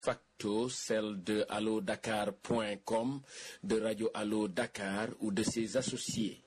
facto celle de allodakar.com, de Radio Allo Dakar ou de ses associés.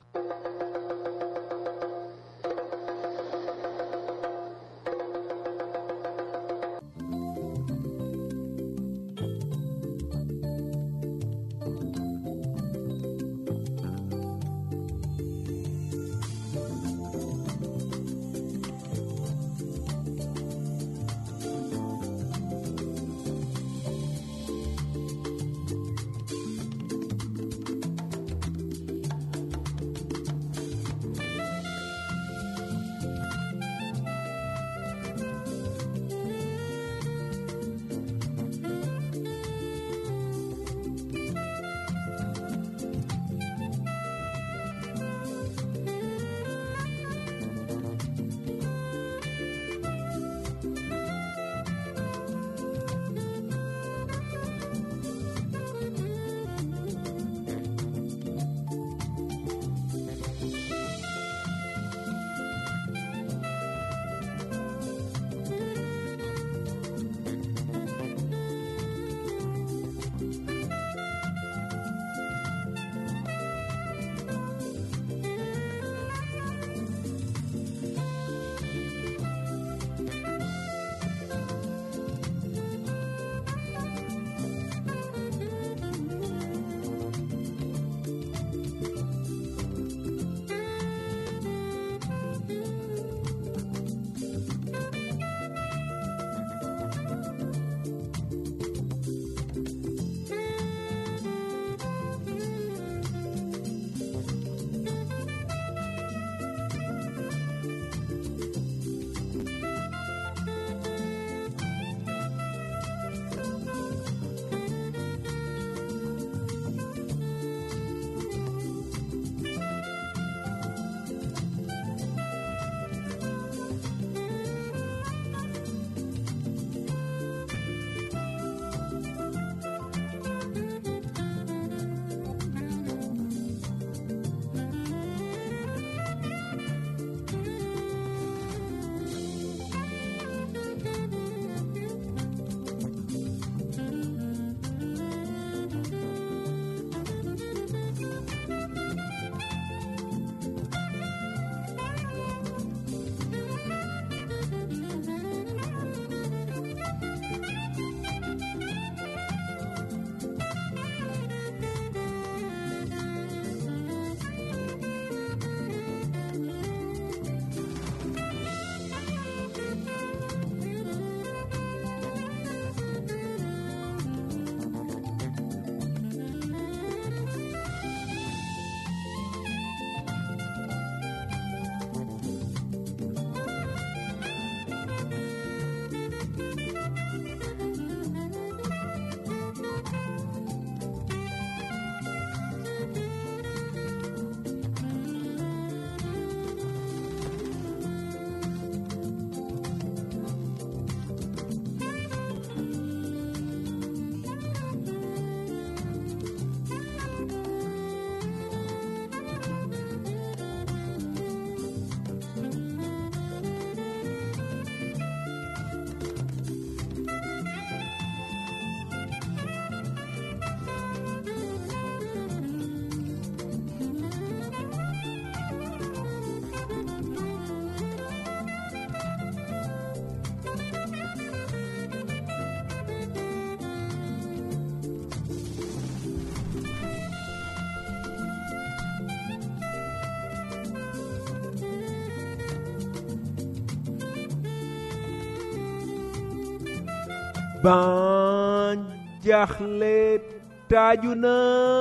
ban jaaxle taaju na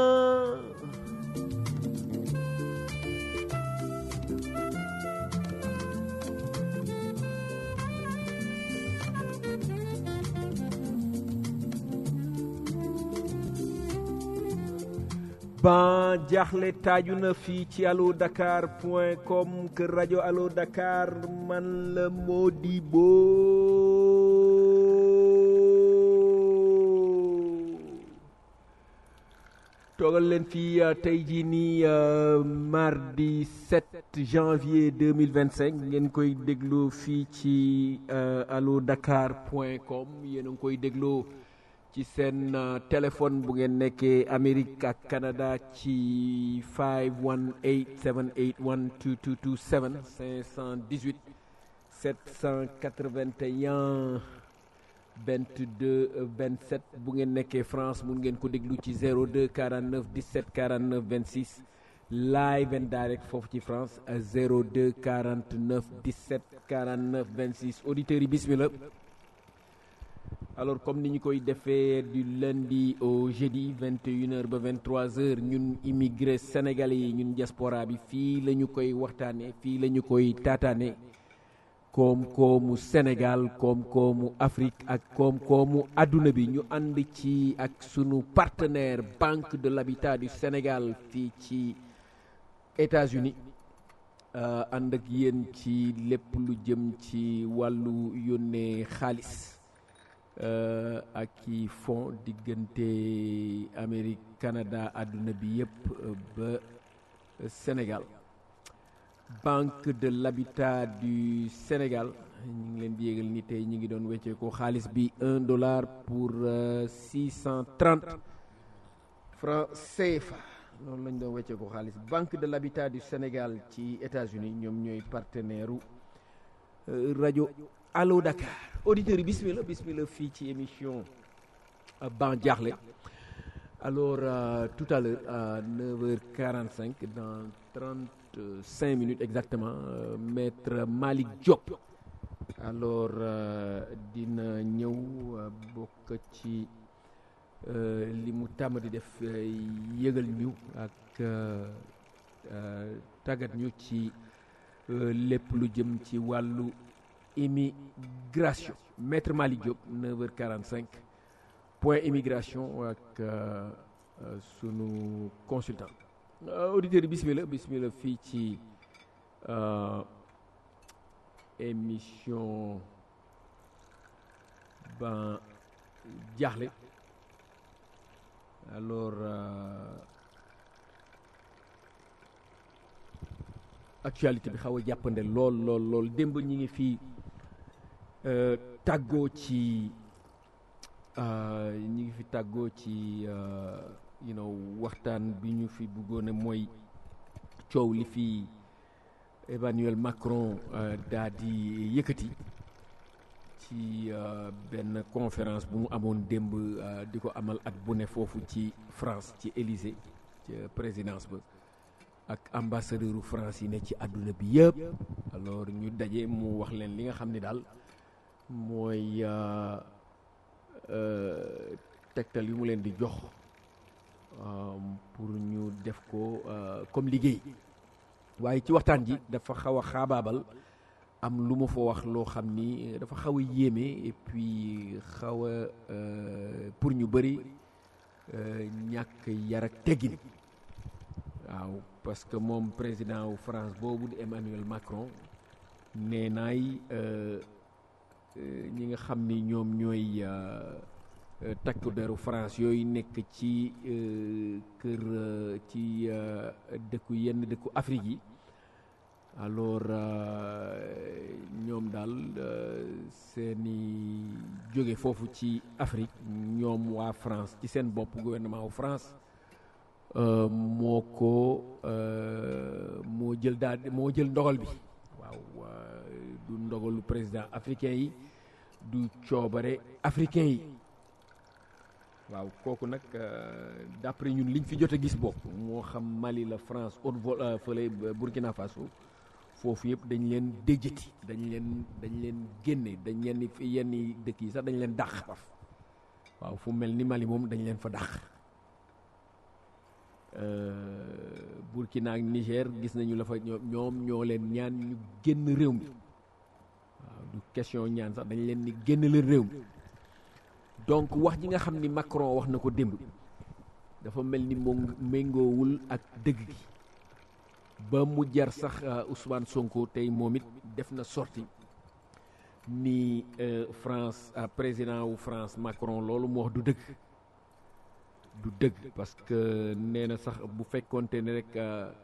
ban jaaxle taaju na fii ci allo dakar point com kër rajo allo dakar man la Modibo toogal leen fii tey jii nii mardi 7 janvier 2025 ngeen koy déglu fii ci allo dakar point com yéen a ngi koy déglu ci seen téléphone bu ngeen nekkee Amérique ak Canada ci 518 781 2227 518 781 22 27 bu ngeen nekkee France mun ngeen ko déglu ci 02 49 17 49 26 live and direct foofu ci France 02 49 17 49 26 auditeurs yi bismillah alors comme ni ñu koy defee du lundi au jeudi 21h ba 23h ñun immigré sénégalais yi ñun diaspora bi fii la ñu koy waxtaanee fii la ñu koy taataane koom-koomu Sénégal koom-koomu Afrique ak koom-koomu àdduna bi ñu ànd ci ak sunu partenaire Banque de l'Habitat du Sénégal fii ci États-Unis ànd ak yéen ci lépp lu jëm ci wàllu yónnee xaalis ak i fonds diggante Amérique Canada àdduna bi yëpp ba Sénégal Banque de l'Habitat du Sénégal ñu ngi leen di yégal ni tey ñu ngi doon weccee ko xaalis bi un dollar pour six cent trente francs CFA loolu lañ doon weccee ko xaalis Banque de l'Habitat du Sénégal ci États-Unis ñoom ñooy partenaire u rajo Allo Dakar auditeurs yi bismillah bismillah fii ci émission Ban Diakhli alors euh, tout à l'heure à 9h45 dans 35 minutes exactement euh, maître Malick Diop alors euh, dina ñëw bokk ci li mu tàmm di def yëgal ñu ak tàggat ñu ci lépp lu jëm ci wàllu immigration maître Malick Diop 9h45 point immigration ak sunu consultant auditeurs yi bismillah bismillah fii ci émission Ban Diakhli alors actualité bi xaw a jàppande lool lool lool démb ñi ngi fii tàggoo ci ñi ngi fi tàggoo ci you know waxtaan bi ñu fi bëggoon a mooy coow li fi Emmanuel Macron daa di yëkkati ci benn conférence bu mu amoon démb di ko amal at bu ne foofu ci France ci Élysée ci présidence ba ak ambassadeur u France yi ne ci àdduna bi yëpp alors ñu daje mu wax leen li nga xam ne daal mooy tegtal yu mu leen di jox pour ñu def ko comme liggéey waaye ci waxtaan ji dafa xaw a xaabaabal am lu ma fa wax loo xam ni dafa xaw a yéeme et puis xaw a pour ñu bëri ñàkk yar ak teggin waaw parce que moom président wu France boobu di Emmanuel Macron nee naay ñi nga xam ni ñoom ñooy takk deru France yooyu nekk ci kër ci dëkku yenn dëkku Afrique yi alors ñoom daal seeni jóge foofu ci Afrique ñoom waa France ci seen bopp gouvernement wu France moo ko moo jël daal moo jël ndogal bi waaw du ndogalu président africain yi du coobare africain yi waaw kooku nag d'après ñun liñ fi jot a gis bopp moo xam Mali la France haute vol fële Burkina Faso foofu yëpp dañ leen déjjati dañ leen dañ leen génne dañ leen fi yenn dëkk yi sax dañ leen dàq faf waaw fu mel ni Mali moom dañ leen fa dàq Burkina ak Niger gis nañu la fa ñoom ñoo leen ñaan ñu génn réew mi waaw du question ñaan sax dañ leen ni génn leen réew mi donc wax ji nga xam ni Macron wax na ko démb dafa mel ni moom méngoowul ak dëgg gi ba mu jar sax Ousmane Sonko tey moom it def na sorti ni France président wu France Macron loolu mu wax du dëgg du dëgg parce que nee na sax bu fekkonte ne rek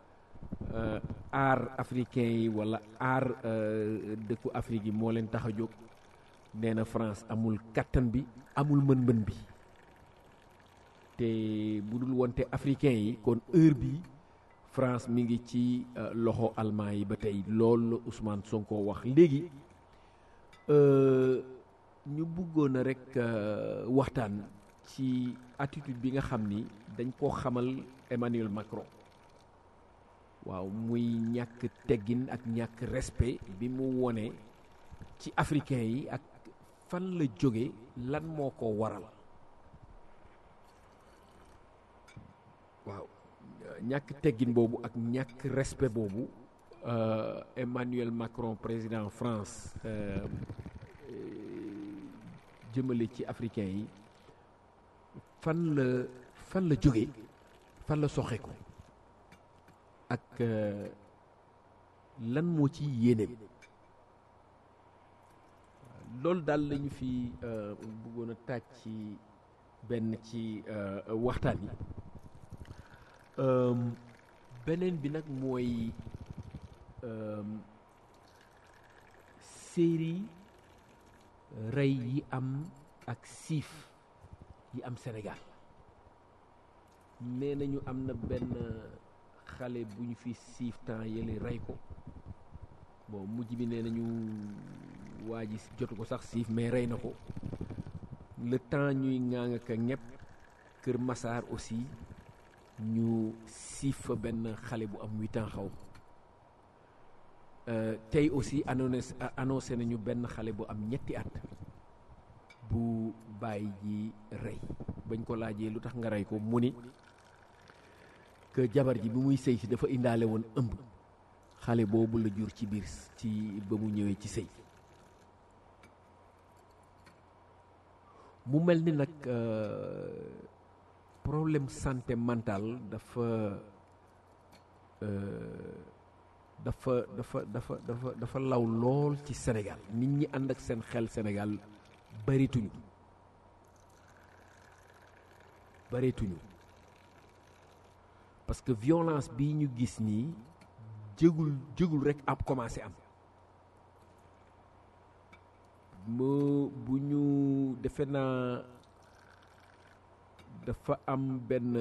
aar africain yi wala aar dëkku Afrique yi moo leen tax a jóg nee na France amul kattan bi amul mën-mën bi te bu dul wonte africain yi kon heure bi France mi ngi ci loxo allemand yi ba tey loolu la Ousmane Sonko wax léegi ñu bëggoon a rek waxtaan ci attitude bi nga xam ni dañ koo xamal Emmanuel Macron waaw muy ñàkk teggin ak ñàkk respect bi mu wone ci africain yi ak fan la jóge lan moo ko waral waaw ñàkk teggin boobu ak ñàkk respect boobu Emmanuel Macron président France jëmale ci africain yi fan la fan la jóge fan la soxe ko ak lan moo ci yéeneem loolu daal lañu fi bëggoon a taaj ci benn ci waxtaan yi beneen bi nag mooy série rey yi am ak siif yi am Sénégal nee nañu am na benn xale bu ñu fi siif temps yële rey ko bon mujj bi nee nañu waa ji jotu ko sax siif mais rey na ko le temps ñuy ŋaang ak ñepp Kër Massar aussi ñu siif fa benn xale bu am huit ans xaw tey aussi annoncé annoncé nañu benn xale bu am ñetti at bu bàyyi ji rey bañ ko laajee lu tax nga rey ko mu ni que jabar ji bi muy sëy si dafa indaale woon ëmb xale boobu la jur ci biir ci ba mu ñëwee ci sëy mu mel ni nag problème santé mentale dafa dafa dafa dafa dafa dafa law lool ci Sénégal nit ñi ànd ak seen xel Sénégal barituñu barituñu parce que violence bii ñu gis nii jégul jégul rek ab commencé am mu bu ñu defe naa dafa am benn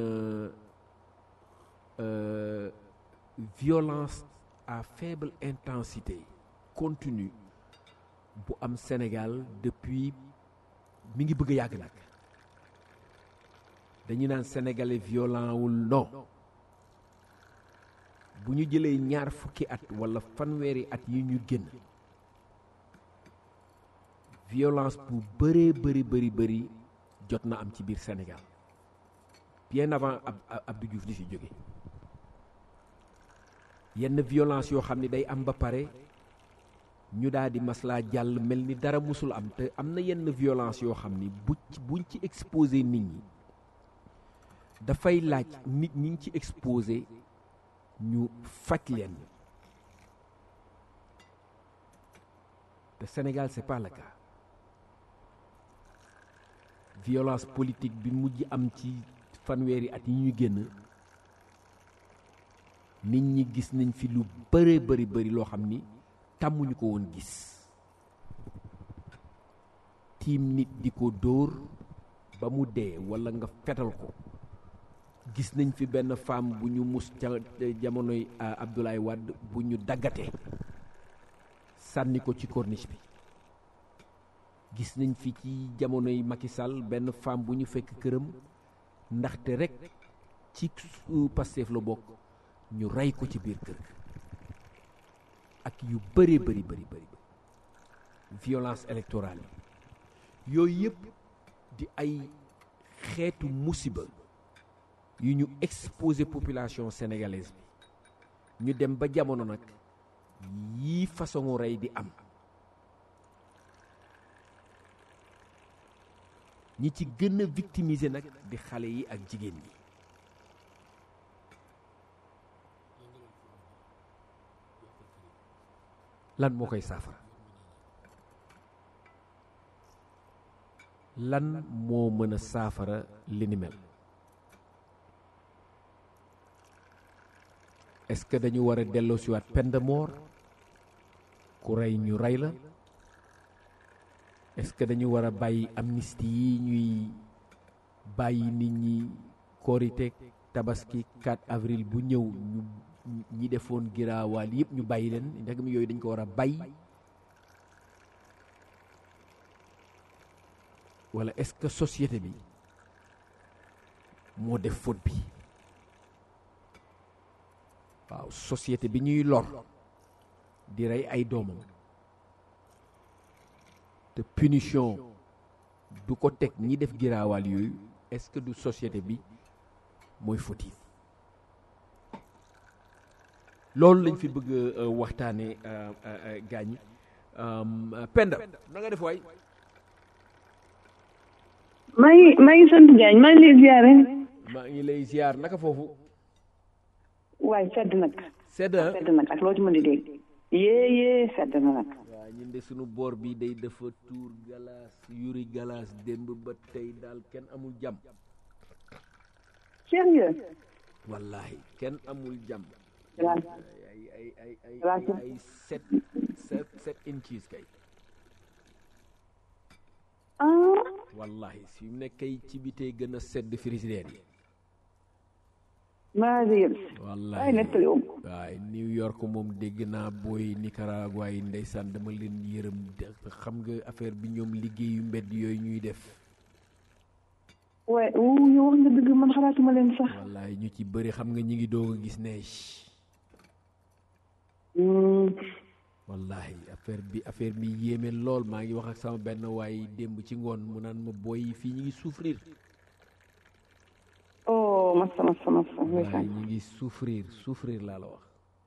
violence à faible intensité continue bu am Sénégal depuis mi ngi bëgg a yàgg nag dañu naan sénégalais violent wul non bu ñu jëlee ñaar fukki at walla fanweeri at yi ñu génn violence bu bëree bëri bëri bëri jot na am ci biir Sénégal bien avant ab Abdou Diouf di fi jóge yenn violence yoo xam ne day am ba pare ñu daal di maslaa jàll mel ni dara musul am te am na yenn violence yoo xam ni bu buñ ci exposé nit ñi dafay laaj nit ñi ci exposé ñu faj leen te Sénégal c'est pas le cas violence politique bi mujj am ci fanweeri at yi ñu génn nit ñi gis nañ fi lu bëree bëri bëri loo xam ni tàmmuñu ko woon gis tiim nit di ko dóor ba mu dee walla nga fetal ko gis nañ fi benn femme bu ñu mus ca jamonoy Abdoulaye Wade bu ñu daggatee sànni ko ci corniche bi gis nañ fi ci jamonoy Macky Sall benn femme bu ñu fekk këram ndaxte rek ci Pastef la bokk ñu rey ko ci biir kër ak yu bëree bëri bëri bëri violence électorale yi yooyu yëpp di ay xeetu musiba yu ñu exposé population sénégalaise bi ñu dem ba jamono nag yii façon rey di am ñi ci gën a victimiser nag di xale yi ak jigéen ñi lan moo koy saafara lan moo mën a saafara li ni mel est-ce que dañu war a delloosiwaat peine de mort ku rey ñu rey la est-ce que dañu war a bàyyi amnistie yi ñuy bàyyi nit ñi korite tabaski 4 avril bu ñëw ñu ñi defoon giraawaal yëpp ñu bàyyi leen ndegam yooyu dañ ko war a bàyyi wala est-ce que société bi moo def faute bi waaw société bi ñuy lor di rey ay doomam te punition du ko teg ñi def giraawaal yooyu est-ce que du société bi mooy fautif loolu lañ fi bëgg waxtaane gaañ Penda na nga def waay maa ngi maa ngi sant Diagne maa ngi lay ziare. maa ngi lay ziar naka foofu waaye sedd nag. sedd sedd nag ak loo ci mën di dégg. yee yee sedd na nag. waaw ñun de sunu boor bi day dafa tuur galaas yuri galaas démb ba tey daal kenn amul jàmm sérieux. wallahi kenn amul jàmm waaw. ay ay ay ay Waaw. ay sept sept sept inches kay ah. wallahi fi mu nekk kay ci bitee gën a sedd frigidaire yi maa ngi yëg. wallahi waaye nettali wu ko. waaye New York moom dégg naa booy Nicaragua yi ndeysaan dama leen yërëm de- xam nga affaire bi ñoom liggéeyu mbedd yooyu ñuy def waaye wu yow wax nga dëgg man xalaatuma leen sax. wallahi ñu ci bëri xam nga ñi ngi doog a gis neige Hmm. wallahi affaire bi affaire bi yéeme lool maa ngi wax ak sama benn waay démb ci ngoon mu naan ma booy yi fii ñi ngi souffrir oh massa massa massa. waaye ndeysaan. ñi ngi souffrir souffrir laa la wax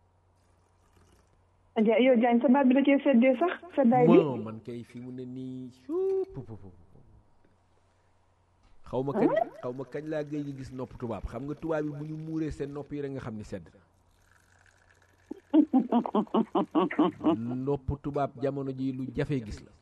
Dia yow Diagne sa baat bi da cee seddee sax seddaay bi. bon man kay fi mu ne nii suu pu pu pu pu. xaw ma kañ xaw ma kañ laa gëj a gis nopp tubaab xam nga tubaab yi bu ñu muuree seen nopp yi rek nga xam ni sedd nopp tubaab jamono ji lu jafe gis la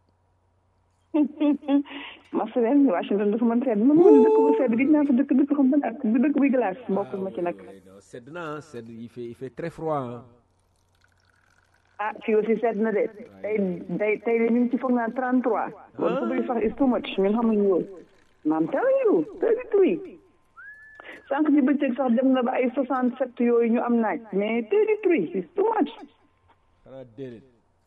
massa leen Washington dafa mën sedd man man dëkk bu sedd gis naa fa dëkk dëkk xam ban ak bu dëkk buy glace bokkul ma ci nag. sedd na ah sedd il fait il fait très froid ah. ah fii aussi sedd na de tey tey tey de ñu ngi ci foog naa 33. loolu su bëri sax is too much ñun xamuñu woon. maam telling you 33. sànq ci bëccëg sax dem na ba ay 67 yooyu ñu am naaj mais 33 is too much. xanaa déedéet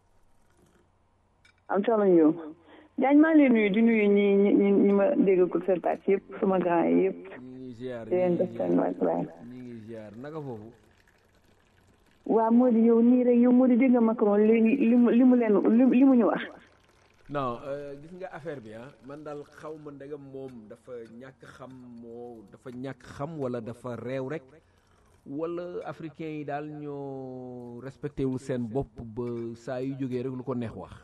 am telling you. Diagne maa ngi lay nuyu di nuyu ñi ñi ñi ñi ma déggagul seen taat yëpp sama grand yi yëpp. ñu ngi ziar di leen ñu def ngi seen wàccuwaay. ñu ngi ziar naka foofu waa moo di yow nii rek yow moo di dégg nga Macron léegi li mu li mu leen li mu ñu wax. non euh, gis nga affaire bi ah man daal xaw ma ndegam moom dafa ñàkk xam moo dafa ñàkk xam wala dafa réew rek wala africain yi daal ñoo respecté wul seen bopp ba saa yu jógee rek lu ko neex wax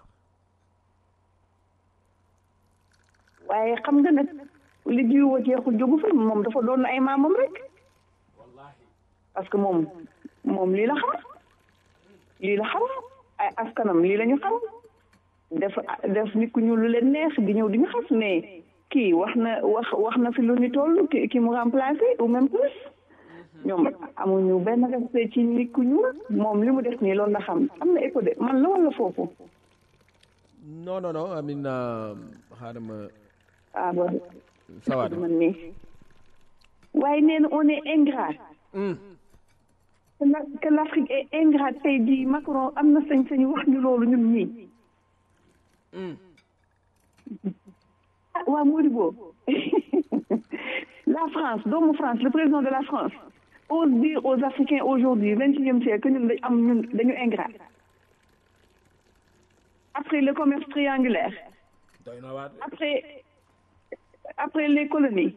waaye xam nga nag li jiwoo jeexul jógu fa moom dafa doon ay maamam rek parce que moom moom lii la xam lii la xam ay askanam lii la ñu xam def def nit ku ñu lu leen neex di ñëw di ñu xas mais kii wax na wax wax na fi lu ni toll ki ki mu remplacé ou même plus ñoom amuñu benn respect ci nit ku ñuul moom li mu def nii loolu la xam am na écho de man la wala foofu non non non amin xaaral ma ah ba sawaat man nii waaye nee na on est ingrat que la que l'Afrique est ingrate tey jii Macron am na sañ-sañ wax ñu loolu ñun ñii ah waa Modibo la France doomu France le président de la France ose dire aux Africains aujourd'hui vingt-et-unième siècle que ñun dañ am ñun dañu ingrat après le commerce triangulaire doy na waat après après les colonies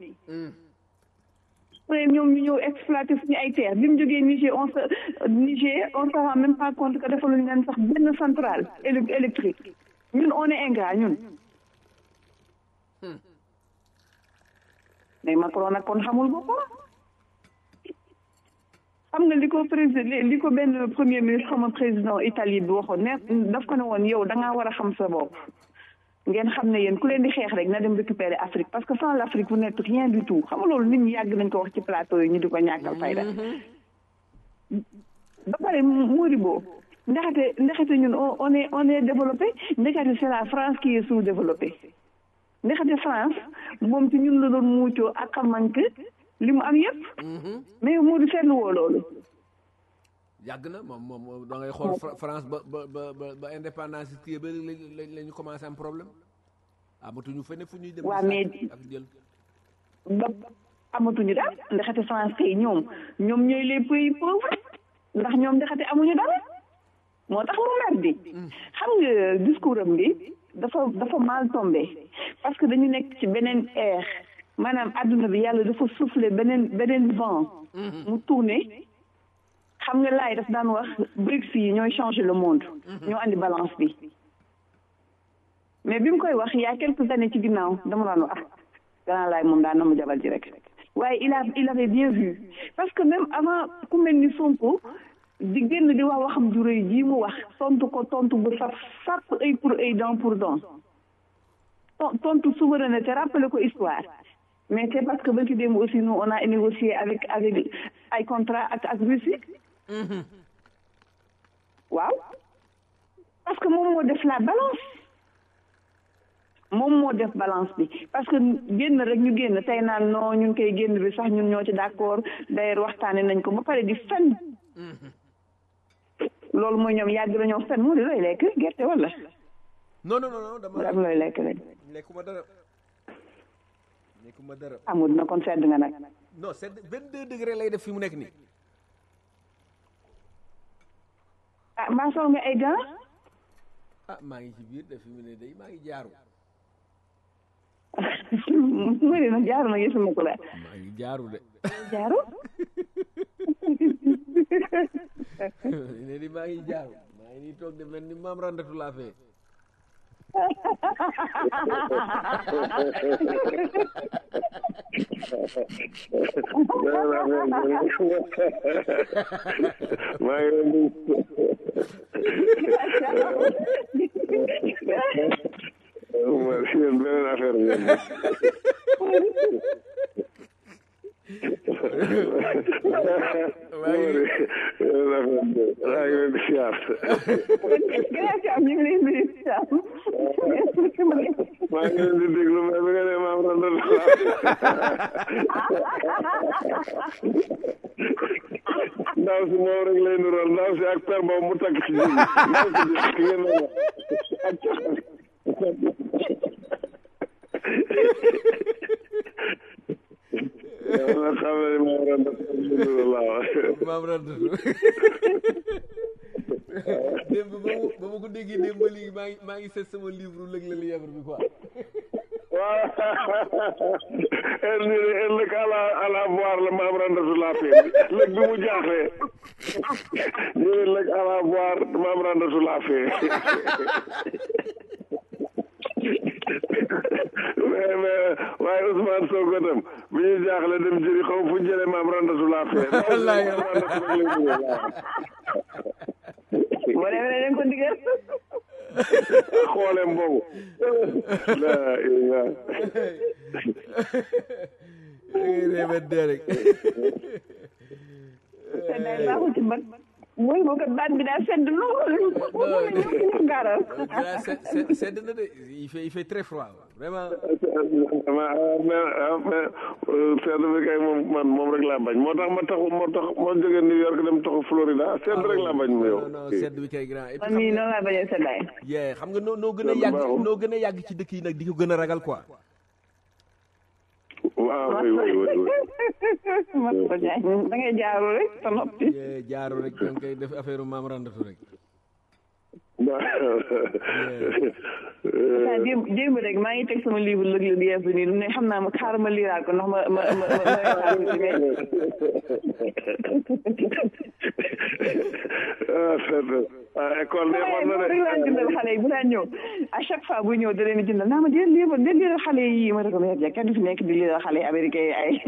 après ñoom ñu ñëw exploiter suñu ay terres bi mu jógee Niger on se Niger on se rend même pas compte que defaluñu leen sax benn centrale éle- électrique ñun on est ingrat ñun mais Macron nag kon xamul boppam xam nga li ko président li ko benn premier ministre xam nga président Italie bi waxoon ne daf ko ne woon yow da ngaa war a xam sa bopp ngeen xam ne yéen ku leen di xeex rek na dem récupérer Afrique parce que sans l'Afrique vous n'êtes rien du tout xam nga loolu nit ñi yàgg nañ ko wax ci plateau yi ñu di ko ñàkkal fayda ba pare Modibo ndaxate ndaxate ñun on on est on est développé ndaxate c'est la France qui est sous-développée ndaxate France moom ci ñun la doon muucoo ak xamank li mu am yëpp mais moo di seetlu woo loolu yàgg na moom moom da ngay xool Fra- France ba ba ba ba ba indépendance kii ba la la ñu commencé am problème amatuñu fenn fu ñuy dem. Waa, di mais- sàcc ak jël. ba amatuñu daal ndaxate France kay ñoom ñoom ñooy les pays pauvres ndax ñoom ndaxate amuñu dara moo tax mu mer di xam nga discours am bi dafa dafa mal tombé parce que dañu nekk ci beneen ère maanaam adduna bi yàlla dafa soufflé beneen beneen vent mu tourné xam nga laay daf daan wax BRICS yi ñooy changer le monde ñoo andi balance bi mais bi mu koy wax il y a quelques années ci ginnaaw dama daan wax ah gannaaw laay moom daan na mu jabal ji rek waaye il a il avait bien vu parce que même avant ku mel ni Sonko di génn di wax waxam ju rëy ji mu wax tontu ko tontu bu saf sàpp œil pour œil dent pour dent ton- tontu souveraineté rappelé ko histoire mais c'est parce que ba ci démb aussi nous on a négocié avec avec ay contrat ak ak Russie waaw parce que moom moo def la balance moom moo def balance bi parce que génn rek ñu génn tey naan non ñun koy génn bi sax ñun ñoo ci d'accord d'ailleurs waxtaane nañ ko ba pare di fen loolu mooy ñoom yàgg nañoo fen mu di looy lekk gerte wala non non non non dama am looy lekk rek lekkuma dara lekkuma dara amul na kon sedd nga nag non c'est vingt deux degré lay def fi mu nekk nii ah mbaa sol nga ay gants ah maa ngi ci biir de fi mu ne day maa ngi jaaru mu ne nag jaaru nag gisuma ko la maa ngi jaaru de jaaru ne di maa ngi jaaru maa ngi nii toog de mel ni maam randatu laa fee maa ngi leen di ma yéen beneen affaire ngeen maa ngi leen di siyaar grâce am ñu ngi lay nuyu maa ngi leen di déglu mais bi nga ne maam randal ndaw si moom rek lay nural ndaw si ak per boobu mu takk ci jiw ndaw si di ki ngeen ne ak caxam yow nag xam ne maam randal laa wax maam randatu démb ba mu ba ma ko déggee démb ba léegi maa ngi maa ngi seet sama livre lëg la lièvre bi quoi waaw elle dit ëllëg à la à la voir la maam randatu laa fee lëg bi mu jaaxlee ñu ne lëg à la voir maam randatu laa fee mais mais waaye Ousmane Sonko tam bi ñu jaaxle dem jëri xaw fu jële maam randatu laa fee Wallaay. maam randatu rek lay dugal waaw. boo demee dañ ko digal xooleem boobu la ilaha réebat dee rek seddaay baaxul ci bët mooy boo ko baat bi daa sedd lool ñu gaaral Voilà, c'est- c'est- sedd na de il fait il fait très froid vraiment ma mais mais sedd bi kay moom man moom rek laa bañ moo tax ma taxu moo tax moo jógee New York dem taxu Florida sedd rek laa bañ mu yow non non sedd bi kay grand et puis man mii noonu laa bañee seddaay yee xam nga noo noo gën a Loolu yàgg baaxul. noo gën a yàgg ci dëkk yi nag di ko gën a ragal quoi waaw oui oui oui oui man ko jaay da ngay jaaru rek sa noppi yee jaaru rek da nga koy def affaire maam randatu rek saa démb démb rek maa ngi teg sama livre lëg la yees bi nii ne xam naa ma xaaral ma liiraat ko ndax ma ma ma ma ma xaar tuuti mais ah sedd ah école de waaye war na moom rek laa jëndal de xale yi bu daan ñëw à chaque fois bu ñëw da leen di jëndal naa ma dee liiral dee liiral xale yi ma ne ko mais kenn du fi nekk di liiral xale yi américain yi ay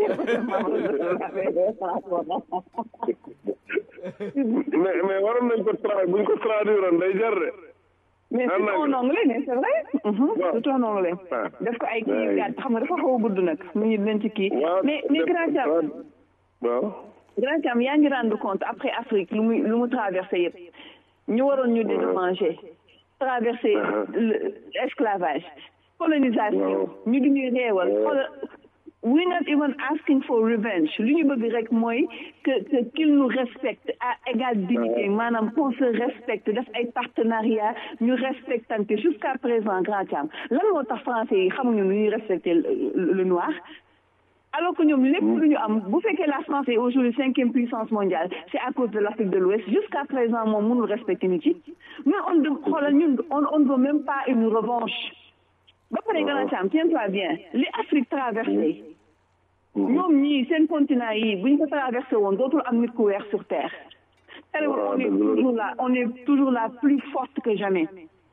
mais mais waroon nañ ko tra buñ ko traduire woon day jar de mais c'est en anglais mais c'est vrai c'est en anglais Ah. def ko ay kii yu Ouais. gàtt xam nga dafa xaw a gudd nag mu ngi leen ci kii waaw mais mais grand Thiam waaw grand Thiam yaa ngi rendre compte après Afrique lu muy lu mu traversé yëpp ñu waroon ñu dédommager traversé Uh-huh. l'esclavage colonisation Waaw. ñu di ñuy réewal Ouais. xoolal we're not even asking for revenge li ñu bëgg rek mooy que que qu'il nous respecte à égale dignité maanaam qu'on se respecte def ay partenariat ñu respectante jusqu'à présent grand Thiam lan moo tax français yi xamuñu nu ñuy respecter le le noir alors que ñoom lépp lu ñu am bu fekkee la France est aujourd'hui cinquième puissance mondiale c'est à cause de l'Afrique de l'Ouest jusqu'à présent moom mënul respecter nit yi mais on de xoolal ñun on on ne veut même pas une revanche ba pare grand Thiam tiens-toi bien li Afrique traversée ñoom ñii seen continent yi bu ñu ko traversé woon dootul am nit ku weex sur terre terewul on est toujours là on est toujours là plus forte que jamais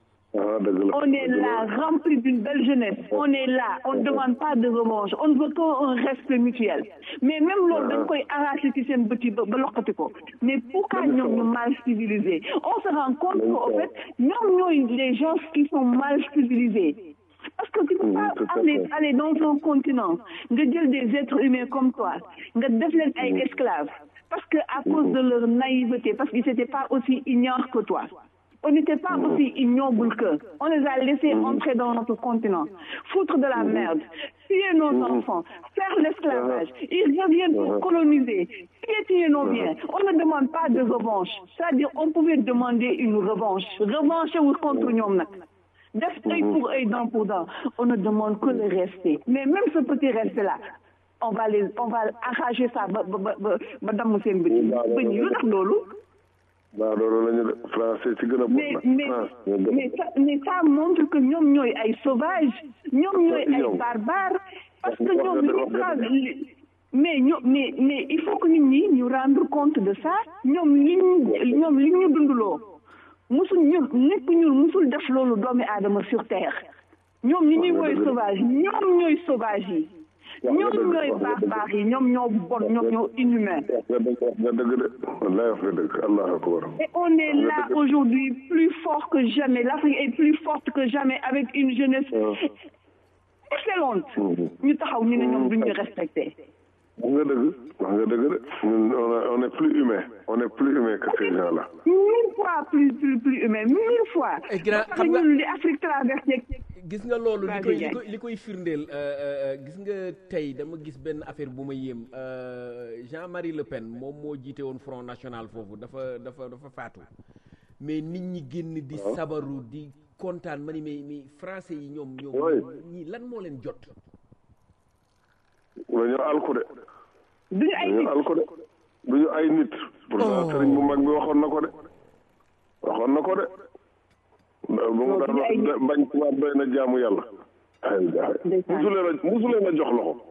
on est là rempli d'une belle jeunesse on est là on ne demande pas de revanche on ne veut qu'un respect mutuel mais même loolu dañ koy arraché ci seen bët yi ba ba loqati ko mais pourquoi ñoom ñu mal civilisés on se rend compte que au fait ñoom ñooy les gens qui sont mal civilisés parce que tu peux pas aller aller dans un continent nga jël des êtres humains comme toi nga def leen ay esclaves parce que à cause de leur naïveté parce qu'ils n'étaient pas aussi ignorants que toi on n'était pas aussi ignobles qu'eux on les a laissés entrer dans notre continent foutre de la merde tuer nos enfants faire l'esclavage ils reviennent pour coloniser piétiner nos biens on ne demande pas de revanche c'est-à-dire on pouvait demander une revanche revanche wu contre ñoom nag def œil pour œil dent pour dent on ne demande que le respect mais même ce petit respect là on va les on va arracher ça ba ba ba ba damm seen bët bëñ yi lu tax loolu waaw loolu la ñu de français ci gën a mais mais mais ça mais ça montre que ñoom ñooy ay sauvages ñoom ñooy ay barbares parce que ñoom li mais ñoom mais mais il faut que nit ñi ñu rendre compte de ça ñoom li ñu ñoom li ñu dunduloo musul ñun nekk ñun musul def loolu doomi aadama sur terre ñoom ñi ñuy woy sauvage ñoom ñooy sauvage yi ñoom ñooy baax baax yi ñoom ñoo bon ñoom ñoo inhumain nga dëgg de wallahi wax nga dëgg allahu akbar et on est là aujourd'hui plus fort que jamais l'Afrique est plus forte que jamais avec une jeunesse excellente ñu taxaw ñu ne ñoom duñ ñu respecté wax nga dëgg wax nga dëgg de ñun on est plus humain on est plus humain que ces gens là mille fois plus plus plus humain mille fois xam nga ñun li Afrique traversé gis nga loolu li koy li koy li koy firndeel gis nga tey dama gis benn affaire bu ma yéem Jean-Marie Le Pen moom moo jiite woon Front National foofu dafa dafa dafa faatu mais nit ñi génn di sabaru di kontaan ma ni mais mais français yi ñoom ñoom ñii lan moo leen jot dañoo alku de duñu ay nit alku de duñu ay nit pourtant sëriñ bu mag bi waxoon na ko de waxoon na ko de ba mu daan wax bañ tubaab doy na jaamu yàlla ay musuleen a musuleen a jox loxo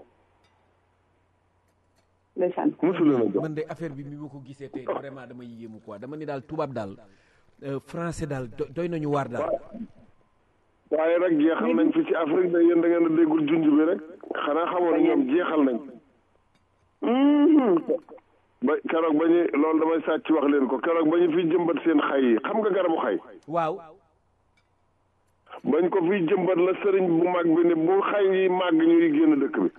ndeysaan musuleen a jox man de affaire bi mi ma ko gisee tey vraiment dama yéemu quoi dama ni daal tubaab daal français daal doy nañu waar daal waaye rek jeexal nañ fi ci Afrique da yéen da ngeen a déggul junj bi rek xanaa xamoon ñoom jeexal nañ ba keroog ba ñu loolu damay sàcc wax leen ko keroog ba ñu fi jëmbat seen xay yi xam nga garabu xay waaw bañ ko fi jëmbat la sëriñ bu mag bi ne bu xay yi màgg ñuy génn dëkk bi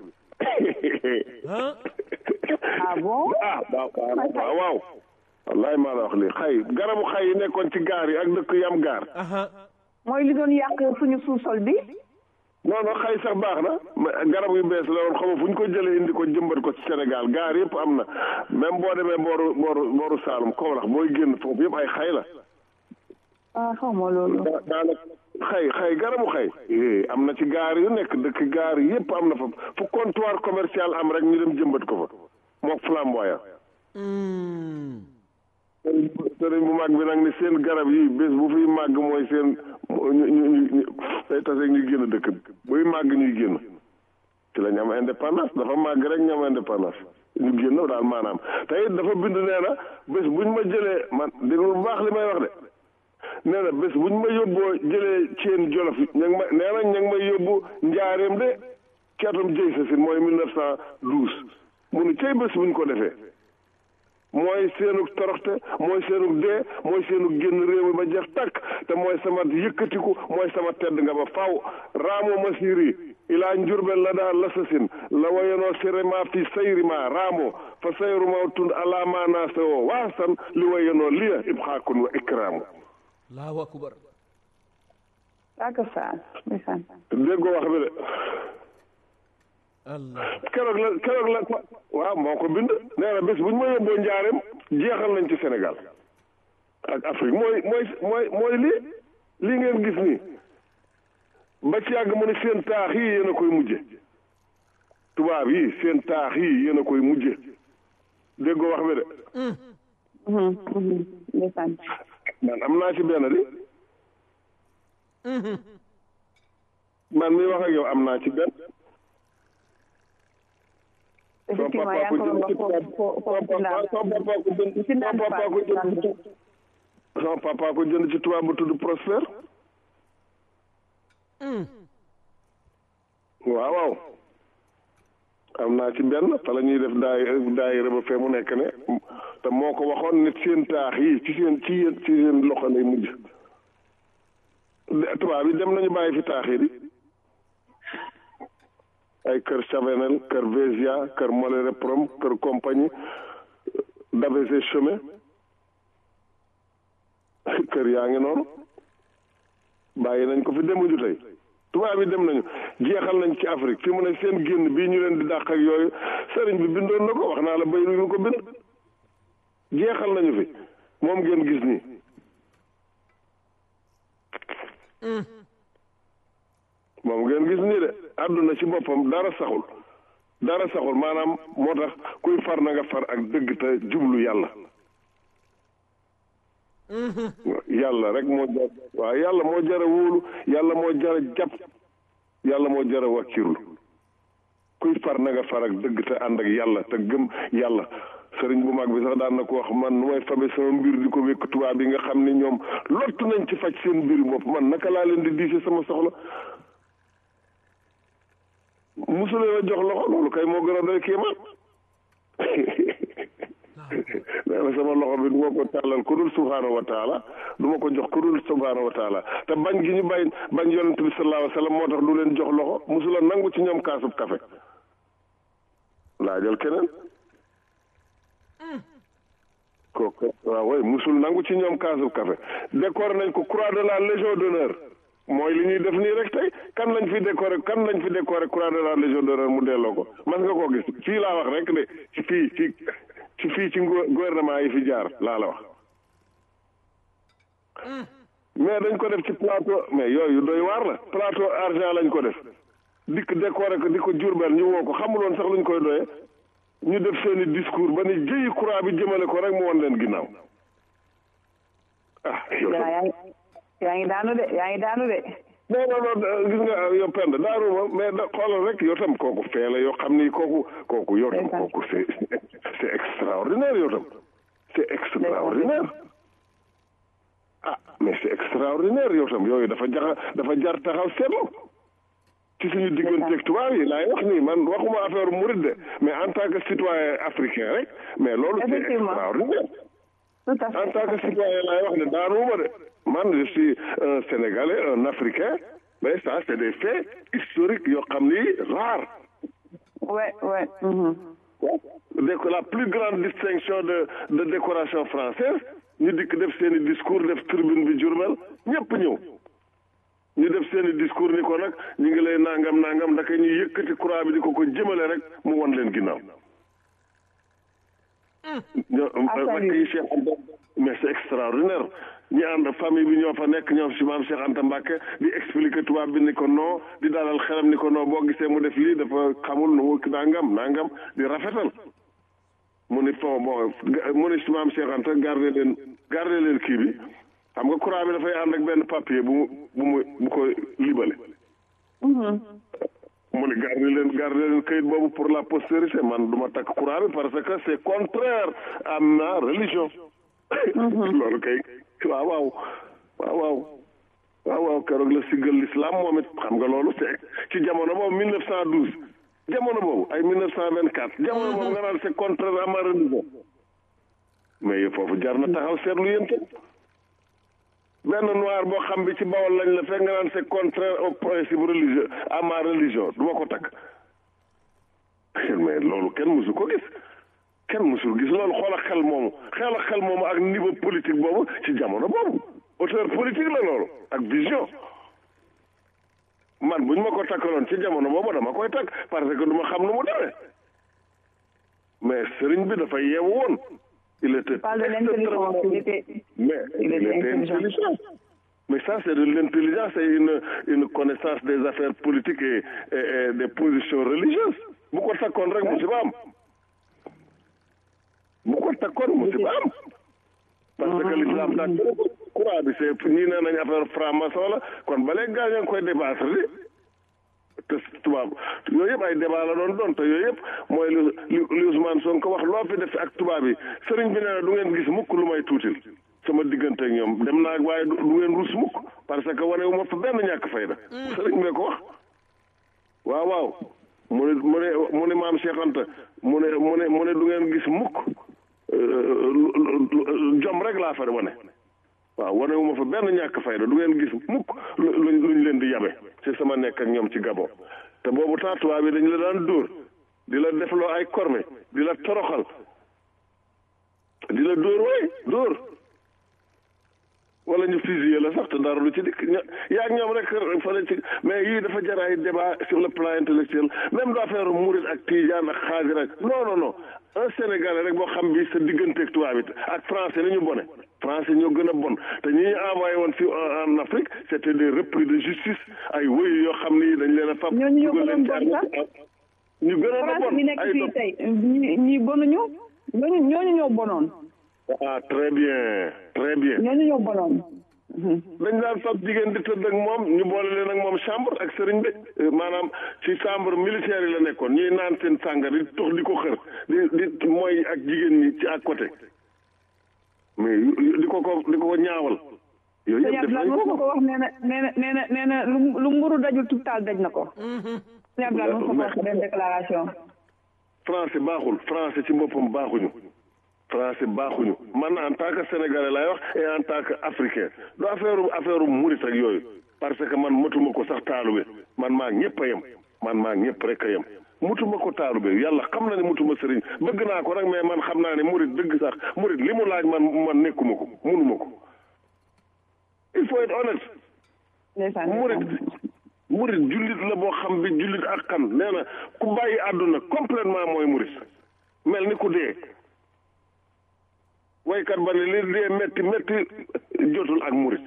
ah bon ah waaw waaw wallaay maa la wax lii xay garabu xay yi nekkoon ci gaar yi ak dëkk yi am gaar mooy li doon yàq suñu sous-sol bi non non xay sax baax na garab yu bees la woon xam fu ñu ko jëlee indi ko jëmbat ko ci Sénégal gaar yëpp am na même boo demee booru booru booru Saalum Kaolack booy génn foofu yëpp ay xay la ah xaw ma loolu daanaka xay xay garabu xay am na ci gaar yu nekk dëkk gaar yëpp am na fa fu comptoir commercial am rek ñu dem jëmbat ko fa mook flamboyant sëriñ bu mag bi nag ni seen garab yi bés bu fiy màgg mooy seen ñu ñu ñu day tase ñuy génn dëkk bi buy màgg ñuy génn ci la ñu am indépendance dafa màgg rek ñu am indépendance ñu génn daal maanaam te it dafa bind nee na bés buñ ma jëlee man déglu bu baax li may wax de nee na bés buñ ma yóbboo jëlee ceen jolof ña ngi ma nee na ña ngi may yóbbu njaareem de ci atum jëy sa sin mooy mille neuf cent douze mu nu cay bés buñ ko defee mooy seenug toroxte mooy seenug dee mooy seenug génn réew mi ba jeex takk te mooy sama yëkkatiku mooy sama tedd nga ba faw raamo masiri ilaa njurbel la daal lasasin la wayanoo sirema fi sayrima raamo fa sayruma tund ala manase o waasan li wayanoo liya ibxaakun wa ikraamu allahu akbar aka sa ndeysaan déggoo wax bi de keroog la keroog la waaw moo ko bind nee na bés bu ñu ma yóbboo njaareem jeexal nañ ci Sénégal ak Afrique mooy mooy mooy mooy lii lii ngeen gis nii ba ci yàgg mu ne seen taax yi yéen a koy mujje tubaab yi seen taax yi yéen a koy mujje déggoo wax bi de ndeysaan man am naa ci benn di man mi wax ak yow am naa ci benn effectivement yaa ngi ko doon wax foofu foofu ci ndaam sama papa ko jënd ci ndaam sama papa ko jënd ci sama papa ko jënd ci tubaab bu tudd Prosper waaw waaw am naa ci benn fa la ñuy def daay daayira ba fee mu nekk ne te moo ko waxoon ne seen taax yi ci seen ci yéen ci seen loxo lay mujj tubaab yi dem nañu bàyyi fi taax yi di ay kër Chavanel kër Vésia kër Moléré Prom kër compagnie d'AVC chemin kër yaa ngi noonu bàyyi nañ ko fi demuñu tey tubaab yi dem nañu jeexal nañ ci Afrique fi mu ne seen génn bii ñu leen di dàq ak yooyu sëriñ bi bindoon na ko wax naa la bay ñu ko bind jeexal nañu fi moom ngeen gis nii moom ngeen gis nii de àdduna ci boppam dara saxul dara saxul maanaam moo tax kuy far na nga far ak dëgg te jublu yàlla yàlla rek moo jar waaw yàlla moo jara wóolu yàlla moo jara jàpp yàlla moo jara wàkkirlu kuy far na nga far ak dëgg te ànd ak yàlla te gëm yàlla sëriñ bu mag bi sax daan na ko wax man nu may fabe sama mbir di ko wékk tubaab yi nga xam ni ñoom lottu nañ ci faj seen mbir bopp man naka laa leen di diise sama soxla musulee la jox loxo loolu kay moo gën a doy kéemaan nee na sama loxo bi du ma ko tàllal ku dul subhaanahu wa taala du ma ko jox ku dul subhaanahu wa taala te bañ gi ñu bañ bañ yonent bi sallallahu alayhi wa sallam moo tax du leen jox loxo musula nangu ci ñoom kaasub kafe laajal keneen kooku waaw way musul nangu ci ñoom kaasub kafe décoré nañ ko croix de la légion d'honneur mooy li ñuy def nii rek tey kan lañ fi décoré kan lañ fi décoré croix de la légion d'honneur mu delloo ko mas nga koo gis fii laa wax rek de ci fii ci ci fii ci gouvernement yi fi jaar laa la wax mais dañ ko def ci plateau mais yooyu doy waar la plateau argent lañ ko def dikk décoré ko di ko jurbel ñu woo ko xamuloon sax luñ koy doyee ñu def seeni discours ba ni jëyi croix bi jëmale ko rek mu won leen ginnaaw ah yow yaa ngi daanu de yaa ngi daanu de non non non gis nga yow pend daanuma mais da xoolal rek yow tam kooku fee la yoo xam ni kooku kooku yow tam kooku c'est c'est extraordinaire yow tam c'est extraordinaire ah mais c'est extraordinaire yow tam yooyu dafa jaxa dafa jar taxaw seetlu ci suñu digganteeg tubaab yi laay wax nii man waxuma affaire murid de mais en tant que citoyen africain rek mais loolu c'est extraordinaire en tant que citoyen laay wax ne daanuma de man je suis un sénégalais un africain mais ça c'est des faits historiques yoo xam ni rares ouais ouais donc la plus grande distinction de de décoration française ñu dikk def seeni discours def tribune bi Diourbel ñëpp ñëw ñu def seeni discours ni ko nag ñu ngi lay nangam nangam ndaka ñu yëkkati croix bi di ko ko jëmale rek mu won leen ginnaaw ñoo rakk yi Cheikh Anta mais c'est extraordinaire ñi ànd famille bi ñoo fa nekk ñoom si maam Cheikh Anta Mbacke di expliquer tubaab bi ni ko non di dalal xelam ni ko non boo gisee mu def lii dafa xamul nu nangam nangam di rafetal mu ni fon bon mu ni si maam Cheikh Anta garder leen garder leen kii bi xam nga croix bi dafay ànd ak benn papier bu mu bu mu bu ko libale mu ne garde leen garde leen kayit boobu pour la postérité man du ma takk croix bi parce que c'est contraire à ma religion loolu kay waaw waaw waaw waaw waaw waaw keroog la siggal l'islam moom it xam nga loolu c'est ci jamono boobu mille neuf cent douze jamono boobu ay mille neuf cent vingt quatre jamono boobu nga naan c'est contraire à ma religion mais foofu jar na taxaw seetlu yéen tam benn noir boo xam bi ci bawol lañ la fekk nga naan c'est contraire au principe religieux à ma religion du ma ko takk mais loolu kenn musu ko gis kenn musul gis loolu xool ak xel moomu xel ak xel moomu ak niveau politique boobu ci jamono boobu auteur politique la loolu ak vision man bu ñu ma ko takkaloon ci jamono boobu dama koy takk parce que du ma xam nu mu demee mais sëriñ bi dafa yeewu woon il était parle de l'intelligence il était mais il il était était intelligent. intelligent mais ça c'est de l'intelligence et une une connaissance des affaires politiques et, et, et des positions religieuses bu ko takkoon rek musiba am bu ko takkoon musiba am parce que l'islam daa courant bi c'est ñii nee nañ affaire franc-maçon la kon ba léegi gaa ñoo ngi koy débattre di te tubaab yooyu yëpp ay débat la doon doon te yooyu yëpp mooy lu li li Ousmane Sonko wax loo fi def ak tubaab yi sëriñ bi nee na du ngeen gis mukk lu may tuutil sama diggante ak ñoom dem naa waaye du du ngeen rus mukk parce que wane wu ma fa benn ñàkk fayda sëriñ bee ko wax waaw waaw mu ne mu ne mu ne maam Cheikh Anta mu ne mu ne mu ne du ngeen gis mukk euh, lu- lu- lu- jom rek laa fa wane waaw wane wu ma fa benn ñàkk fayda du ngeen gis mukk lu luñ luñ leen di yabe ci sama nekk ak ñoom ci Gabon te boobu temps tubaab bi dañu la daan dóor di la defloo ay korme di la toroxal di la dóor waay dóor wala ñu fusillé la sax te dara lu ci dikk ña yaa ak ñoom rek fële ci mais yii dafa jar ay débat sur le plan intellectuel même du affaire murit ak tijaan ak xaadir ak non non non un sénégalais rek boo xam bi sa digganteeg tubaab it ak français ni ñu bone français ñoo gën a bon te ñi ñu envoyé woon fii en en Afrique c' était des repris de justice ay wëyu yoo xam ni dañ leen a fab ñooñu ñoo dugal leen ci gënoon bon armée ñu gënoon a France bon bi nekk ay fii dof tey ñi ñi bonuñu ñooñu ñooñu ñoo bonoon ah très bien très bien ñooñu ñoo bonoon dañ daan fab jigéen di tëdd ak moom ñu boole leen ak moom chambre ak sëriñ bi eh, maanaam ci chambre militaire yi la nekkoon ñuy naan seen sàngar di tox di ko xër di di mooy ak jigéen ñi ci à côté mais yu- yu- di ko ko di ko ko ñaawal yooyu sëñ yëpp def Abdoulaye nañ mos na ko ko wax nee na nee na nee na nee na lu lu mburu dajul tubtaal daj na ko sëñ Abdoulaye mos na ko wax benn déclaration français baaxul français ci boppam baaxuñu français baaxuñu man en tant que sénégalais lay wax et en tant que africain du affaire affaire murit ak yooyu parce que man matuma ko sax taalube man maa ñëpp a yem man maa ñëpp rek a yem mutuma ko taalube yàlla xam na ne mutuma sëriñ bëgg naa ko rek mais man xam naa ne murit dëgg sax murit li mu laaj man man nekkuma ko munuma ko il faut être honnête ndeysaan murit murit jullit la boo xam bi jullit ak kan nee na ku bàyyi àdduna complètement mooy murit mel ni ku dee waykat ba ne li dee metti metti jotul ak murit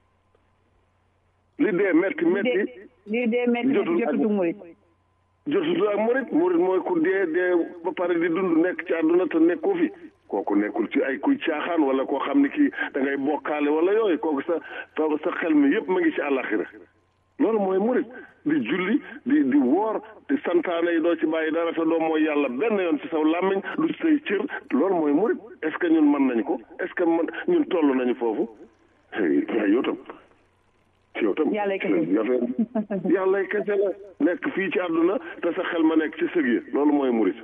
li dee metti metti lii dee metti jotul ak- jotutu murit jotul ak murit murit mooy ku dee dee ba pare di dund nekk ci àdduna te nekkoo fi kooku nekkul ci ay kuy caaxaan wala koo xam ne kii da ngay bokkaale wala yooyu kooku sa sa sa xel mi yëpp ma ngi ci àllaxira loolu mooy murit di julli di di woor di santaane yi doo ci bàyyi dara te doo mooy yàlla benn yoon ci saw làmmiñ du ci say cër loolu mooy murit est ce que ñun mën nañ ko est ce que man ñun toll nañu foofu waaye yow tam yow tam Yàllay kese. affaire yàllay kese la nekk fii ci àdduna te sa xel ma nekk ci sëg yi loolu mooy murit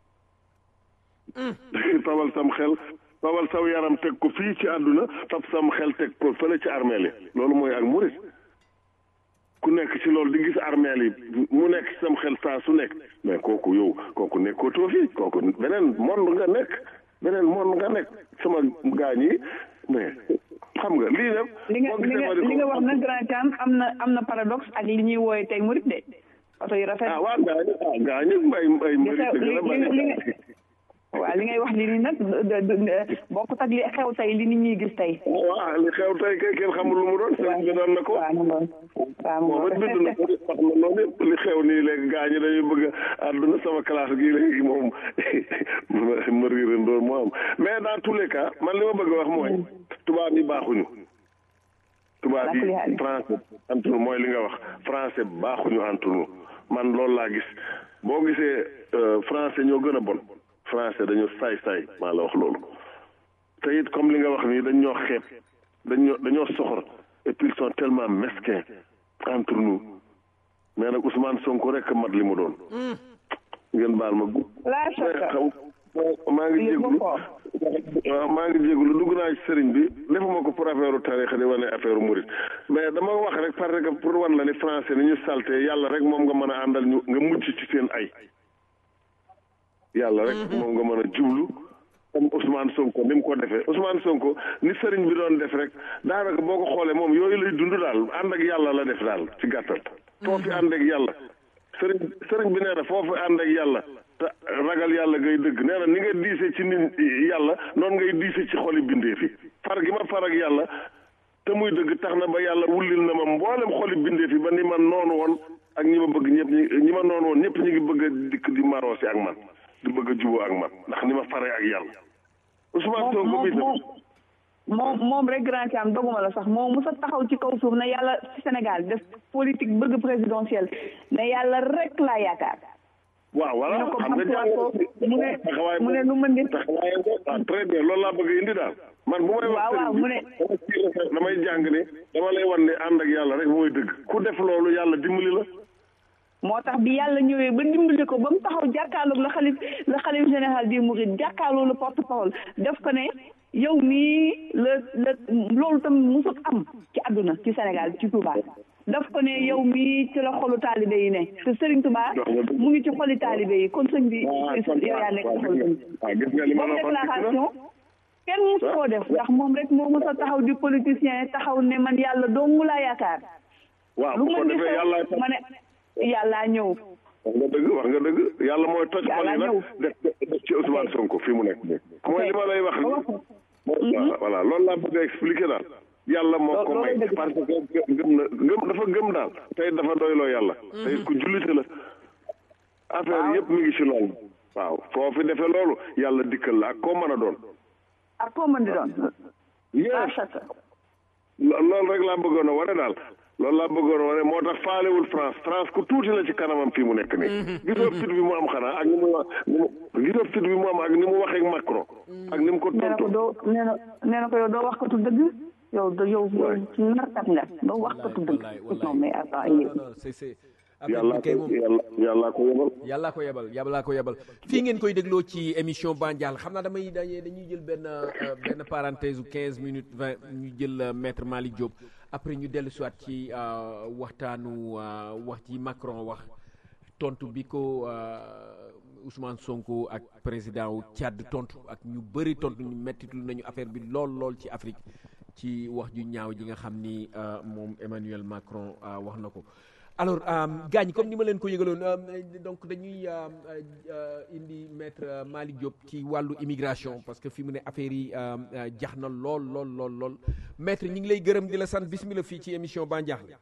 fabal sam xel fabal saw yaram teg ko fii ci àdduna fab sam xel teg ko fële ci armeel yi loolu mooy ak murit ku nekk ci loolu di gis armeel yi mu nekk ci sam xel saa su nekk mais kooku yow kooku nekkatoo fi kooku beneen monde nga nekk beneen monde nga nekk sama gaañ yi mais xam nga lii nag li nga boo li gisee nga ma di ko li nga wax nag grand Thiam am na am na paradoxe ak li ñuy wooye tey murit de oto yu rafet ah waa gaañu ah gaañu ay ay li mbëri xew dëgg li la li li nga bari waaw li ngay wax li ni nag de- de- de- bokkut ak li xew tey li nit ñuy gis tey waaw li xew tey kay kenn xamul lu mu doon sëriñ bi doon na ko waaw mu ngoon waaw mu moom it bind ngoon na ko de wax na loolu yëpp li xew nii léegi gaañu dañuy bëgg a àdduna sama classe gii léegi moom ma riirandoor moo am mais dans tous les cas man li ma bëgg a wax mooy tubaab yi baaxuñu tubaab yi Alhamdulilah. français entre nous mooy li nga wax français baaxuñu entre nous man loolu laa gis boo gisee euh, français ñoo gën a bon français dañoo saay-saay maa la wax loolu te it comme li nga wax nii dañ ñoo xeeb dañoo dañoo soxor et puis ils sont tellement mesquins entre nous mais nag Ousmane Sonko rek mat li mu doon ngeen baal ma gu laa mais shakka xam maa ngi Yëg jéglu ko. waaw maa ngi jéglu dugg naa ci sëriñ bi defuma ko pour affaire u tarixa di wane affaire u murit mais dama wax rek parce que pour wan la ni français ni ñu salte yàlla rek moom nga mën a àndal ñu nga mucc ci seen ay yàlla rek moom nga mën a jublu comme Ousmane Sonko ni mu ko defee Ousmane Sonko ni sëriñ bi doon def rek daanaka boo ko xoolee moom yooyu lay dund daal ànd ak yàlla la def daal ci gàttal foofu ànd ak yàlla sëriñ sëriñ bi nee na foofu ànd ak yàlla te ragal yàlla ngay dëgg nee na ni nga diise ci nit yàlla noonu ngay diise ci xoli bindee fi far gi ma far ak yàlla te muy dëgg tax na ba yàlla wullil na ma mboolem xoli bindee fi ba ni ma noonu woon ak ñi ma bëgg ñëpp ñi ñi ma noonu woon ñëpp ñu ngi bëgg a dikk di maroosi ak man di bëgg a juboo ak man ndax ni ma faree ak yàlla Ousmane Sonko moom mi tam moom moom rek grand Thiam doguma la sax moom musa taxaw ci kaw suuf ne yàlla ci Sénégal def politique bëgg présidentielle ne yàlla rek laa yaakaar waaw voilà ñu ne ko xam nga Mansour ko mu ne taxawaay mu ne nu mën di taxawaay ah très bien loolu laa bëgg a indi daal man bu may wax waaw waaw sëriñ mu bi ne dama ciy rafet damay jàng ne dama lay wan ne ànd ak yàlla rek mooy dëgg ku def loolu yàlla dimbali la moo tax bi yàlla ñëwee ba dimbali ko ba mu taxaw jàkkaarloog la xalif la xalif général des mourides jàkkaarloog le porte parole def ko ne yow mii la la loolu tam musut am ci àdduna ci Sénégal ci Touba daf ko ne yow mii ci la xolu taalibe yi ne te Serigne Touba mu ngi ci xoli taalibe yi kon sëñ bi yow yaa nekk ci xol sëñ bi waaw gis nga li ma moom la waxoon déclaration kenn musu koo def ndax moom rek moo mës a taxaw di politicien taxaw ne man yàlla dong laa yaakaar waaw lu bu ko mën di defee yàlla xew ma ne yàllaa ñëw wax nga dëgg wax nga dëgg yàlla mooy toj xol Yàlla yi nag ñëw. def def ci Ousmane Sonko fi mu nekk nii mooy li ma lay wax ni voilà voilà loolu laa bëgg a expliquer daal yàlla moo ko Loolu may dëgg. parce que gëm na gëm dafa gëm daal tey dafa doyloo yàlla tey ku jullite la affaire yëpp mi ngi ci loolu waaw foo fi defee loolu yàlla dikkal la ak koo mën a doon ak koo mën di doon yes achata lo- loolu rek laa bëggoon a wane daal loolu laa bëggoon a wane moo tax faalewul France France ku tuuti la ci kanamam fii mu nekk nii gisoo fit bi mu am xanaa ak ni mu wa- ni mu gisoo fit bi mu am ak ni mu waxee ak Macron ak ni mu ko nee na ko tontu doo nee na nee na ko yow doo wax ko tu dëgg yow do yow yow ci narkat nga doo wax ko tu dëgg wallaay wallaay non mais attends non yéen non non c'est c'est affaire yàllaa bi kay ko moom yàlla yàllaa ko yebal yàllaa ko yebal yàllaa ko yebal fii ngeen koy dégloo ci émission Bandial xam naa damay dañuy dañuy jël benn euh, benn parenthèse u 15 minutes 20 ñu jël euh, maître Malick Diop après ñu dellu siwaat ci euh, waxtaanu euh, wax ci Macron wax tontu bi ko euh, Ousmane Sonko ak président wu Tchad tontu ak ñu bëri tontu ñu mettitul nañu affaire bi lool lool ci Afrique ci wax ju ñaaw ji nga xam ni euh, moom Emmanuel Macron euh, wax na ko alors gaañ comme ni ma leen ko yëgaloon euh, donc dañuy euh, euh, indi maître euh, Malick Diop ci wàllu immigration parce que fi mu ne affaire yi euh, euh, jax na lool lool lool lool maître ñi ngi lay gërëm di la sant bismillah fii ci émission Bandiakhile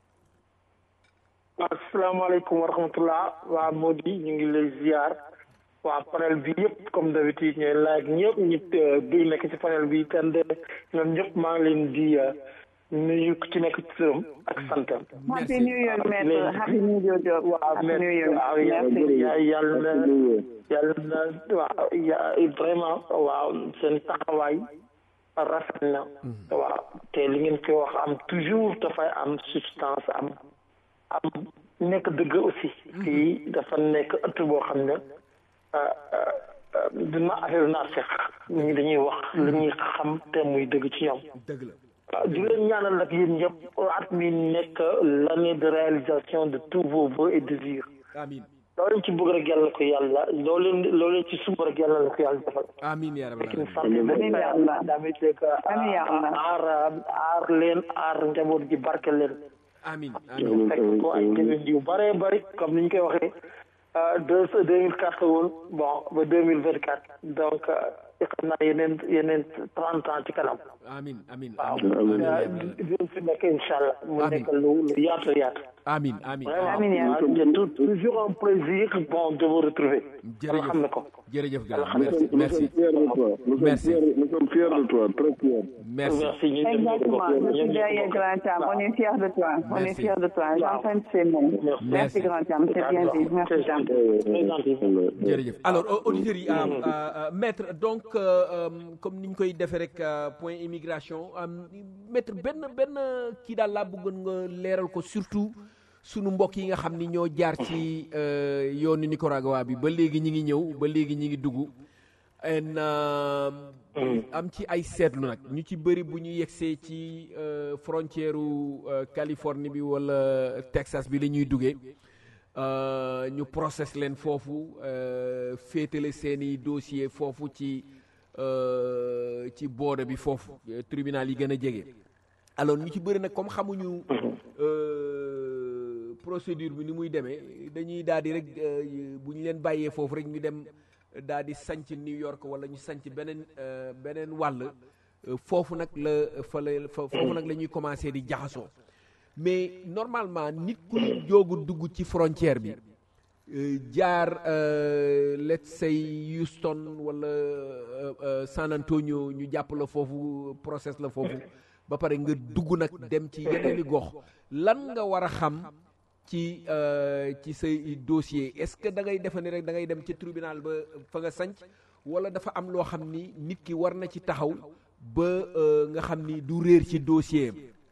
asalaamaaleykum wa rahmatullah waa Mody ñu ngi lay ziar waa panel bi yëpp comme d'habitude ñooy laaj ñëpp ñi duy nekk ci panel bi tende ñoom ñëpp maa ngi leen di uh, nuyu ku ci nekk ci turam ak santam happy new year maître happy new year Diop waaw happy mais new year waaw merci yàlla yàlla na yàlla na waaw ya- vraiment waaw seen taxawaay rafet na waaw te li ngeen koy wax am toujours dafay am substance am am nekk dëgg aussi fii dafa nekk ëtt boo xam ne dina affaire naa fex nit ñi dañuy wax li ñuy xam te muy dëgg ci ñoom dëgg la waaw di leen ñaanal nag yéen ñëpp at mi nekk l'année de réalisation de tous vos vœux et désirs amin loo leen ci bëgg rek yàlla ko yàlla loo leen loo leen ci sumb rek yàlla la ko yàlla defal amin yaa rabbal kin alamin santé Amiin yaa Allah. damit rek Amiin yaa Allah. aar aar leen aar njaboot gi barke leen amin amin fekk ko ay déwén yu bare bari comme ni ñu koy waxee deux deux mille quatre woon bon ba deux mille vingt quatre donc xam naa yeneen yeneen trente ans ci kanam amin amin waaw amin dinañ fi nekk incha allah mu Amiin. nekk lu lu yaatu yaatu amin amin vraiment Amiin yaa ah, c'est tout- toujours un plaisir bon de vous retrouver yàlla xam na ko jërëjëf gars Alhamdulillah. merci nous merci sommes fiers de toi nous sommes nous sommes fiers de toi très fiers merci merci ñu ñëpp ñoo ko Exactement, bokk. je Ñoom suis ñoo ko derrière bokk. Grand Cham. On est fiers de toi. On est Merci. fiers de toi. J'entends ces mots. Merci. Merci Grand Cham. C'est bien dit. Merci Cham. Très gentil. jërëjëf alors euh, auditeurs yi euh, euh, maître donc euh, euh, comme ni ñu koy defee rek euh, point immigration euh, maître benn benn kii daal laa bëggoon nga leeral ko surtout sunu mbokk yi nga xam ni ñoo jaar ci euh, yoonu Nicaragua bi ba léegi ñi ngi ñëw ba léegi ñi ngi dugg en euh, am ci ay seetlu nag ñu ci bëri bu ñu yegsee ci euh, frontière u euh, Californie bi wala Texas bi la ñuy duggee euh, ñu process leen foofu euh, féetale seeni dossier foofu ci euh, ci boode bi foofu euh, tribunal yi gën a jege alors ñu ci bëri nag comme xamuñu euh, procédure bi ni muy demee dañuy daal di rek bu ñu leen bàyyee foofu rek ñu dem daal di sanc New York wala ñu sanc beneen beneen wàll foofu nag la fa la foofu nag la ñuy commencé di jaxasoo mais normalement nit ku joogu dugg ci frontière bi jaar let's say Houston wala San Antonio ñu jàpp la foofu process la foofu ba pare nga dugg nag dem ci yeneeni gox lan nga war a xam ci ci say dossier est-ce que da ngay defe ni rek da ngay dem ci tribunal ba fa nga sanc wala dafa am loo xam ni nit ki war na ci taxaw ba nga xam ni du réer ci dossier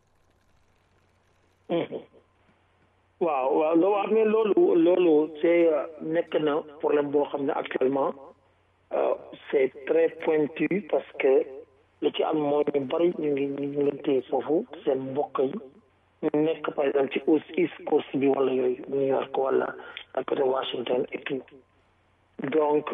am waaw waaw loo wax ne loolu loolu c'est nekk na problème boo xam ne actuellement c'est très pointu parce que li ci am mooy ñu bari ñu ngi ñu ngi leen téye foofu seen mbokk yi ñu nekk par exemple ci East Coast bi wala yooyu New York wala à côté Washington et tout donc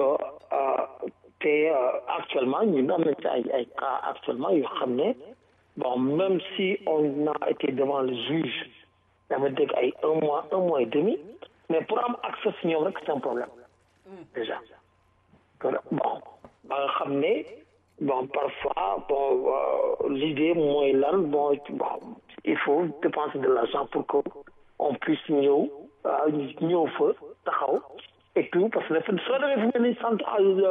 te actuellement ñun am nañ ci ay ay cas actuellement yoo xam ne bon même si on a été devant le juge dama dégg ay un mois un mois et demi mais pour am accès si ñoom rek c'est un problème déjà bon ba nga xam ne bon parfois bon l'idée mooy lan bon bon il faut dépenser de l'argent pour que on puisse ñëw ñëw fa taxaw et tout parce que dafa soo demee fu mel ni sant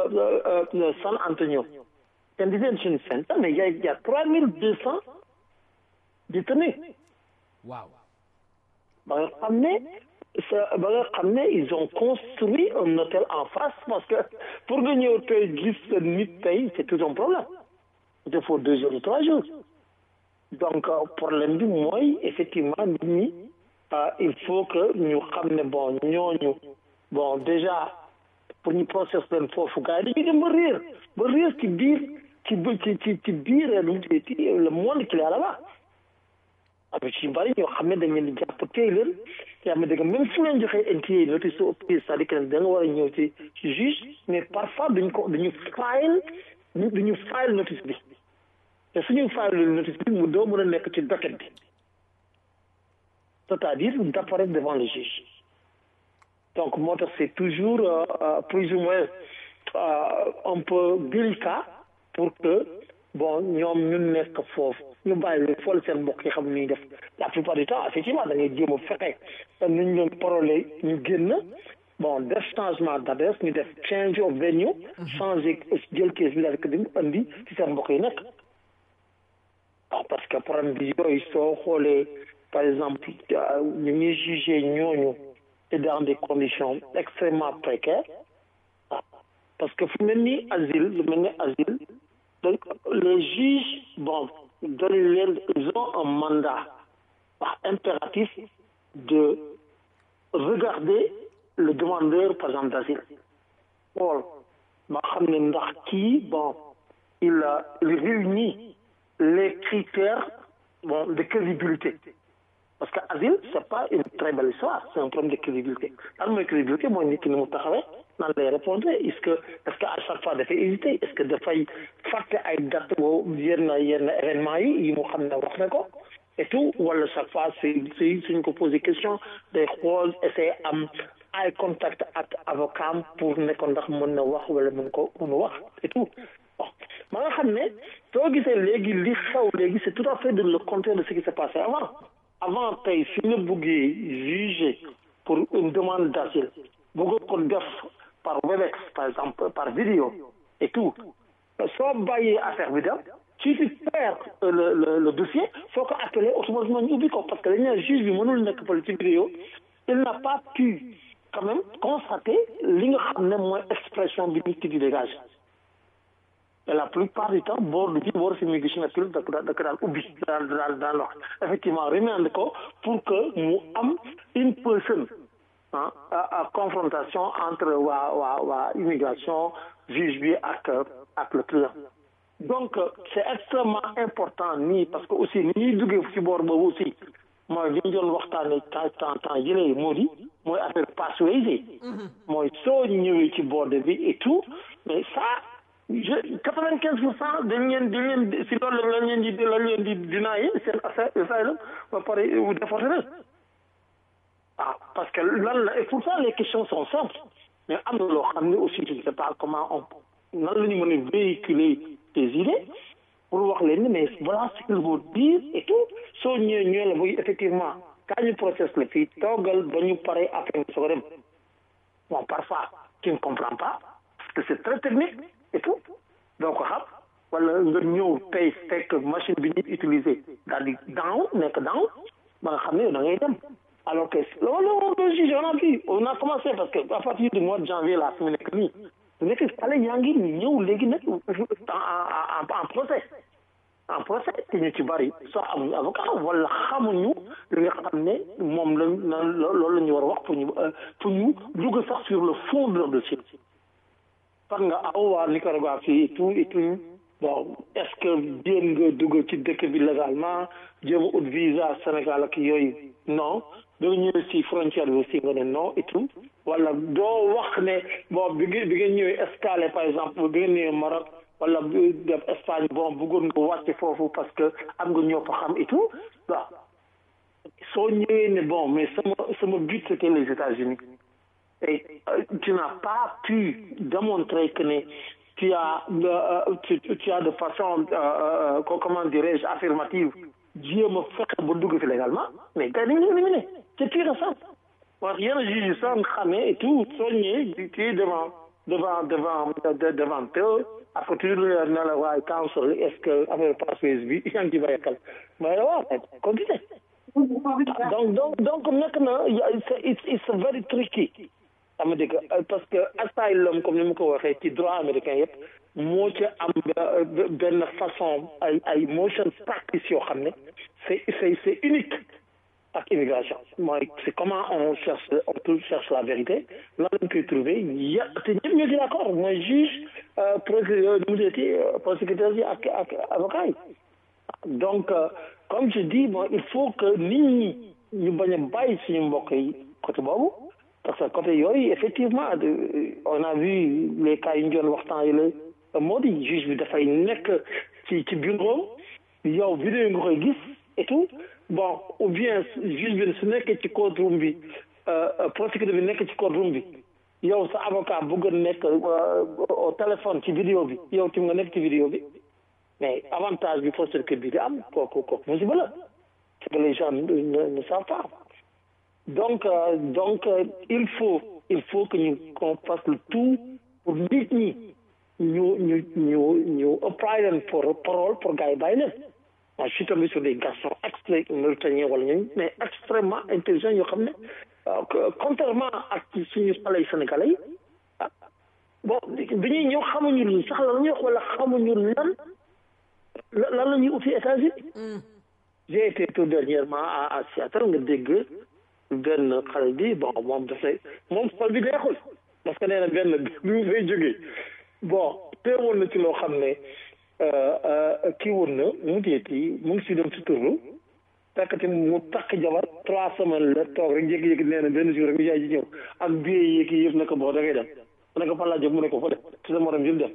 San Antonio ten detention center mais y a y a trois mille deux cents détenus waaw ba nga xam ne sa ba nga xam ne ils ont construit un hôtel en face parce que pour nga ñëw tey gis sa nit tey c'est tout un problème il faut deux jours ou trois jours donc problème bi mooy effectivement nit ñi il faut que ñu xam ne bon ñooñu bon déjà pour ñu process leen foofu gars yi dañuy dem ba réer ba réer ci biir ci ci ci ci biir lu mu ci le monde qu'il y a là-bas am ci bari ñoo xam ne dañ leen di jàpp téye leen yaa ma dégg même fu leen joxee NTA notice au pied c'est-à-dire que da nga war a ñëw ci ci juge mais parfois duñ ko duñu file duñu file notice bi te suñu file notice bi mu doo mën a nekk ci docket bi c'est-à-dire d'apparaître devant le juge donc moo tax c'est toujours plus ou moins un peu délicat pour que bon ñoom ñu nekk foofu ñu bàyyi leen fool seen mbokk yi xam ni def la plupart du temps effectivement da ngay jéem a fexe nu ñu leen parole ñu génn bon def changement d'adresse ñu def change of venue changer jël kees bi daal di andi ci seen mbokk yi nekk waaw parce que problème bi yooyu soo xoolee par exemple ñu ngi jugé ñooñu et dans des conditions extrêmement précaires parce que fu mel ni asile lu mel ni asile donc les juges bon donne leen ils ont un mandat impératif de regarder le demandeur par exemple d'asile xool ba xam ne ndax kii bon il il réunit les critères bon de crédibilité parce que asile c'est pas une très belle histoire c'est un problème de crédibilité lan mooy crédibilité mooy nit ki ni mu taxawee nan lay répondre est-ce que est-ce que à chaque fois dafay hésiter est-ce que dafay fàtte ay date boo yenn yenn événement yi yi mu xam ne wax na ko et tout wala chaque fois c'est c'est suñ ko poser question day xool essayer am eye contact ak avocat pour ne ko ndax mën na wax wala mën ko mën wax et tout bon ma nga xam ne soo gisee léegi li xew léegi c'est tout à fait de le contraire de ce qui s'est passé avant avant tey su ñu buggee juger pour une demande d'asile bëgg ko def par Webex par exemple par vidéo et tout soo bàyyee affaire bi dem si tu perds le le le dossier soo ko appelé automatiquement ñu ubbi ko parce que dañu ne juge bi mënul nekk par ci vidéo il n'a pas pu quand même constater li nga xam ne mooy expression bi nit ki di dégage et la plupart du temps boor bi boor si muy gis na pil da ko da ko daan ubbi daan daan daan wax effectivement remande ko pour que mu am une personne ah à confrontation entre waa waa waa immigration juge bi ak ak le client donc c'est extrêmement important nii parce que aussi ni ñuy duggee ci boor boobu aussi mooy li ñu doon waxtaanee temps temps temps yële moo di mooy affaire pathways yi mooy soo ñëwee ci boor bi et tout mais ça je quatre-vingt-quinze pour cent dañ leen dañ leen si loolu lañ leen di lañ leen di dinaay seen affaire asylum ba pare déporté leen waaw parce que lan la et pourtant les questions sont simples mais am na loo xam ne aussi je ne sais pas comment on nan la ñu mën a véhiculer des idées pour wax leen ni mais voilà ce qu'il faut dire et tout soo ñëwee ñëwee la buy effectivement quand ñu process la fii toogal ba ñu pare après nga soog a dem bon parfois tu ne comprends pas parce que c'est très technique et tout doo ko xam wala nga ñëw tey fekk machine bi ñu utiliser daal di down nekk down ba nga xam ne da ngay dem alors que loolu loolu juge on a vu on a commencé parce que à partir du mois de janvier là fi mu nekk nii su nekk xale yaa ngi ñëw léegi nag en en procès en procès te ñu ci bari soo amuñu avocat wala xamuñu li nga xam ne moom la loolu la ñu war a wax pour ñu pour ñu dugg sax sur le fond de leur dossier parce nga aw waa Nicaragua fii et tout et tout bon est-ce que jéem nga dugg ci dëkk bi légalement jéem a ut visa Sénégal ak yooyu non doo ñëwee si frontière bi aussi nga ne non et tout wala doo wax ne bon bi nga bi nga ñëwee escale par exemple bi nga ñëwee Maroc wala def Espagne bon bëggoon nga wàcc foofu parce que am nga ñoo fa xam et tout waaw soo ñëwee ne bon mais sama sama but c'était les États-Unis et tu n'as pas pu démontrer que ne tu as euh, tu, tu as de façon euh, euh, comment dirais-je affirmative jéem a fexe ba dugg fi légalement mais gars dañu éliminé c'est pire ça wax yenn juge yi sax nga xamee et tout soo ñëwee tu es devant devant devant devant eux après tu ne la waaye counsel est-ce que affaire passeuse bi yaa ngi ci bàyyi xel mais waaw continue donc donc donc nekk na it's it's very tricky ama dégg parce que asylum comme ni mu ko waxee ci droit américain yëpp moo ci am benn façon ay ay motion practice yoo xam ne c'est c'est c'est unique ak immigration mooy c'est comment on cherche on tout cherche la vérité lan lañ koy trouver ya te ñëpp ñoo ci d'accord mooy juge procureur nu mu deeti prosécuteur yi ak ak avocat yi donc comme je dis bon il faut que nit ñi ñu bañ a bàyyi suñu mbokk yi côté boobu parce que côté yooyu effectivement on a vu les cas yi ñu doon waxtaan yi la moo di juge bi dafay nekk ci ci bureau yow vidéo nga koy gis et tout bon ou bien juge bi su nekkee ci courtroom bi prosécuteur bi nekk ci courtroom bi yow sa avocat bëgg a nekk au téléphone ci vidéo bi yow tim nga nekk ci vidéo bi mais avantage bi prosécuteur bi di am kooku kooku musiba la c'est que les gens ne ne savent pas donc euh, donc euh, il faut il faut que ñu qu'on fasse le tout pour nit ñi ñu ñu ñu ñu apply leen pour parole pour gars yi bàyyi leen moi je suis tombé sur des garçons extré mauritaniens wala ñooñu mais extrêmement intelligents yoo xam ne contrairement ak suñu xale yi sénégalais yi ah bon bi ñuy ñëw xamuñu lu sax la ñuy wax wala xamuñu lan lan la ñuy uti États-Unis j'ai été tout dernièrement à à Seattle nga dégg benn xale bi bon moom dafay moom xol bi neexul parce que nee na benn bi mu fay jógee bon teewoon na ci loo xam ne kii woon na mu teeti mu ngi si dem si turlu fekkati mu takk jabar trois semaines la toog rek jékki-jékki nee na benn jour rek mu jaay ji ñëw ak billet yeeg yëpp ne ko boo da ngay dem mu ne ko fan laa jóg mu ne ko fa dem ci sa morom jël dem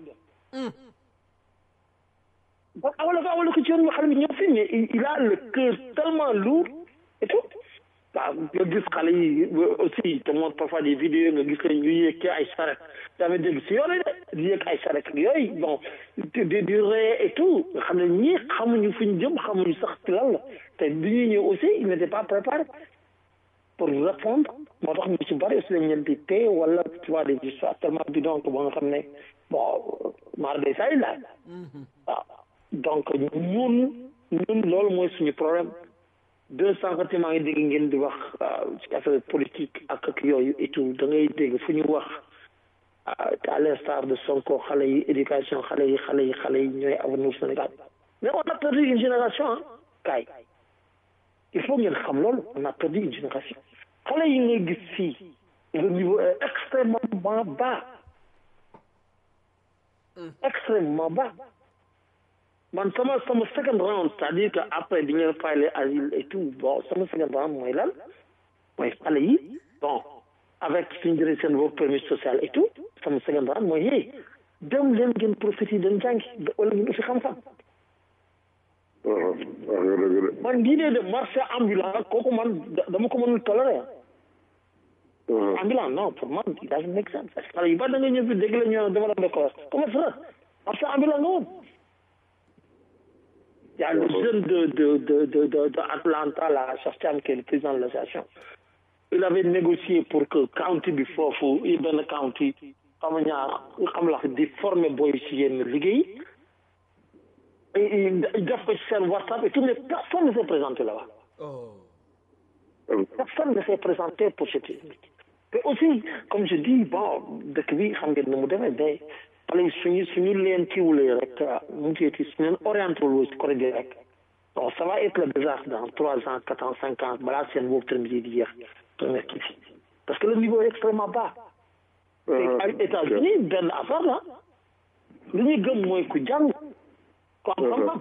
bon awala ko awala ko ci yoon xale bi ñëw fi mais il a le cœur tellement lourd et tout waaw nga gis xale yi aussi te moom parfois des vidéos nga gis leen ñu yéeg ci ay saret tamit dégg si yoon de di yéeg ay saret ak yooyu bon di di ree et tout nga xam ne ñii xamuñu fu ñu jëm xamuñu sax ci lan la te bi ñuy ñëw aussi il n'était pas préparé pour répondre moo tax ñu ci bari aussi dañ leen di téye wala tu vois des histoires tellement bidon que ba nga xam ne bon maar day say laaj waaw donc ñun ñun loolu mooy suñu problème deux cent maa ngi dégg ngeen di wax ci affaire politique ak ak yooyu et tout da ngay dégg fu ñu wax à l'instar de Sonko xale yi éducation xale yi xale yi xale yi ñooy avenir Sénégal mais on a perdu une génération ah kaay il faut ngeen xam loolu on a perdu une génération xale yi ngay gis fii le niveau est extrêmement bas extrêmement bas man sama sama second round c'est-à-dire que après bi ñu leen fayale asile et tout bon sama second round mooy lan mooy xale yi bon avec suñu jëlee seen work permit social et tout sama second round mooy yee dem leen ngeen profité dem jàngi wala ngeen fi xam-xam man l'idée de marché ambulant kooku man dama ko mënul tolérer ambulant non pour moi it doesn't make sense xale yu bari da nga ñëw fi dégg la ñu développé de corps comment ça parce que ambulant nga woon il y a le jeune de de de de de, de Atlanta là Sostiam qui est le président de l'association il avait négocié pour que county bi foofu yi benn county xam nga ñaar xam la di former boy si yenn liggéey def ko ci seen WhatsApp et tout mais personne ne s'est présenté là-bas personne ne s'est présenté pour cette mais aussi comme je dis bon dëkk bi xam ngeen ni mu demee day xale yi suñu suñu leen kiiwulee rek mu ngi ci suñu leen orienté wul ci côté bi rek bon ça va être le désastre dans trois ans quatre ans cinq ans balaa seen boobu terme di jeex première kii bi parce que le niveau est extrêmement bas te ay États-Unis benn affaire la li ñuy gëm mooy ku jàng ku am xam-xam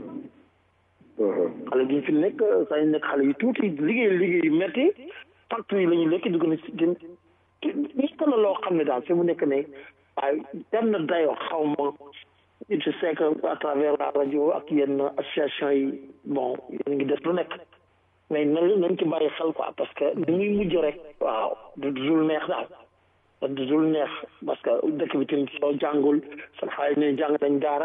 xale bi fi nekk saa ñu nekk xale yu tuuti liggéey liggéey yu métti facture yi la ñuy lekk dugg na si gën nekk na loo xam ne daal fi mu nekk ne waaye dem na dayoo xaw ma je sais que à travers la rajo ak yenn association yi bon yéen ngi def lu nekk mais nañ nañ ci bàyyi xel quoi parce que ni muy mujj rek waaw du dul neex daal du dul neex parce que dëkk bi tamit soo jàngul sa xale ne jàng nañ daara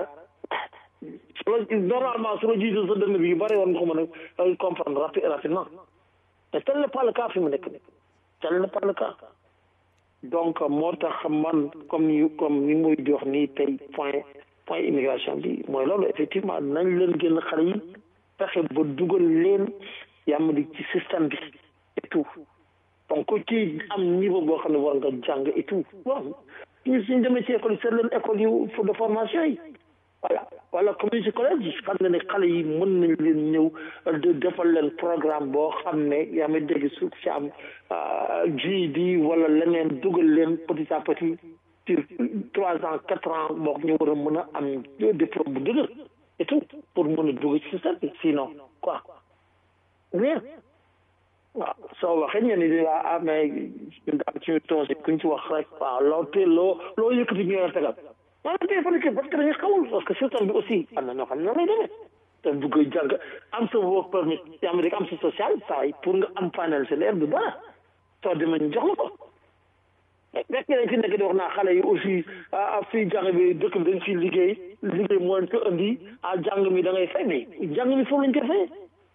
su la normalement su la jiite sa dënn bi yu bëri woon nga ko mën a comprendre rapi rapidement mais tel n'est pas le cas fi mu nekk nii tel n'est pas le cas donc moo tax man comme ni comme ni muy di wax nii tey point point immigration bi mooy loolu effectivement nañ leen génn xale yi fexe ba dugal leen yàmm di ci système bi et tout donc ku ci am niveau boo xam ne war nga jàng et tout bon ñu suñ demee ci école yi seet leen école yu de formation yi voilà wala community college xam nga ne xale yi mën nañ leen ñëw de defal leen programme boo xam ne yaa may dégg su ci am GED wala leneen dugal leen petit à petit sur trois ans quatre ans boo ñu war a mën a am diplôme bu dëgër et tout pour mën a dugg ci système bi sinon quoi bien waaw soo waxee ñenn ñi la ah mais ñun daal suñu tool kuñ ci wax rek waaw loo tee loo loo yëkkati ñu la tegal wala tey fan parce que dañuy xamul parce que système bi aussi am na ñoo xam ne noonu lay demee te bu koy jàng am sa work permit yaa ngi am sa social saa yi pour nga am financial aid du dara soo demee ñu jox la ko fekk nañ fi nekk di wax naa xale yi aussi ah fii jàng bi dëkk bi dañ fiy liggéey liggéey moo leen ko indi ah jàng mi da ngay fay mais jàng mi foofu lañ koy fayee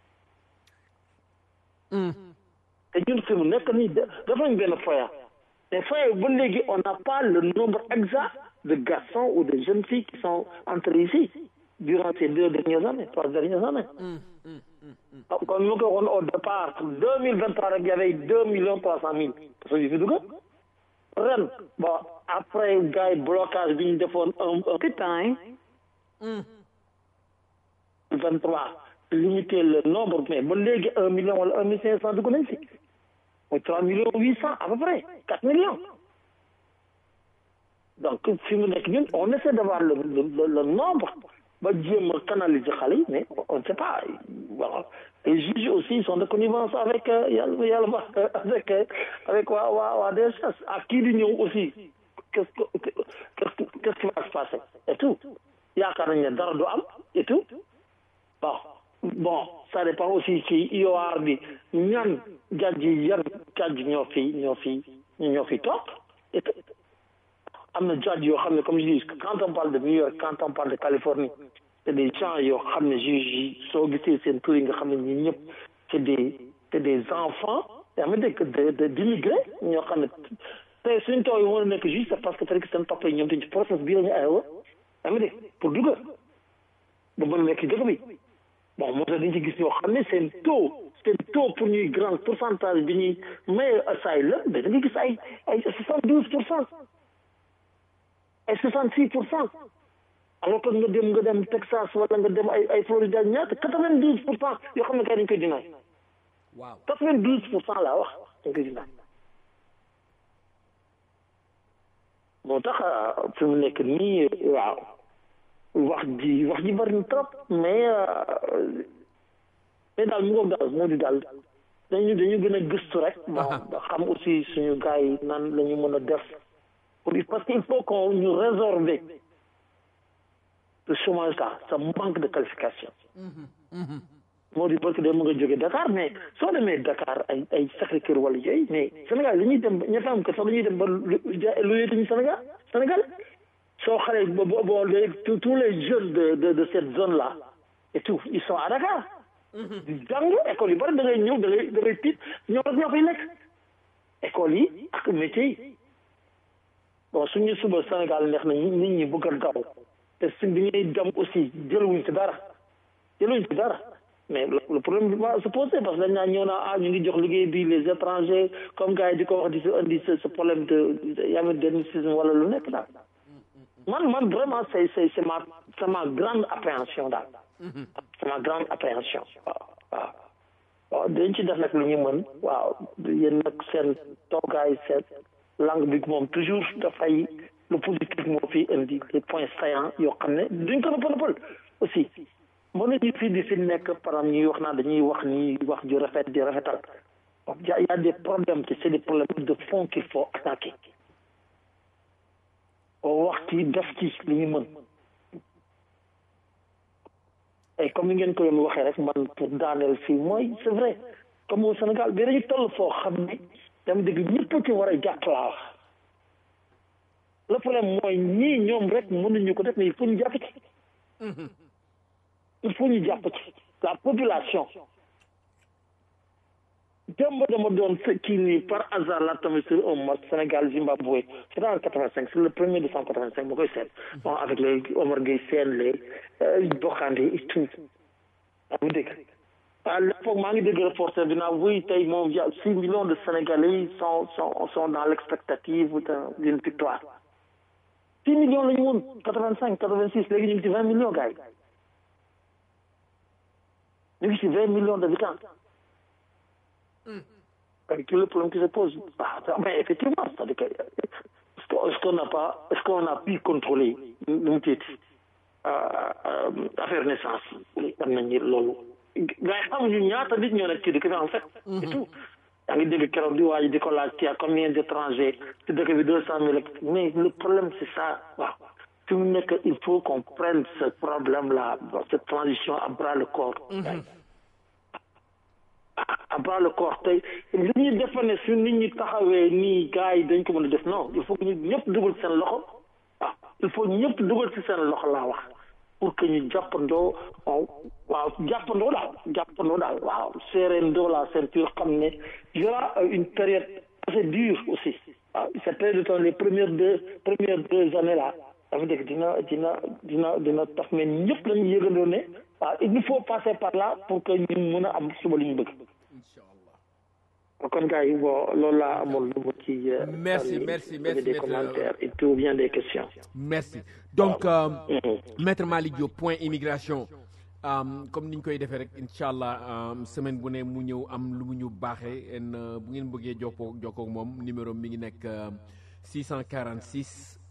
te ñun fi mu nekk nii dafa nañ benn foya mais foya ba léegi on n'a pas le nombre exact de garçons ou de jeunes filles qui sont entrés ici durant ces deux dernières années trois dernières années comme ñu ko waxoon au départ deux mille vingt trois rek il y avait deux millions trois cent mille personnes yu fi dugg ren bon après gars yi blocage bi ñu defoon un putain vingt trois limiter le nombre mais ba léegi un million wala un million cinq cent dugg nañ si mooy trois millions huit cent à peu près quatre millions donc fi mu nekk ñun on essaie d'avoir le le le nombre ba jéem a canaliser xale yi mais on ne sait pas voilà les juges aussi ils sont de connivence avec yàlla yàlla ba avec avec waa waa waa DSS ak kii di ñëw aussi qu'est-ce que qu'est-ce qu'est-ce qui va se passer et tout yaakaar nañ ne dara du am et tout bon bon ça dépend aussi ci IOR bi ñan jàjj yi yan jàjj ñoo fi ñoo fi ñoo fi toog et am na jàjj yoo xam ne comme je dis quand on parle de New York quand on parle de Californie c'est des gens yoo xam ne juge yi soo gisee seen tur yi nga xam ne ñi ñëpp c'est des c'est des enfants yaa ngi dégg de de d'immigrés ñoo xam ne tey suñu taw yi mën a nekk juge c'est parce que peut-être seen papa yi ñoom dañ ci process bii la ñu aywa yaa ngi dégg pour dugg ba mën a nekk dëkk bi bon moo tax dañ ci gis ñoo xam ne seen taux seen taux pour ñuy grand pourcentage bi ñuy maye asylum mais da nga gis ay ay soixante douze pour cent ay soixante six pour cent alors que nga dem nga dem Texas wala nga dem ay ay Florida ñaata quatre vingt douze pour cent yoo xam ne kay dañ koy dinaay waaw quatre vingt douze pour cent laa wax dañ koy dinaay moo tax fi mu nekk nii waaw wax ji wax ji bari na trop mais mais daal mu ngoog daal moo di daal dañu dañu gën a gëstu rek bon xam aussi suñu gars yi nan la ñu mën a def pour parce qu'il faut qu'on ñu résorber le chômage là ce manque de qualification moo di parce que dem nga jóge Dakar mais soo demee Dakar ay ay Sacré-Cœur wala yooyu mais Sénégal li ñuy dem ña fa am que sax dañuy dem ba lu lu yëtuñu Sénégal Sénégal soo xale bo bo bo tous tous les jeunes de de de cette zone là et tout ils sont à Dakar. di jàng école yu bari da ngay ñëw da ngay da ngay tiit ñoom rek ñoo fay nekk école yi ak métier yi bon suñu suba Sénégal neex na nit ñi bëgg a daw te su bi ñuy dem aussi jëluwuñ ci dara jëluwuñ ci dara mais le problème va se poser parce que dañ naa ñëw naa ah ñu ngi jox liggéey bi les étrangers comme gars yi di ko wax di si indi ce problème de yamadénicisme wala lu nekk daal man man vraiment c'est c'est c'est ma c'est ma grande appréhension daal c'est ma grande appréhension waaw waaw waaw dañ ci def nag lu ñu mën waaw yéen nag seen toogaay seen langue bi moom toujours dafay le positif moo fi indi les points saillants yoo xam ne duñ ko nëppal nëppal aussi mën nañu fii di fi nekk par exemple ñuy wax naa dañuy wax ni wax ju rafet di rafetal y a y a des problèmes c'est des problèmes de fond qu'il faut attaquer wax ci def ci li ñu mën et comme ni ngeen ko yoon waxee rek man pour daaneel fii mooy c'est vrai comme au Sénégal bi dañu toll foo xam ne dama dégg ñëpp ci war a jàpp laa wax le problème mooy ñii ñoom rek mënuñu ko def mais il faut ñu jàpp ci il faut ñu jàpp ci la population démb dama doon kii nii par hasard la tamit sur un match Sénégal Zimbabwe c'était en quatre-vingt-cinq c'est le premier décembre quatre-vingt-cinq ma koy seet bon avec les Omar Gueye Sène les Bokande et tout yaa ngi dégg à l'époque maa ngi dégg reporter bi naa wuy tey moom y a six millions de Sénégalais sont sont sont dans l'expectative d'une victoire six millions la ñu woon quatre-vingt-cinq quatre-vingt-six léegi ñu ngi ci vingt millions gars yi ñu ngi ci vingt millions d'habitants avec tout le problème qui se pose ah mais effectivement c'est-à-dire que est-ce qu'on n'a pas est-ce qu'on a pu contrôler nu mu tuuti affaire naissance yi am nañu loolu gars yi xamuñu ñaata nit ñoo nekk ci dëkk bi en fait et tout yaa ngi dégg keroog di waa ji di ko laaj ci combien d'étrangers ci dëkk bi deux cent mille mais le problème c'est ça waaw fi mu nekk il faut qu'on prenne ce problème là cette transition à bras le corps à bras le corps tey li ñuy defa ne su nit ñi taxawee nii gars yi dañ ko mën a def non il faut que ñu ñëpp dugal seen loxo waaw il faut ñëpp dugal ci seen loxo laa wax pour que ñu jàppandoo waaw jàppandoo daal jàppandoo daal waaw serrendoo la ceinture xam ne y aura une période assez dure aussi waaw cette période de temps les premières deux premières deux années là dafa dégg dina dina dina dina tax mais ñëpp lañu yëgandoo ne waaw il nous faut passer par là pour que ñu mën a am suba li ñu bëgg kon gars yi bon loolu laa amoon lu mu ci merci merci merci des commentaires et tout bien des questions merci donc euh, maître Malick Diop point immigration um, comme ni ñu koy defee rek incha allah um, semaine bu ne mu ñëw am lu mu ñu baaxee en bu ngeen bëggee jokkoo jokkoo moom numéro mi ngi nekk 646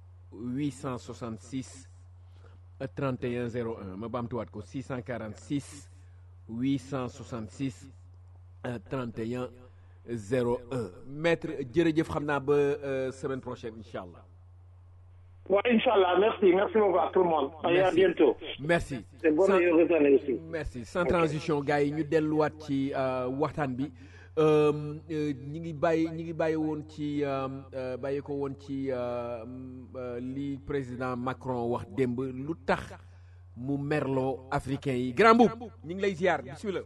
866 31 01 ma baamtuwaat ko 646 866 31 01 maître jërëjëf xam naa ba semaine prochaine incha allah. waaw incha allah merci merci beaucoup à tout le monde. merci à bientôt. merci. c'est bon Sans- heureuse année aussi. merci sans transition gars yi ñu delluwaat ci euh, waxtaan bi euh, euh, ñi ngi bàyyi ñi ngi bàyyi woon ci euh, euh, bàyyi ko woon ci euh, euh, li président Macron wax démb lu tax mu merloo africain yi grand boub ñi ngi lay ziar bismillah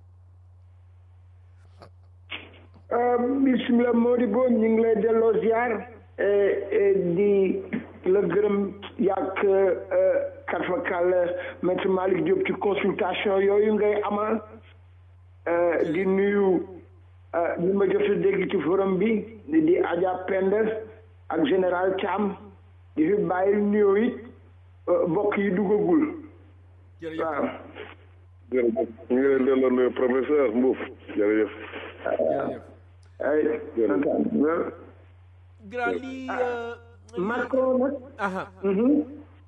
bismillah Modibo ñu ngi lay delloo ziar di la gërëm yàgg katfakal maître Malick Diop ci consultation yooyu ngay amal euh, di nuyu euh, ñi ma jot a dégg ci forum bi di Adja Penda ak général Thiam di fi bàyyi nuyoo it euh, mbokk yi duggagul jërëjëf waaw jërëjëf ñu ngi leen delloo nuyu professeur Mbouf jërëjëf jërëjëf ay jërëjëf grand lii euh, Macron nag aha Mhm.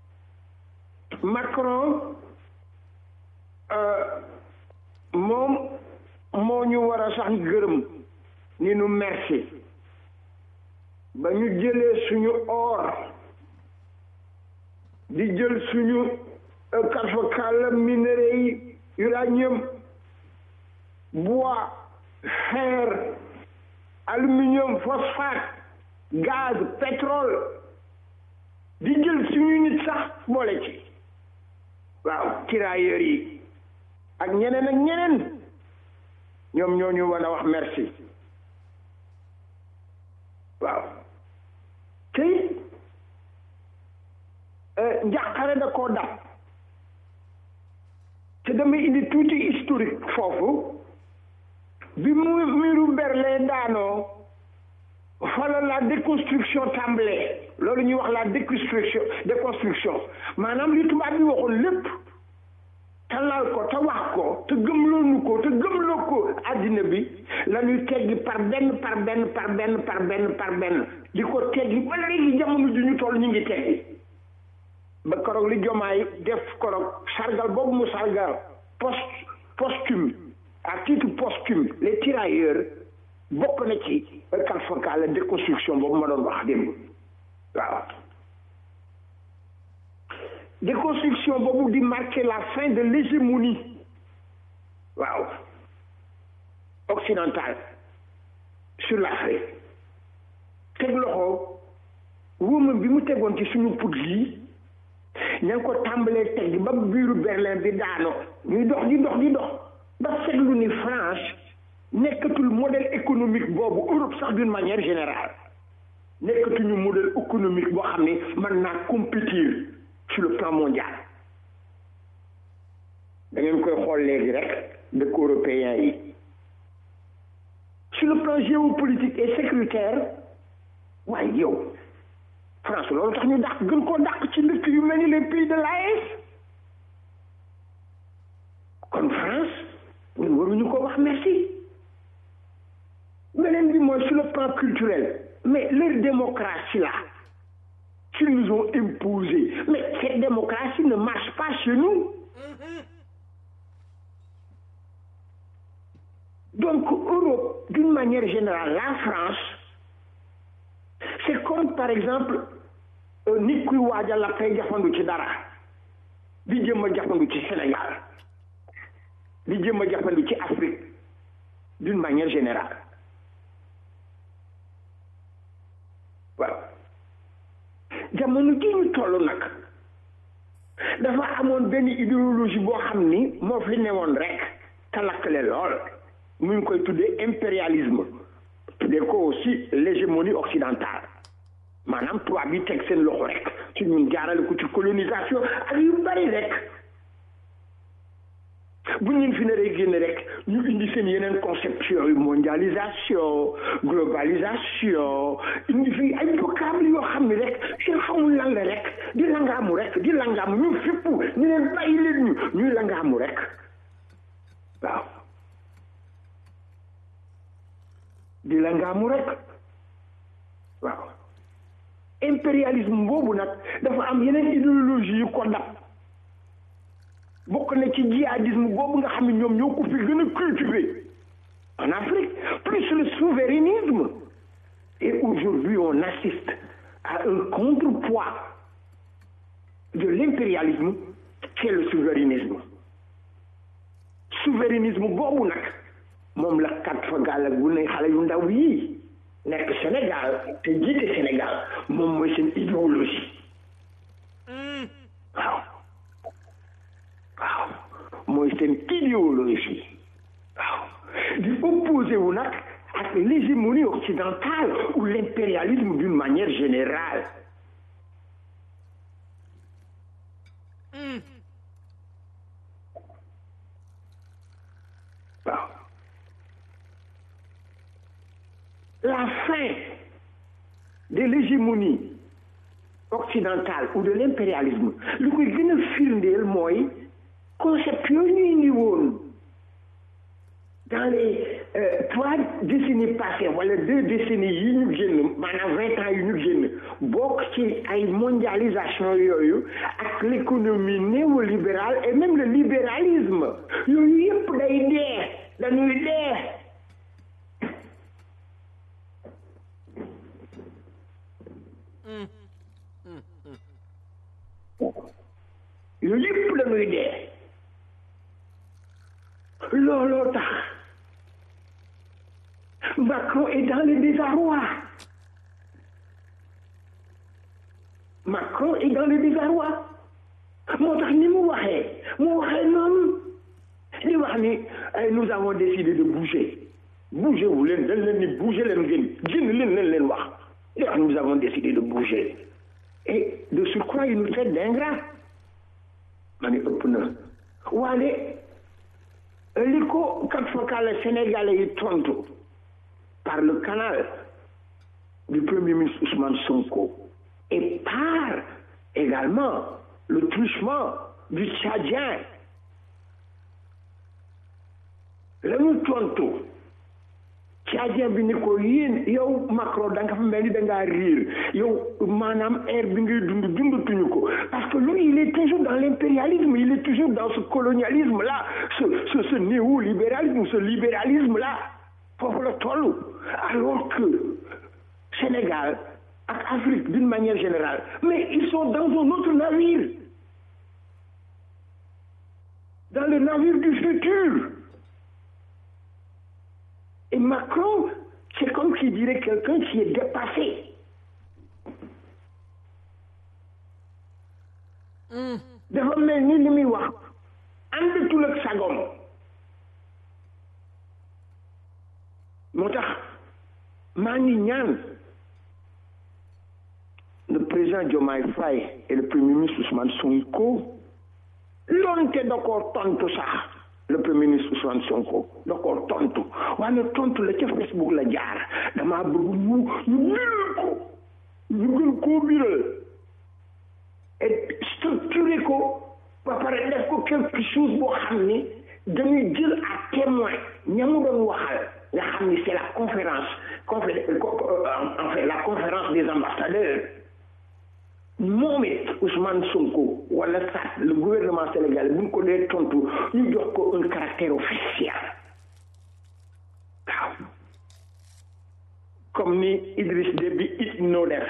Macron euh, moom moo ñu war a sax gërëm ni nu merci ba ñu jëlee suñu or di jël suñu karfakal minerais yi uranium bois fer aluminium phosphate gaz pétrole di jël suñu nit sax boole ci waaw tirailleurs yi ak ñeneen ak ñeneen ñoom ñoo ñu war a wax merci waaw tey njàqare da koo dab te damay indi tuuti historique foofu bi mu miiru Berlin daanoo fala la déconstruction tàmbalee loolu ñuy wax la déconstruction déconstruction maanaam li tubaab bi waxoon lépp te lal ko te wax ko te gëmloonu ko te gëmloo ko àddina bi la ñuy teggi par benn par benn par benn par benn par benn di ko teggi ba léegi jamono ji ñu toll ñu ngi teggi ba koroog li jomaay def koroog sargal boobu mu sargal post posthume à titre posthume les tirailleurs bokk na ci kal faka la déconstruction boobu ma doon wax démb waaw déconstruction boobu di marquer la fin de l'hégémonie waaw occidentale sur l'Afrique teg loxo wóoma bi mu tegoon ci suñu put yi ña ngi ko tàmbalee teg ba biiru Berlin bi daano ñuy dox di dox di dox ba seetlu ni France nekkatul modèle économique boobu Europe sax d'une manière générale nekkatuñu modèle économique boo xam ne mën naa compétir sur le plan mondial da ngeen koy xool léegi rek dëkk européen yi sur le plan géopolitique et sécuritaire waaye yow France loolu tax ñu dàq gën koo dàq ci dëkk yu mel ni les pays de l'AES kon France ñun waruñu ko wax merci beneen bi mooy sur le plan culturel mais leur démocratie là qu'ils nous ont imposé mais cette démocratie ne marche pas chez nous donc Europe d'une manière générale la France c'est comme par exemple nit kuy waajal la fay jafandu ci dara di jëm a jafandu ci Sénégal di jëm a jafandu ci Afrique d'une manière générale waaw jamono ji ñu toll nag dafa amoon benn idéologie boo xam ni moo fi newoon rek te lakkale lool mu ngi koy tuddee impérialisme tuddee ko aussi l'hégémonie occidentale maanaam tubaab bi teg seen loxo rek ci ñun jaarale ko ci colonisation ak yu bari rek bu ñu fi naree génn rek ñu indi seen yeneen conception yu mondialisation globalisation indi fi ay vocable yoo xam ne rek seen xamul lan la rek di langaamu rek di langaamu ñu fépp ñu leen bàyyi leen ñu ñuy langaamu rek waaw di langaamu rek waaw impérialisme boobu nag dafa am yeneen idéologie yu ko dab bokk na ci djihadisme boobu nga xam ne ñoom ñoo ko fi gën a cultiver en Afrique plus le souverainisme et aujourd'hui on assiste à un contrepoids de l'impérialisme qui est le souverainisme souverainisme boobu nag moom la kat fa gàll ak bu ne xale yu ndaw yii nekk Sénégal te jiite Sénégal moom mooy seen idéologie waaw waaw mooy seen idéologie waaw di opposé wu nag ak l'hégémonie occidentale ou l'impérialisme d'une manière générale waaw la fin de l'hégémonie occidentale ou de l'impérialisme lu koy gën a firndeel mooy concept yooyu ñu indi woon dans les trois décennies passées wala deux décennies yi ñu génn maanaam vingt ans yi ñu génn bokk ci ay mondialisation yooyu ak l'économie néolibérale et même le libéralisme yooyu yëpp day dee dañuy dee yooyu yëpp dañuy dee looloo tax désarroi Macron est dans le désarroi moo tax ni mu waxee mu waxee noonu di wax ni nous avons décidé de bouger bouger wu leen dañ leen ni bouger leen ngeen génn leen leen leen wax di wax nous avons décidé de bouger et de surcroît il nous traite d'ingrat ma ni ëpp na waale li ko kat fakal sénégalais yi tontu par le canal du premier ministre Ousmane Sonko et par également le truchement du Tchadien la ñu tontu Tchadien bi ni ko yéen yow Macron da nga fa mel ni da ngaa riir yow maanaam air bi ngay dund dundatuñu ko parce que lui il est toujours dans l'impérialisme il est toujours dans ce colonialisme là ce ce ce néolibéralisme ce libéralisme là foofu la toll alors que Sénégal ak Afrique d'une manière générale mais ils sont dans un autre navire dans le navire du futur et Macron c'est comme qui dirait quelqu'un qui est dépassé dafa mel ni li muy wax àndatul ak sagom moo tax maa ngi ñaan le président Diomaye Faye et le premier ministre Ousmane Sonko loonte da koo tontu sax le premier ministre Ousmane Sonko da koo tontu waaye tontu la ca Facebook la jaar damaa bëgg ñu ñu biral ko ñu gën koo biral et structuré ko ba pare def ko quelque chose boo xam ni dañuy jël à témoin ña mu doon waxal nga xam ni c'est la conférence confé en fait la conférence des ambassadeurs moom it Ousmane Sonko wala sax le gouvernement sénégalais bu ñu ko dee tontu ñu jox ko un caractère officiel waaw comme ni Idriss Déby it noo def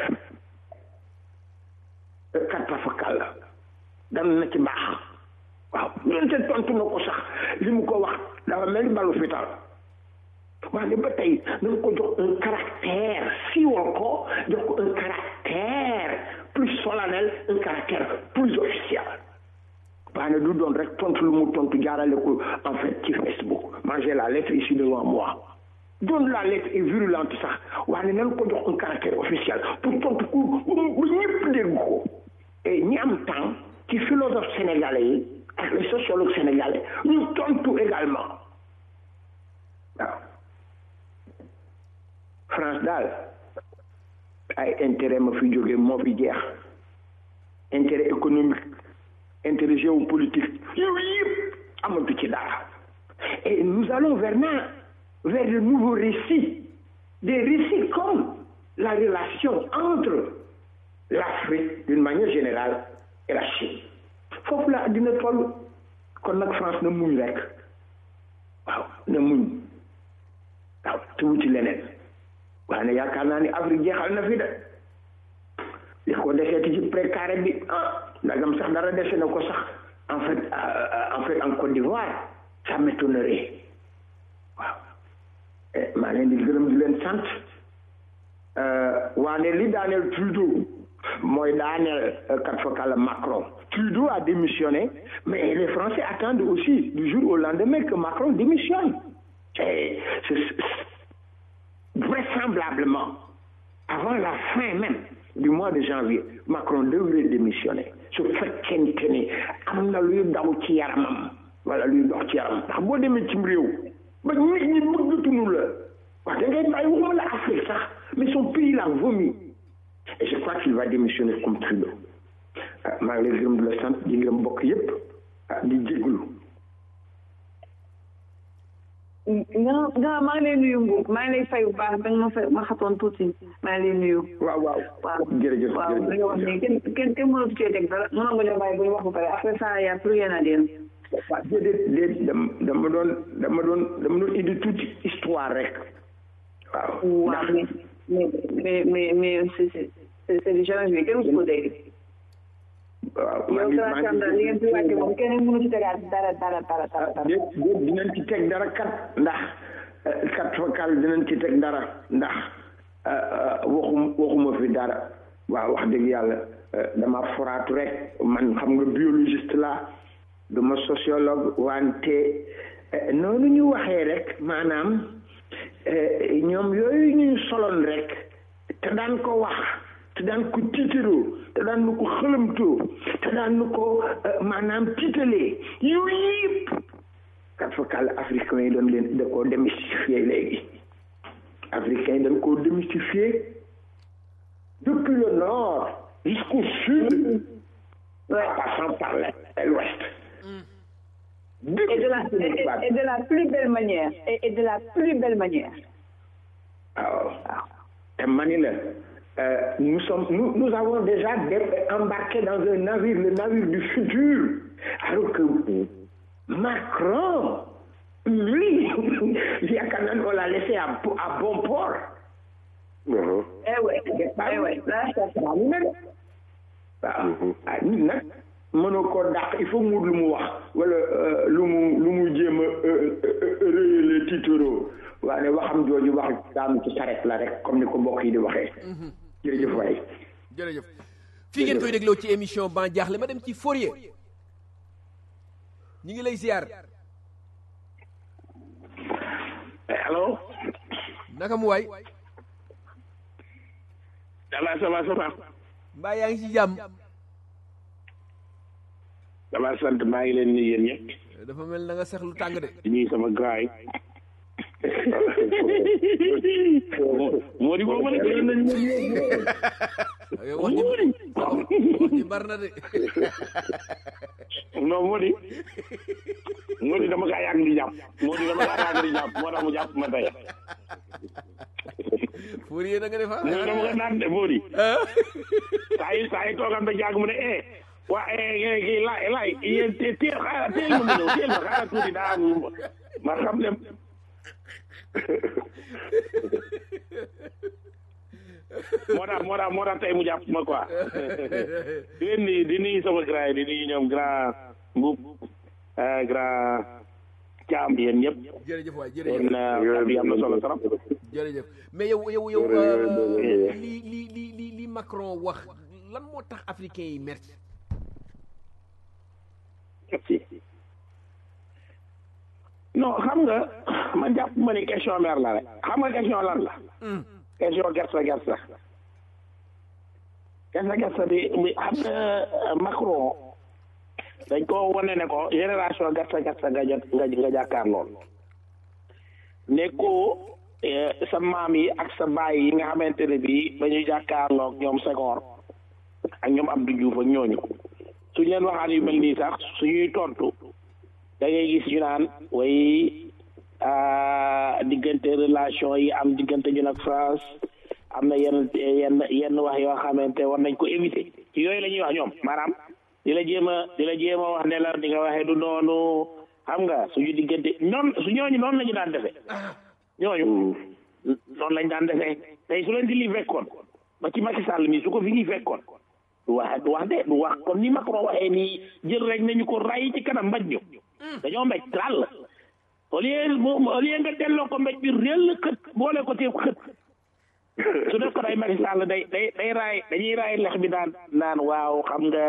kat fakal la dana na ci baax waaw ñoonte tontu na ko sax li mu ko wax dafa mel ni balu fital waaye ba tey nañ ko jox un caractère siiwal ko jox ko un caractère plus solennel un caractère plus officiel waaye du doon rek tontu lu mu tontu jaarale ko en fait ci Facebook man j'ai la lettre ici devant moi doon la lettre est virulente sax waaye nañ ko jox un caractère officiel pour tontu ko ba ñëpp dégg ko et ñi am temps ci philosophe sénégalais yi ak les sociologues sénégalais ñu tontu également waaw France daal ay intérêt ma fi jóge moo fi jeex intérêt économique intérêt géopolitique yooyu yëpp amatu ci dara et nous allons vers na vers de nouveaux récits des récits comme la relation entre l'Afrique d'une manière générale et la Chine foofu la dina toll kon nag France na muñ rek waaw na muñ waaw te wuti leneen waaye yaakaar naa ni Afrique jeexal na fi de li ko deseeti ci précaré bi ah ndagam sax dara dese na ko sax en fait en fait en Côte d'Ivoire ça m'étonnerait waaw maa leen di gërëm di leen sant waane li daaneel Trudeau mooy daaneel kat fakala Macron Trudeau a démissionné mais les Français attendent aussi du jour au lendemain que Macron démissionne et vraisemblablement avant la fin même du mois de janvier Macron devrait démissionner su fekkente ni am na luy daw ci yaramam wala luy dox ci yaramam ndax boo demee cim réew ba nit ñi bëggatuñu la wax da ngay bàyyi waxuma la Afrique sax mais son pays l'a vomi et je crois qu'il va démissionner comme Trudeau maa ngi lay gërëm di la sant di gërëm mbokk yépp di jéglu nga nga maa ngi lay nuyu Mbour maa ngi lay fay bu baax da nga ma fay ma xatoon tuuti maa ngi lay nuyu. waaw waaw waaw jërëjëf waaw li nga wax nii kenn kenn kenn mënatu cee teg dara mënoon nga ñoo bàyyi ba ñu wax ba pare après ça y a plus rien à dire. waaw déedéet déet dama dama doon dama doon dama doon indi tuuti histoire rek. waaw waaw mais mais mais mais c'est c'est c'est du jamais vu kenn musu ko dégg. waaw yow Sénégal li ngeen fi wàcce moom kenn mënu ci tegaat dara dara dara dara. déet déet dinañ ci teg dara kat ndax kat fakal dinañ ci teg dara ndax waxum waxuma fi dara waaw wax dëgg yàlla dama foraatu rek man xam nga biologiste la duma sociologue wante noonu ñu waxee rek maanaam ñoom yooyu ñu soloon rek te daan ko wax te daan ko tiitaroo te daan nu ko xëlamtoo te daan nu ko maanaam tiitalee yooyu yëpp kat fa kàll africain yi doon leen da koo démystifier léegi africain yi dañ koo démystifier depuis le nord jusqu'au sud en passant par l'ouest et de la et, et de la plus belle manière et, et de la plus belle manière waaw te mani la Euh, nous sommes nous, nous avons déjà embarqué dans un navire le navire du futur alors que Macron lui yaakaar naa on l'a laissé à, à bon port eh ouais eh ouais waaw nit nag mënoo koo dàq il faut mu lu mu wax wala lu mu lu mu jéem a rëyale tiitaroo waaye waxam jooju wax daanu ci saret la rek comme ni ko mbokk yi di waxee jërëjëf waay jërëjëf fii ngeen koy dégloo ci émission ban jaaxle ma dem ci Fourier ñu ngi lay ziar allo naka mu waay dala ça va ça va mbaa yaa ngi ci jàmm dama sant maa ngi leen nuyu yéen ñëpp dafa mel na nga sex lu tàng de di nuyu sama grand yi moo di boobu ma ne ko nañ yow wax ji wax ji bar na de non moo di moo di dama kaa yàgg di jàpp moo di dama kaa yàgg di jàpp moo tax mu jàpp ma tey Fourier na nga def ah moo dama ko naan de moo di saa yi saa yi toogam ba jàgg mu ne eh waa eh kii laay laay yéen teel xaaral teel ma mu ñëw teel ma xaaral tuuti daa am ma xam ne moo tax moo tax moo tax tey mu jàpp ma quoi di leen nuyu di nuyu sama grand yi di nuyu ñoom grand mbub grand caam yéen ñëpp jërëjëf waay yéen jërëjëf kàddu yi am na solo trop jërëjëf mais yow yow yow li li li li li Macron wax lan moo tax africain yi merci non xam nga man jàpp ma ni question mer la rek xam nga question lan la question gerte gerte gerte gerte bi bi xam nga Macron dañ ko wane ne ko génération gerte gerte nga jot nga nga jàkkaar lool ne ko sa maam yi ak sa baay yi nga xamante ne bii ba ñu jàkkaarloog ñoom Senghor ak ñoom Abdou Diouf ak ñooñu suñ leen waxaan yu mel nii sax suñuy tontu da ngay gis ñu naan way diggante relation yi am diggante ñun ak France am na yenn yenn yenn wax yoo xamante war nañ ko éviter yooyu la ñuy wax ñoom maanaam di la jéem a di la jéem a wax ne la di nga waxee du noonu xam nga suñu diggante noonu su ñooñu noonu la ñu daan defee ñooñu noonu lañ daan defee tey su leen di li fekkoon ba ci Macky Sall mi su ko fi ñuy fekkoon du wax du wax de du wax kon ni Macron waxee nii jël rek nañu ko ray ci kanam mbaj ñu dañoo mbéj tràll au lieu au lieu nga delloo ko mbéj bi réel xët boole ko teew xët su def ko day Macky Sall day day day raay dañuy raay lex bi daan naan waaw xam nga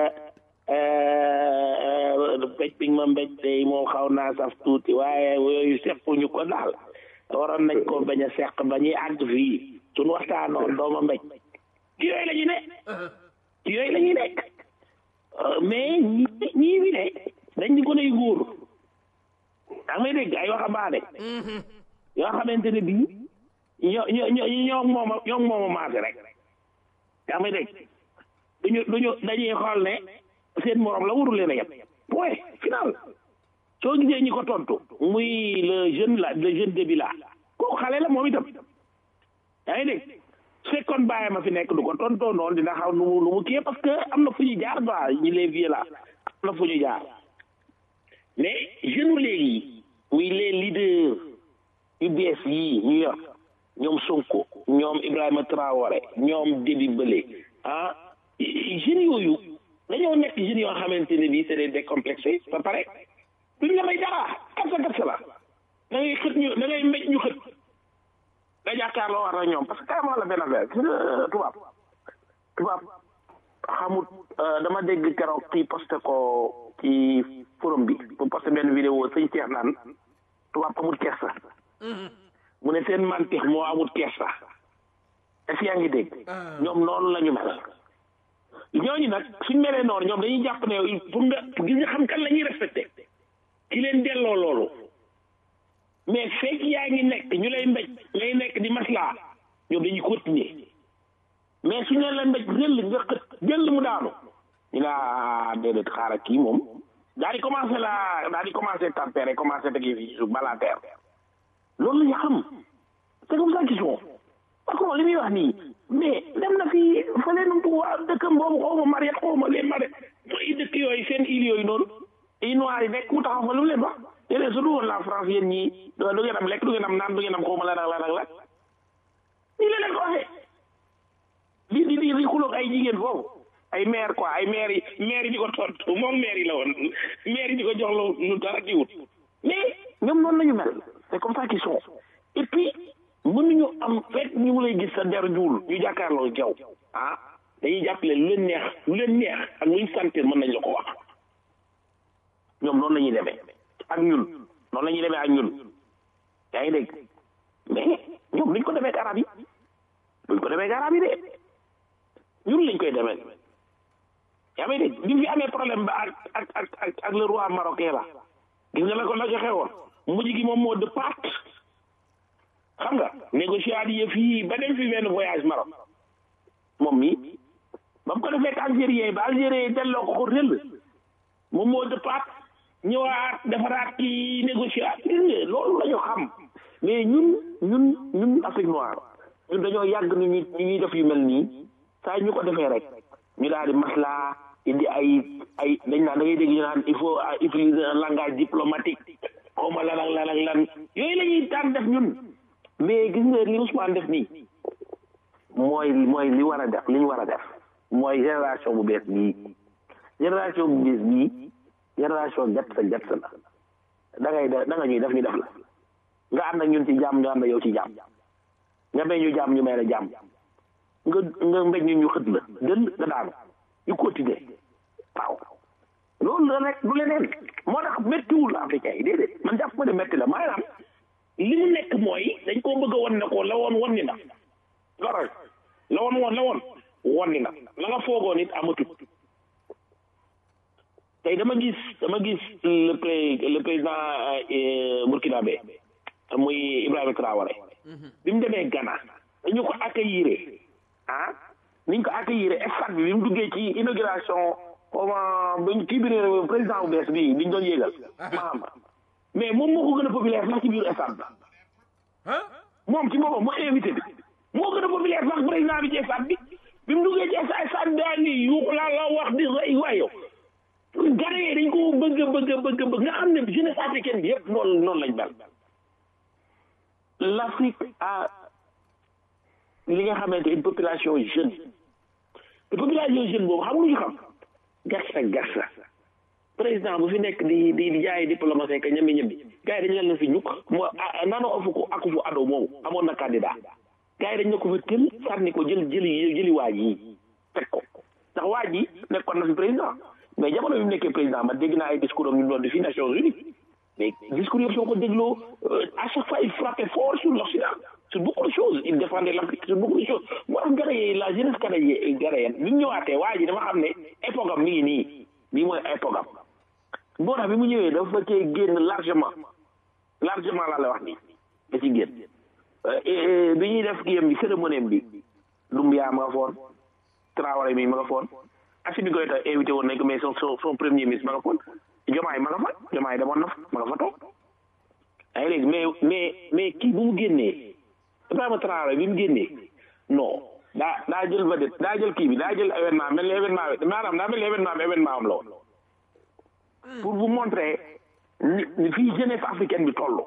mbéj bi ma mbéj day moom xaw naa saf tuuti waaye yooyu seppuñu ko daal waroon nañ ko bañ a seq ba ñuy àgg fii suñu waxtaanoon dooma mbéj ci yooyu la ñu ne ci yooyu la ñuy nekk mais ñi ñii fi ne dañ di gone yu góor daa may dégg ay waxambaane yoo xamante ne bii ñoo ñoo ñoo mooma ñoo mooma maase rek yaa may dégg duñu duñu dañuy xool ne seen morom la warul leen a yem point final soo gisee ñi ko tontu muy le jeune la le jeune début la kooku xale la moom itam yaa ngi dégg su fekkoon bàyyi ma fi nekk du ko tontoo noonu dina xaw nu mu nu mu kii parce que am na fu ñu jaar quoi ñi les vieux la am na fu ñu jaar mais jeune léegi muy les leaders yu bees yii ñu yor ñoom Sonko ñoom Ibrahima Traoré ñoom Déby Bële ah jeunes yooyu dañoo nekk jeunes yoo xamante ne bii c'est des décomplexés ba pare duñ la may dara gatsa gatsa la da ngay xët ñu da ngay mbéj ñu xët nga jàkkaarloo war na ñoom parce que carrément la benn affaire gis nga tubaab tubaab xamut dama dégg keroog kii posté ko ci forum bi pour posté benn vidéo sëñ Cheikh naan tubaab amut kersa mu ne seen mantix moo amut kersa est-ce que yaa ngi dégg ñoom noonu la ñu mel ñooñu nag suñ melee noonu ñoom dañuy jàpp ne pour nga gis nga xam kan la ñuy respecté ki leen delloo loolu mais fekk yaa ngi nekk ñu lay mbéj ngay nekk di maslaa ñoom dañuy continuer mais suñu leen la mbéj jël nga xët jël mu daanu ñu laa déedéet xaaral kii moom daal di commencé la daal di commencé tempérer commencé tegi fi suuf balaa teer loolu la ñu xam c'est comme ça qu'ils sont parce que moom li muy wax nii mais dem na fi fële nu mu waa dëkkam boobu xaw ma Mariette xaw ma leen Mariette mooy dëkk yooyu seen île yooyu noonu i noir yi nekk mu taxaw fa lu mu leen wax yéen su du woon la France yéen ñii du ngeen am lekk du ngeen am naan du ngeen am xaw ma lan ak lan ak lan nii la leen ko waxee di di di di xuloog ay jigéen foofu ay maire quoi ay maire yi maire yi di ko tontu moom maire yi la woon maire yi di ko jox lu lu dara di wut mais ñoom noonu la ñu mel c'est comme ça qu'ils sont et puis mënuñu am fekk ñu ngi lay gis sa der juul ñu jàkkaarloo jaw ah dañuy jàppale lu leen neex lu leen neex ak luñ sentir mën nañ la ko wax ñoom noonu la ñuy demee ak ñun noonu la ñuy demee ak ñun yaa ngi dégg mais ñoom luñ ko demee ak arab yi luñ ko demee ak arab yi de ñun lañ koy demee yaa ngi dégg bi fi amee problème ba ak ak ak ak ak le roi marocain la gis nga la ko la joxe woon mujj gi moom moo de part xam nga négociat yi fii ba dem fi benn voyage Maroc moom mi ba mu ko defee ak algérien ba algérien delloo ko ko rëll moom moo de part ñëwaat defaraat ki négociat gis nga loolu la ñu xam mais ñun ñun ñun Afrique noire ñun dañoo yàgg ni ñu ñu ñuy def yu mel nii saa ñu ko defee rek ñu daal di maslaa indi ay ay dañ naan da ngay dégg ñu naan il faut utiliser un langage diplomatique xaw ma lan ak lan ak lan yooyu la ñuy daan def ñun mais gis nga li Ousmane def nii mooy mooy li war a def li ñu war a def mooy génération bu bees bii génération bu bees bii génération gat sa gat sa la da ngay da nga ñuy def ñu def la nga ànd ak ñun ci jàmm ñu ànd ak yow ci jàmm nga may ñu jàmm ñu may la jàmm nga nga mbéj ñu ñu xët la dël nga daanu ñu continuer waaw loolu la rek du leneen moo tax méttiwul africain yi déedéet man jàpp ma ne métti la maanaam li mu nekk mooy dañ koo bëgg a won ne ko la woon won ni na loral la woon woon la woon won ni na la nga foogoon it amatut tey dama gis dama gis le pré le président burkinabé muy Ibrahima Traoré bi mu demee Ghana dañu ko accueillir ah niñ ko accueillir stade bi bi mu duggee ci inauguration comment bañ kii bi président bu bees bi biñ doon yéegal maam mais moom moo ko gën a populaire sax ci biir stade ba moom ci boppam moo invité bi moo gën a populaire sax président bi ci stade bi bi mu duggee ci stade bi daal ni yuuxu laa la wax di rey waay yow gare yi dañ ko bëgg bëgg bëgg bëgg nga xam ne jeunesse africaine bi yëpp noonu noonu lañ mel l'Afrique a li nga xamante une population jeune te population jeune boobu xam lu ñu xam garsa garsa président bu fi nekk di di di jaay diplomatie ka ñami ñami gars yi dañu leen fi ñukk moo nano afu ko aku fu ado moomu amoon na candidat gars yi dañ ne ko fa tël sànni ko jël jëli jëli waaj yi teg ko ndax waaj yi nekkoon na fi président mais jamono bi mu nekkee président man dégg naa ay discours am ñu doon di fi Nations Unies mais discours yëpp soo ko dégloo à chaque fois il frappait fort sur l'Occident sur beaucoup de choses il défendait l'Afrique sur beaucoup de choses moo tax garaye la jeunesse garaye garayen bi mu ñëwaatee waa ji dama xam ne époque am mi ngi nii bii mooy époque am boo tax bi mu ñëwee dafa cee génn largement largement laa la wax nii da ci génn bi ñuy def kiyam bi cérémonie bi Doumbouya ma nga foon Traoré mi ma nga foon Assimi Goïta invité woon nañ ko mais son son premier ministre ma nga foon Diomaye ma nga fa Diomaye demoon na fa ma nga fa toog yaa ngi dégg mais mais mais kii bu mu génnee Ibrahima Traoré bi mu génnee non daa daa jël vedette daa jël kii bi daa jël événement mel ni événement bi maanaam daa mel ni événement bi événement am la woon pour vous montrer ni ni fii jeunesse africaine bi toll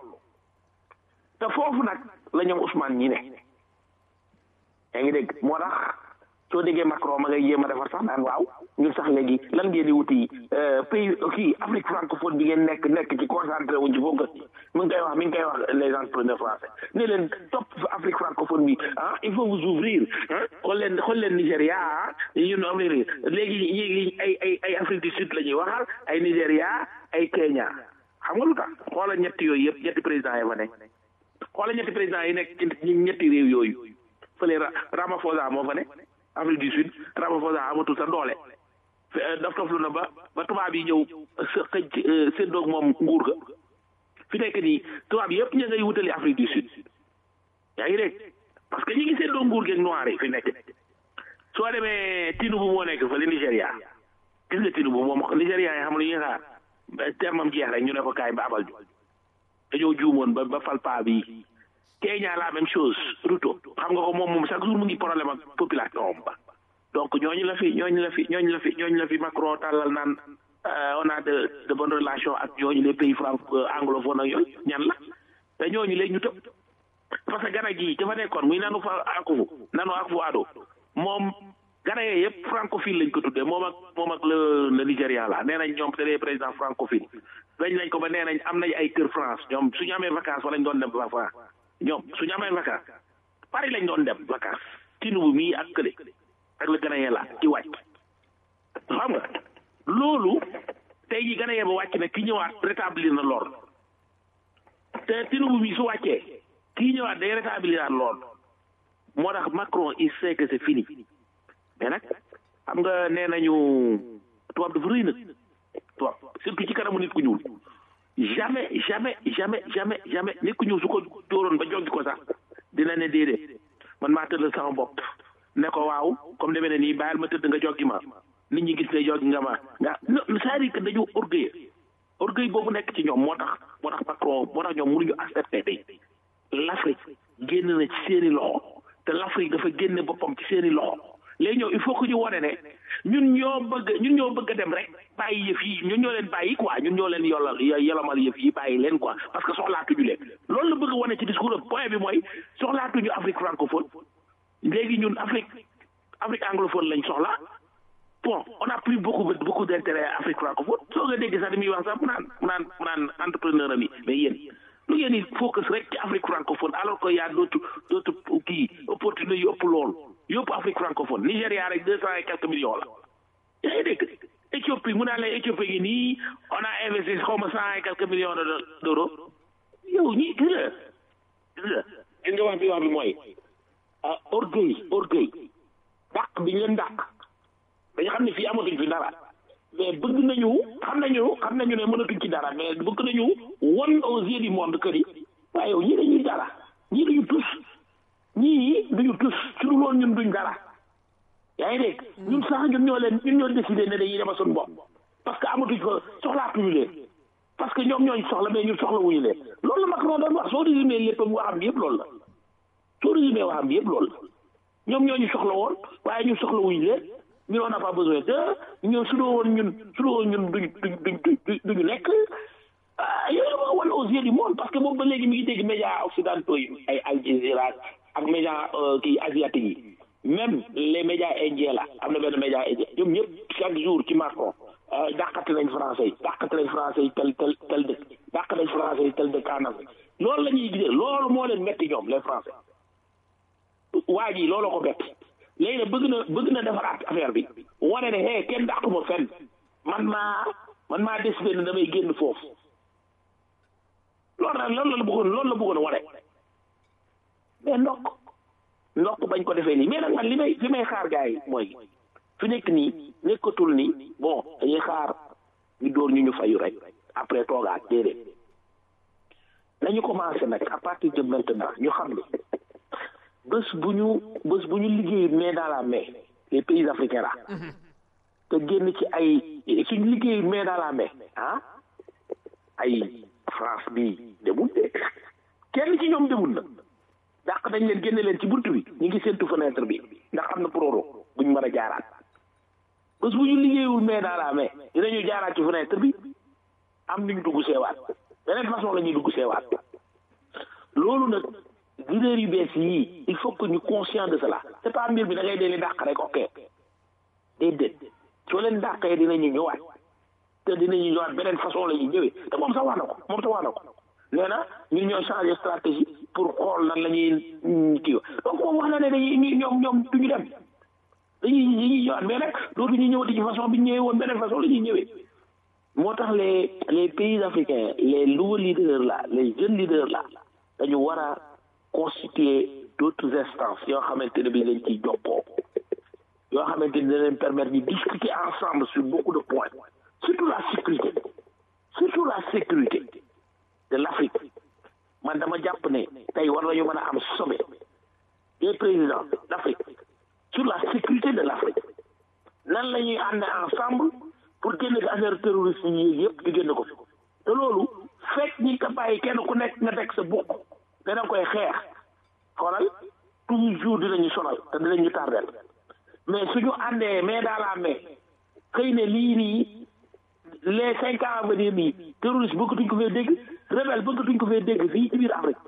te foofu nag la ñoom Ousmane ñi ne yaa ngi dégg moo tax soo déggee Macron ma ngay jéem a defar sax naan waaw ñun sax léegi lan ngeen di wuti pays kii Afrique francophone bi ngeen nekk nekk ci concentré wuñ ci focus mi ngi koy wax mi ngi koy wax les entrepreneurs français ne leen topp Afrique francophone bi ah il faut vous ouvrir ah xool leen xool leen Nigéria ah ñun ouvrir léegi ñi ay ay ay Afrique du Sud la ñuy waxal ay Nigéria ay Kenya xam nga lu tax xoola ñetti yooyu yëpp ñetti président yi fa nekk xoola ñetti président yi nekk ci ñetti réew yooyu fële Ramaphosa moo fa ne Afrique du Sud Ramaphosa amatul sa doole daf toflu na ba ba tubaab yi ñëw sa xëj seen doog moom nguur ga fi nekk nii tubaab yëpp ña ngay wutali Afrique du Sud yaa ngi dégg parce que ñi ngi seen doog nguur geeg noir yi fi nekk soo demee Tinubu moo nekk fële Nigéria gis nga Tinubu moom Nigéria yi xam lu ñuy xaar termam jeex rek ñu ne ko kaay ba abal ju dañoo juumoon ba ba fal paa bi Kenya la même chose Ruto xam nga ko moom moom chaque jour mu ngi problème ak population ba donc ñooñu la fi ñooñu la fi ñooñu la fi ñooñu la fi Macron tàllal naan on a de de bonnes relations ak ñooñu les pays franco anglophone ak yooyu ñan la te ñooñu léegi ñu tëb parce que gana gii dafa nekkoon muy nanu fa akufu nanu akufu ado moom gana yee yëpp francophile lañ ko tuddee moom ak moom ak le le Nigéria la nee nañ ñoom c'est des présidents francophiles dañ lañ ko ba nee nañ am nañ ay kër France ñoom suñu amee vacances fa lañ doon dem France ñoom suñu amee vacances Paris lañ doon dem vacances Tinubu mii ak kële ak la Ghanéen la ci wàcc xam nga loolu tey ji Ghanéen ba wàcc na ki ñëwaat rétablir na l'ordre te Tinubu mii su wàccee kii ñëwaat day rétablir l'ordre moo tax Macron il sait que c'est fini mais nag xam nga nee nañu tubaab dafa rëy nag tubaab surtout ci kanamu nit ku ñuul jamais jamais jamais jamais jamais nit ku ñuul su ko dóoroon ba joggi ko sax dina ne déedéet man maa tëddal sama bopp ne ko waaw comme demee ne nii bàyyil ma tëdd nga joggi ma nit ñi gis ne joggi nga ma nga c'est-à-dire que dañu orgueil orgueil boobu nekk ci ñoom moo tax moo tax Macron moo tax ñoom mënuñu accepter tey l'Afrique génn na ci seeni loxo te l'Afrique dafa génne boppam ci seeni loxo léegi ñëw il faut que ñu wone ne ñun ñoo bëgg ñun ñoo bëgg a dem rek bàyyi yëf yi ñun ñoo leen bàyyi quoi ñun ñoo leen yollal yolomal yëf yi bàyyi leen quoi parce que soxlaatuñu leen loolu la bëgg a wane ci discours am point bi mooy soxlaatuñu Afrique francophone léegi ñun Afrique Afrique anglophone lañ soxla bon on a pris beaucoup beaucoup d'intérêt à Afrique francophone soo nga dégg sax di muy wax sax mu naan mu naan mu naan entrepreneur am yi mais yéen lu ngeen di focus rek ci Afrique francophone alors que y a d'autres d'autres kii opportunités yu ëpp loolu yëpp Afrique francophone Nigéria rek deux cent et quelques millions la yaa ngi dégg Éthiopie mu naan la Éthiopie gi nii on a investi xaw ma cent et quelques millions d'euros yow ñi gis nga gis nga gis nga wax bi wax bi mooy ah orgueil orgueil dàq bi ñu leen dàq dañu xam ne fii amatuñ fi dara mais bëgg nañu xam nañu xam nañu ne mënatuñ ci dara mais bëgg nañu won aux yeux du monde kër yi waaye yow ñii dañuy dara ñii duñu tus ñii duñu tus su dul woon ñun duñ dara yaa ngi dégg ñun sax ñun ñoo leen ñun ñoo décidé ne dañuy demal suñu bopp parce que amatuñ fa soxlaatuñu leen parce que ñoom ñooñ soxla mais ñun soxla wuñu leen loolu la Macron doon wax soo résumé léppam waxam bi yëpp loolu la soo résumé waxam bi yëpp loolu la ñoom ñooñu soxla woon waaye ñun soxla wuñu leen ñun on n'a pas besoin de ñun su doo woon ñun su doo woon ñun duñ duñ duñ duñu nekk yooyu la wan aux yeux du monde parce que boobu ba léegi mi ngi dégg médias occidentaux yi ay Al Jazeera ak médias kii asiatiques yi même les médias indiens la am na benn média indien ñoom ñëpp chaque jour ci Macron dàqati nañ français yi dàqati nañ français yi tel tel tel dëkk dàq nañ français yi tel dëkk en Afrique loolu la ñuy gisee loolu moo leen metti ñoom les français waa ji loolu ko bett léegi nag bëgg na bëgg na defaraat affaire bi wane ne hey kenn dàquma fenn man maa man maa décidé ne damay génn foofu loolu nag loolu la bëggoon loolu la bëggoon wane mais ndokk ndokk bañ ko defee nii mais nag man li may li may xaar gars yi mooy fi nekk nii nekkatul ni bon dañuy xaar ñu dóor ñu ñu fayu rek après toogaat déedéet nañu commencé nag à partir de maintenant ñu xam ne bés bu ñu bés bu ñu liggéey main dans la main les pays africains là te génn ci ay suñu liggéey main dans la main ah ay France bi demul de kenn ci ñoom demul na dàq dañ leen génne leen ci buntu bi ñu ngi séntu fenêtre bi ndax am na proro buñ mën a jaaraat bés bu ñu liggéeyul main dans la main dinañu jaaraat ci fenêtre bi am ñu dugg seewaat beneen façon la ñuy dugg seewaat loolu nag leader yu bees yii il faut que ñu conscient de cela c'est pas mbir bi da ngay dee leen dàq rek ok déedéet soo leen dàqee dinañu ñëwaat te dinañu ñëwaat beneen façon la ñuy ñëwee te moom sax wax na ko moom sax wax na ko nee na ñun ñoo changer stratégie pour xool nan la ñuy kii donc moom wax na ne dañuy ñoom ñoom duñu dem dañuy dañuy ñëwaat mais nag dootu ñu ñëwati ci façon bi ñu ñëwee woon beneen façon la ñuy ñëwee moo tax les les pays africains les nouveaux leaders là les jeunes leaders là dañu war a constituer d'autres instances yoo xamante ne bi dañ ciy jokkoo yoo xamante ni dina leen permettre ñu discuter ensemble sur beaucoup de points surtout la sécurité surtout la sécurité de l'Afrique man dama jàpp ne tey war nañu mën a am sommet des présidents d'Afrique sur la sécurité de l'Afrique nan la ñuy ànd ensemble pour génn fi affaire terroriste yi yëpp di génn ko fi te loolu fekk ñi ko bàyyi kenn ku nekk nga teg sa bokk te da nga koy xeex xoolal toujours dinañu sonal te dinañu tardel mais suñu àndee mais dans la main xëy ne lii nii les cinq ans à venir nii terroriste bëggatuñ ko fee dégg rebelle bëggatuñ ko fee dégg fii ci biir Afrique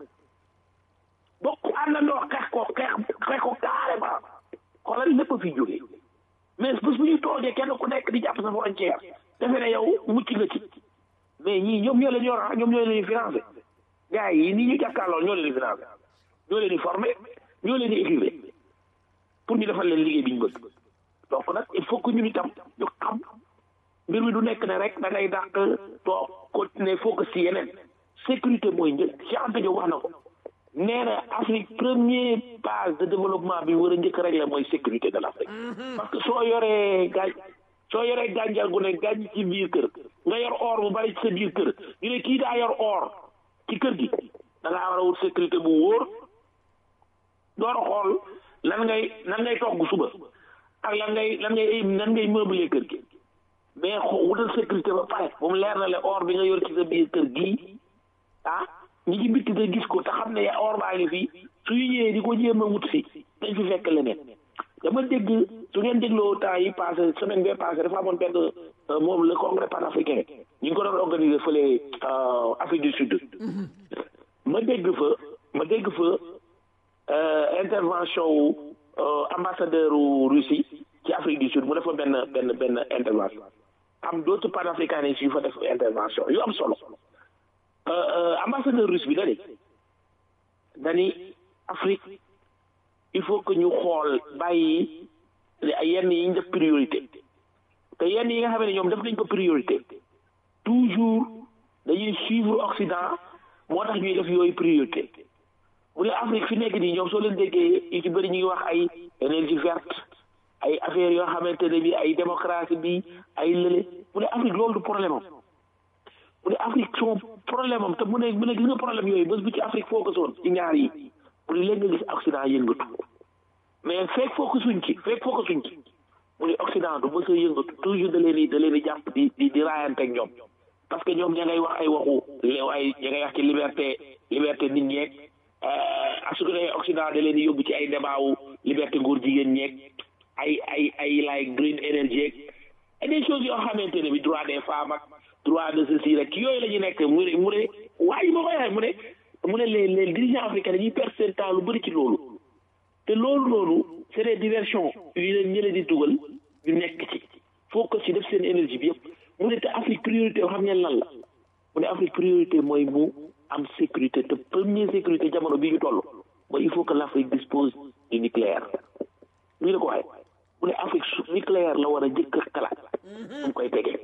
bokk àndandoo xeex ko xeex xeex ko carrément xoolal lépp a fi jógee mais bés bu ñu toogee kenn ku nekk di jàpp sa frontière defe ne yow mucc nga ci mais ñii ñoom ñoo leen yor ah ñoom ñoo leen di financé gars yi nii ñu jàkkaarloo ñoo leen di financé ñoo leen di formé ñoo leen di équipé pour ñu defal leen liggéey bi ñu bëgg donc nag il faut que ñun itam ñu xam mbir mi du nekk ne rek da ngay dàq toog continuer focus ci yeneen sécurité mooy njëkk Cheikh Anta Diop wax na ko nee na Afrique première base de développement bi war a njëkk rek la mooy sécurité de l'Afrique parce que soo yoree gaañ soo yoree gànjar gu ne gànj ci biir kër nga yor or bu bari ci sa biir kër ñu ne kii daa yor or ci kër gi da ngaa war a wut sécurité bu wóor door a xool lan ngay lan ngay togg suba ak lan ngay lan ngay lan ngay meubler kër gi mais xo wutal sécurité ba pare bu mu leer na le or bi nga yor ci sa biir kër gii ah ñi ci bitti te gis ko te xam ne or baa ngi fii suñu ñëwee di ko jéem a wut si dañ fi fekk leneen dama dégg su ngeen dégloo temps yi passé semaine bee passé dafa amoon benn moom le congrès panafricain ñu ngi ko doon organiser fële Afrique du Sud ma dégg fa ma dégg fa intervention wu ambassadeur u Russie ci Afrique du Sud mu defa benn benn benn intervention am d'autres panafricanistes yu fa def intervention yu am solo ambassadeur russe bi dani dani Afrique il faut que ñu xool bàyyi yenn yi ñu def priorité te yenn yi nga xam ne ñoom def nañ ko priorité toujours dañuy suivre Occident moo tax ñuy def yooyu priorité bu dee Afrique fi nekk nii ñoom soo leen déggee yu ci bëri ñu ngi wax ay énergie verte ay affaires yoo xamante ne bi ay démocratie bi ay lële bu dee Afrique loolu du problème am bu dee Afrique son problème am te mu ne mu ne gis nga problème yooyu bés bu ci Afrique focus woon ci ñaar yi mu ne léegi nga gis Occident yëngatu mais fekk focusuñ ci fekk focusuñ ci mu ne Occident du mës a yëngatu toujours da leen di da leen di jàpp di di di raayante ak ñoom parce que ñoom ña ngay wax ay waxu léew ay ña ngay wax ci liberté liberté nit ñeeg ak su ko defee Occident da leen di yóbbu ci ay débat wu liberté nguur jigéen ñeeg ay ay ay like green energy ak des choses yoo xamante ne bi droit des femmes ak droit de ceci rek yooyu la ñu nekk mu ne mu ne waaye ma koy waxee mu ne mu ne les les dirigeants africains dañuy perdre seen temps lu bëri ci loolu te loolu noonu c'est des diversions yu leen ñële di dugal ñu nekk ci faut que ci def seen énergie bi yëpp mu ne te Afrique priorité yoo xam ngeen lan la mu ne Afrique priorité mooy mu am sécurité te première sécurité jamono bi ñu toll mooy il faut que l'Afrique dispose du nucléaire ñu ne ko waaye mu ne Afrique su nucléaire la war a jëkk a xalaat mu koy tegee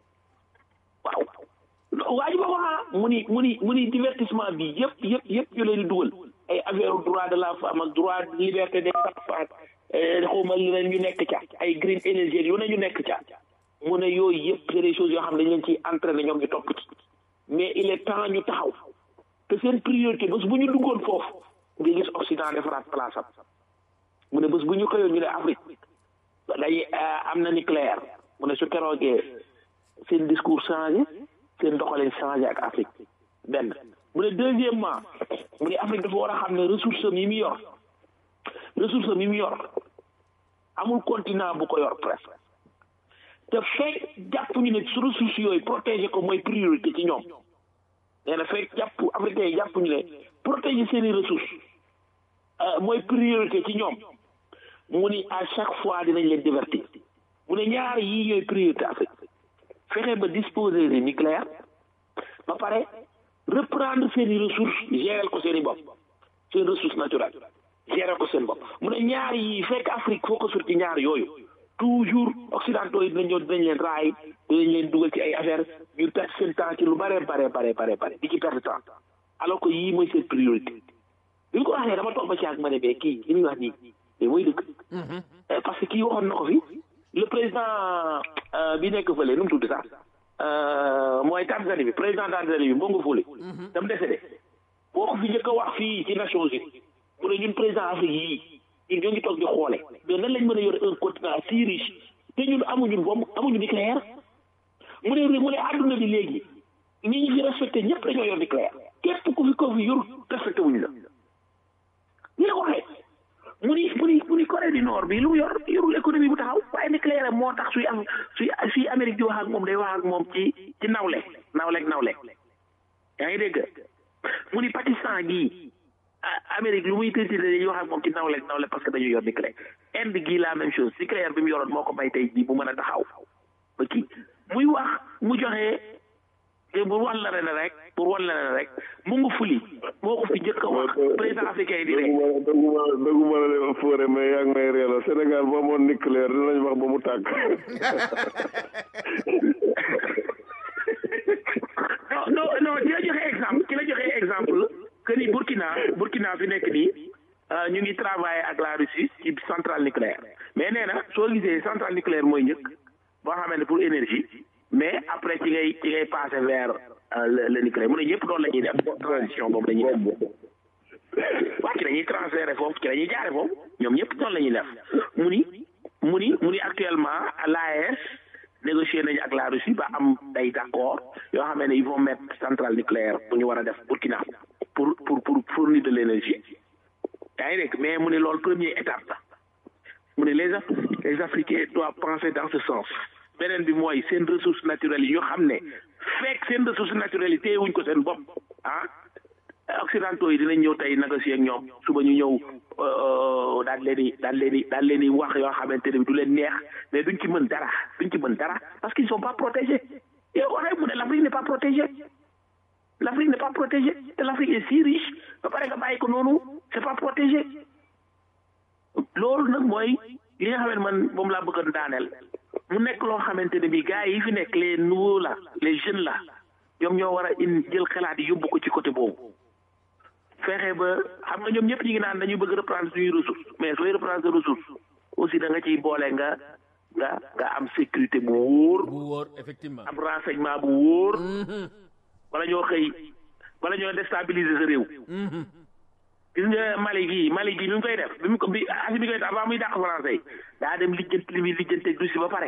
waaw waa ji ma wax mu ni mu ni mu ni divertissement bi yëpp yëpp yëpp ñu leen di dugal ay affaire droit de la femme ak droit liberté des enfants xawma leen ñu nekk ca ay green energy yu ne ñu nekk ca mu ne yooyu yëpp c'est des choses yoo xam ne dañ leen ciy entraîné ñoom ñu topp ci mais il est temps ñu taxaw te seen priorité bés bu ñu duggoon foofu nga gis Occident defaraat place am mu ne bés bu ñu xëyoon ñu ne Afrique day am na nucléaire mu ne su keroogee seen discours changé seen doxalin changé ak Afrique benn mu ne deuxièmement mu ne Afrique dafa war a xam ne ressource am yi mu yor ressource am yi mu yor amul continent bu ko yor presque te fekk jàpp ñu ne su ressources yooyu protéger ko mooy priorité ci ñoom nee na fekk jàpp africains yi jàpp ñu ne protéger seeni ressources mooy priorité ci ñoom mu ni à chaque fois dinañ leen divertir mu ne ñaar yii ñooy priorité Afrique fexe ba disposer de nucléaire ba pare reprendre seen i ressources gérer ko seen i bopp seen ressources naturelles gérer ko seen bopp mu ne ñaar yi fekk Afrique foo ko sur ci ñaar yooyu toujours occidentaux yi dinañ ñëw dinañ leen raay dinañ leen dugal ci ay affaires ñu perte seen temps ci lu bare bare bare bare bare di ci perte temps alors que yii mooy seen priorité bi ñu ko waxee dama toog ba ci ak ma ne bee kii li muy wax nii mais mooy dëgg parce que kii waxoon na ko fi le président bi nekk fële nu mu tudd sax mooy Tanzanie bi président Tanzanie bi Bongo Fole dam décédé boo ko fi njëkk a wax fii ci Nations Unies mu ne ñun président Afrique yii ñun ñoo ngi toog di xoole mais nan lañ mën a yore un continent si riche te ñun amuñu bombe amuñu nucléaire mu ne mu ne àdduna bi léegi ñi ñu fi respecté ñëpp dañoo yor nucléaire képp ku fi ko fi yor respecté wuñu la ñu la ko waxee mu ni mu ni mu ni Corée du Nord bi lu mu yor yorul économie bu taxaw waaye nucléaire moo tax suy am suy suy Amérique di wax ak moom day wax ak moom ci ci nawle nawle ak nawle yaa ngi dégg mu ni Pakistan gii Amérique lu muy tëddee dañuy wax ak moom ci nawle ak nawle parce que dañu yor nucléaire Inde gii la même chose nucléaire bi mu yoroon moo ko may tey jii bu mën a taxaw ba kii muy wax mu joxe pour wan la ne rek pour wan la ne rek mu ngi fuli moo ko fi njëkk a wax président africain yi di rek. dëgguma dëgguma la leen fóore mais yaa ngi may reeloo Sénégal ba amoon nucléaire dinañ wax ba mu tàkk. non non non ci la joxe exemple ci la joxe exemple que ni Burkina Burkina fi nekk nii ñu ngi travailler ak la Russie ci centrale nucléaire mais nee na soo gisee centrale nucléaire mooy njëkk boo xamee ne pour énergie mais après ci ngay ci ngay passer vers le le nucléaire mu ne ñëpp doon la ñuy def transition boobu la ñuy def waaw ci la ñuy transférer foofu ci la ñuy jaare foofu ñoom ñëpp doon la ñuy def mu ni mu ni mu ni actuellement l'AES négocier nañu ak la Russie ba am day d'accord yoo xam ne ils vont mettre centrale nucléaire bu ñu war a def Burkina pour pour pour fournir de l'énergie yaa ngi dégg mais mu ne loolu première étape la mu ne les les Africains doivent penser dans ce sens beneen bi mooy seen ressources naturelles yi ñu xam ne fekk seen ressources naturelles yi téyewuñ ko seen bopp ah occidentaux yi dinañ ñëw tey négocier ak ñoom suba ñu ñëw daal leen di daal leen di daal leen di wax yoo xamante ne du leen neex mais duñ ci mën dara duñ ci mën dara parce qu'ils sont pas protégés yow waxee mu ne l'Afrique n'est pas protégée l'Afrique n'est pas protégée te l'Afrique est si riche ba pare nga bàyyi ko noonu c'est pas protégé loolu nag mooy li nga xam ne man moom laa bëgg a daaneel mu nekk loo xamante ne bii gars yi fi nekk les nouveaux là les jeunes là ñoom ñoo war a in jël xalaat yi yóbbu ko ci côté boobu fexe ba xam nga ñoom ñëpp ñu ngi naan dañuy bëgg reprendre suñuy ressources mais sooy reprendre sa ressource aussi da nga ciy boole nga nga nga am sécurité bu wóor. bu wóor effectivement. am renseignement bu wóor. wala ñoo xëy wala ñoo déstabiliser sa réew. gis nga Mali gii Mali gii bi mu koy def bi mu ko bi asi bi koy def avant muy dàq français yi daa dem lijjanti li muy lijjanti ak Russie ba pare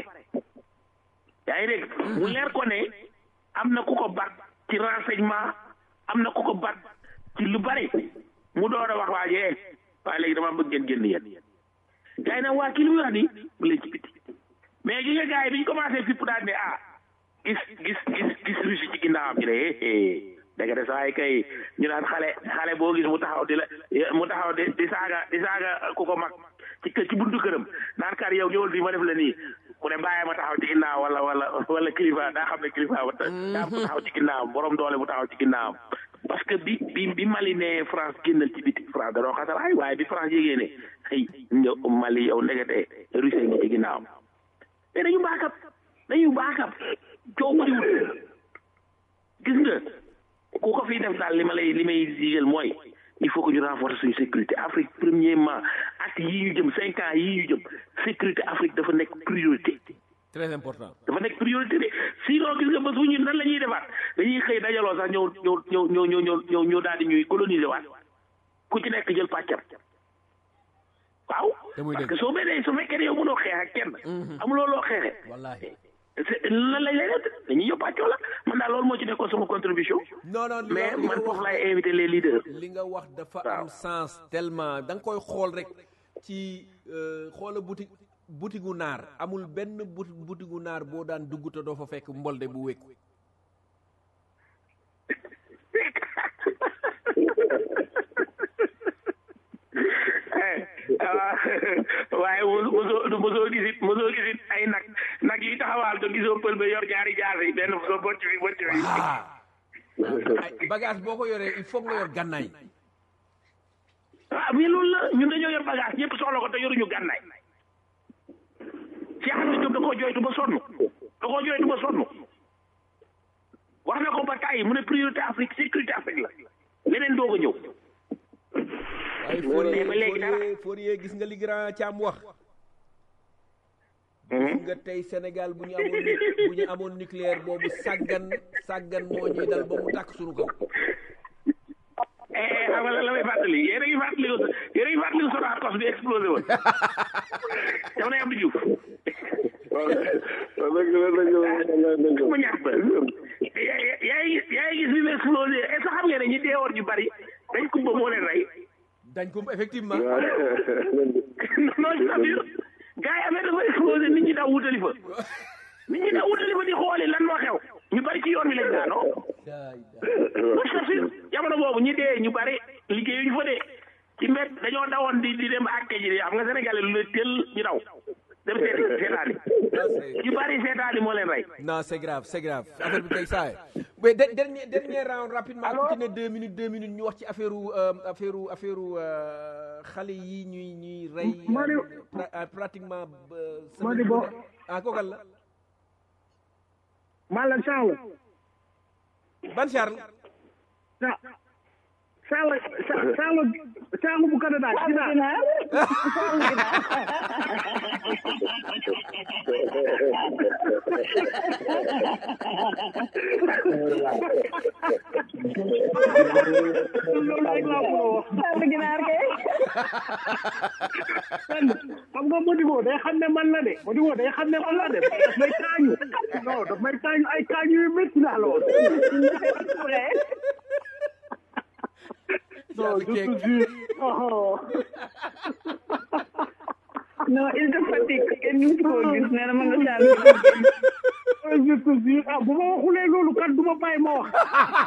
yaa ngi dégg mu leer ko ne am na ku ko bat ci renseignement am na ku ko bat ci lu bari mu door a wax waajee waaye léegi dama bëgg ngeen génn yéen gars yi nag waa kii li muy wax nii mu leen ci biti mais gi nga gars yi bi ñu commencé fipp daal ne ah gis gis gis gis Russie ci ginnaawam ñu ne eh dëgg de saa yi kay ñu naan xale xale boo gis mu taxaw di la mu taxaw di di saaga di saaga ku ko mag ci ci buntu këram naan kar yow ñëwal fii ma def la nii mu ne bàyyi ma taxaw ci ginnaaw wala wala wala kilifa daa xam ne kilifa ba daa mu taxaw ci ginnaawam borom doole bu taxaw ci ginnaawam parce que bi bi bi Mali ne France génnal ci biti France da doon xasal ay waaye bi France yégee ne xëy ñëw Mali yow ndekete Russie ngi ci ginnaawam mais dañu baakab dañu baakab coow bëriwul gis nga ku ko fii def daal li ma lay li may digal mooy il faut que ñu renforcer suñu sécurité Afrique premièrement at yii ñu jëm cinq ans yii ñu jëm sécurité Afrique dafa nekk priorité. très important. dafa nekk priorité de sinon gis nga bés bu ñu nan la ñuy defaat dañuy xëy dajaloo sax ñëw ñëw ñëw ñëw ñëw ñëw ñëw daal di ñuy coloniser waat ku ci nekk jël pàccam waaw. parce que soo benee su fekkee ne yow mënoo xeex ak kenn. amuloo loo xeexee. wallaahi. lan lañ lay def dañuy yóbbu pàccoo la man daal loolu moo ci nekkoon sama contribution. non non mais man foofu laay invité les leaders. li nga wax dafa am sens tellement da nga koy xool rek ci xoola boutique boutigu naar amul benn boutigu naar boo daan dugg te doo fa fekk mbolde bu wékku waaye mosoo mosoo gisit mosoo gisit ay nag nag yi taxawaal te gisoo pël ba yor ñaari jaas yi benn so bocc fi bocc fi ay bagage boo ko yoree il faut nga yor gànnaay ah mais loolu la ñun dañoo yor bagage ñëpp soxla ko te yoruñu gànnaay Cheikh Anta Diop da koo jooytu ba sonn da koo jooytu ba sonn wax na ko ba tàyyi mu ne priorité Afrique sécurité Afrique la leneen doog a ñëw waaye Fourier ba léegi dara. Fourier Fourier gis nga li grand Thiam wax gis nga tey Sénégal bu ñu amoon nu- bu ñu amoon nucléaire boobu sàggan sàggan moo ñuy dal ba mu tàkk suñu kaw eh xam nga la la may fàttali yéen a ngi fàttali ko yéen a ngi fàttali ko Sonacos bi explosé woon dama ne Abdou Diouf waaw dëgg la dëgg la dëgg ma ñàkk ba yaa yaa ngi yaa ngi gis bi mu explosé est ce que xam ngeen ne ñi deewoon ñu bari dañ ko ba moo leen rey dañ ko effectivement la non je t'assure gars yi affaire dafa explosé nit ñi daw wutali fa nit ñi daw wutali fa di xooli lan moo xew ñu bari ci yoon wi lañ daanoo non je t'assure jamono boobu ñi dee ñu bari liggéeyuñu fa dee ci mbedd dañoo dawoon di di dem àtte ji xam nga sénégalais lu la teel ñu daw dem seeti seetaani ñu bari seetaani moo leen rey non c'est grave c'est grave affaire bi tey saa mais de- dernier dernier round rapidement ku ci ne deux minutes deux minutes ñu wax ci affaire u affaire u affaire u xale yi ñuy ñuy rey Madi- pra- euh, pratiquement euh, Madi semaine Bo- bu ne. ah kookal la man la Charles ban Charles Sa- Charles Sa- Charles Charles bu Canada gis naa ginaar loolu rek laa ko wax sàll ginaar kay fenn xam nga Modibo day xam ne man la de Modibo day xam ne man la de daf may kaañu non daf may kaañu ay kaañu yu métti laa la wax non je te jure oh non il te fatigue kenn ñu ko gis nee na ma nga sàll je te jure ah bu ma waxulee loolu kat du ma bàyyi ma wax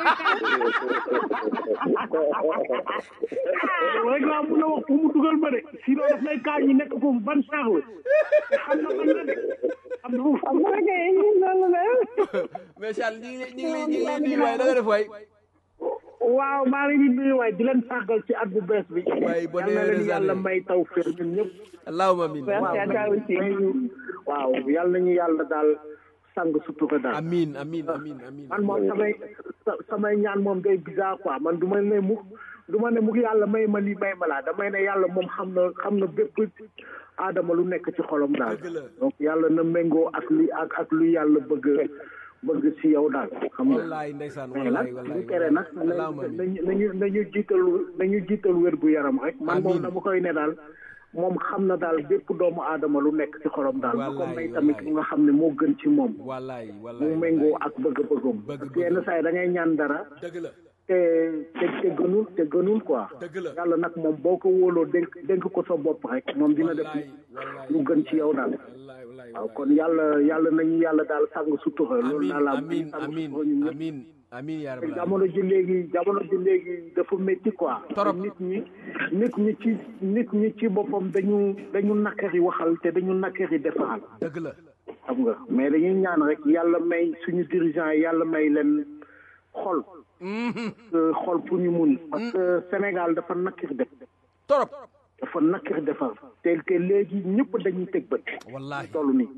rek laa mun a wax pour mu dugal ma de sinon daf may kaañu nekk foofu ban Charles te xam na man la de xam na foofu am na kay loolu la mais Charles ñu ngi lay ñu ngi lay ñu ngi lay nuyu waaye da nga def waay waaw maa ngi leen di nuyu waay di leen sàggal ci at bu bees bi. Waay, bonne yal na leen heureuse yàlla année. may taw fër ñun ñëpp. allahumma amin merci à toi aussi may ñu waaw yal nañu yàlla daal sang sutura daal. amin amin amin amin man moom samay sa- samay ñaan moom day bizarre quoi man du ma ne mukk du ma ne mukk yàlla may ma lii may ma laa damay ne yàlla moom xam na xam na bépp aadama lu nekk ci xolam daal. Dëgg la. donc yàlla na méngoo ak li ak ak lu yàlla bëgg bëgg ci yow daal xam nga. wallaay ndeysaan mais nag wallaay bu wallaay tere nag allahumma amin nañu nañu nañu jiital nañu jiital wér gu yaram rek man moom Amiin. dama koy ne daal moom xam na daal bépp doomu aadama lu nekk ci xolam daal bu ko Wallaay, may tamit wallaay. lu nga xam ne moo gën ci moom wallaay mu wallaay méngoo ak bëgg-bëggam Bëgg-bëggam. parce que yenn saa yi da ngay ñaan dara dëgg la te te te gënul te gënul quoi dëgg la yàlla nag moom boo ko wóoloo dénk dénk ko sa bopp rek moom dina def wallaay wallaay lu gën ci yow daal wallaay wallaay waaw kon yàlla yàlla nañu yàlla daal sàng sutura loolu amin daal laa amin sàng amin sutura ñun ñëpp. amin amin yaa te rabbal jamono ji léegi jamono ji léegi dafa métti quoi. Torop. nit ñi nit ñi ci nit ñi ci boppam dañu dañu nakkari waxal te dañu nakkari defaral dëgg la xam nga mais dañuy ñaan rek yàlla may suñu dirigeant yi yàlla may leen xol. Euh, xol pour ñu mun. parce que Sénégal dafa nakkari def torop dafa nakkari defar te te léegi ñëpp dañuy teg bët. wallahi toll nii.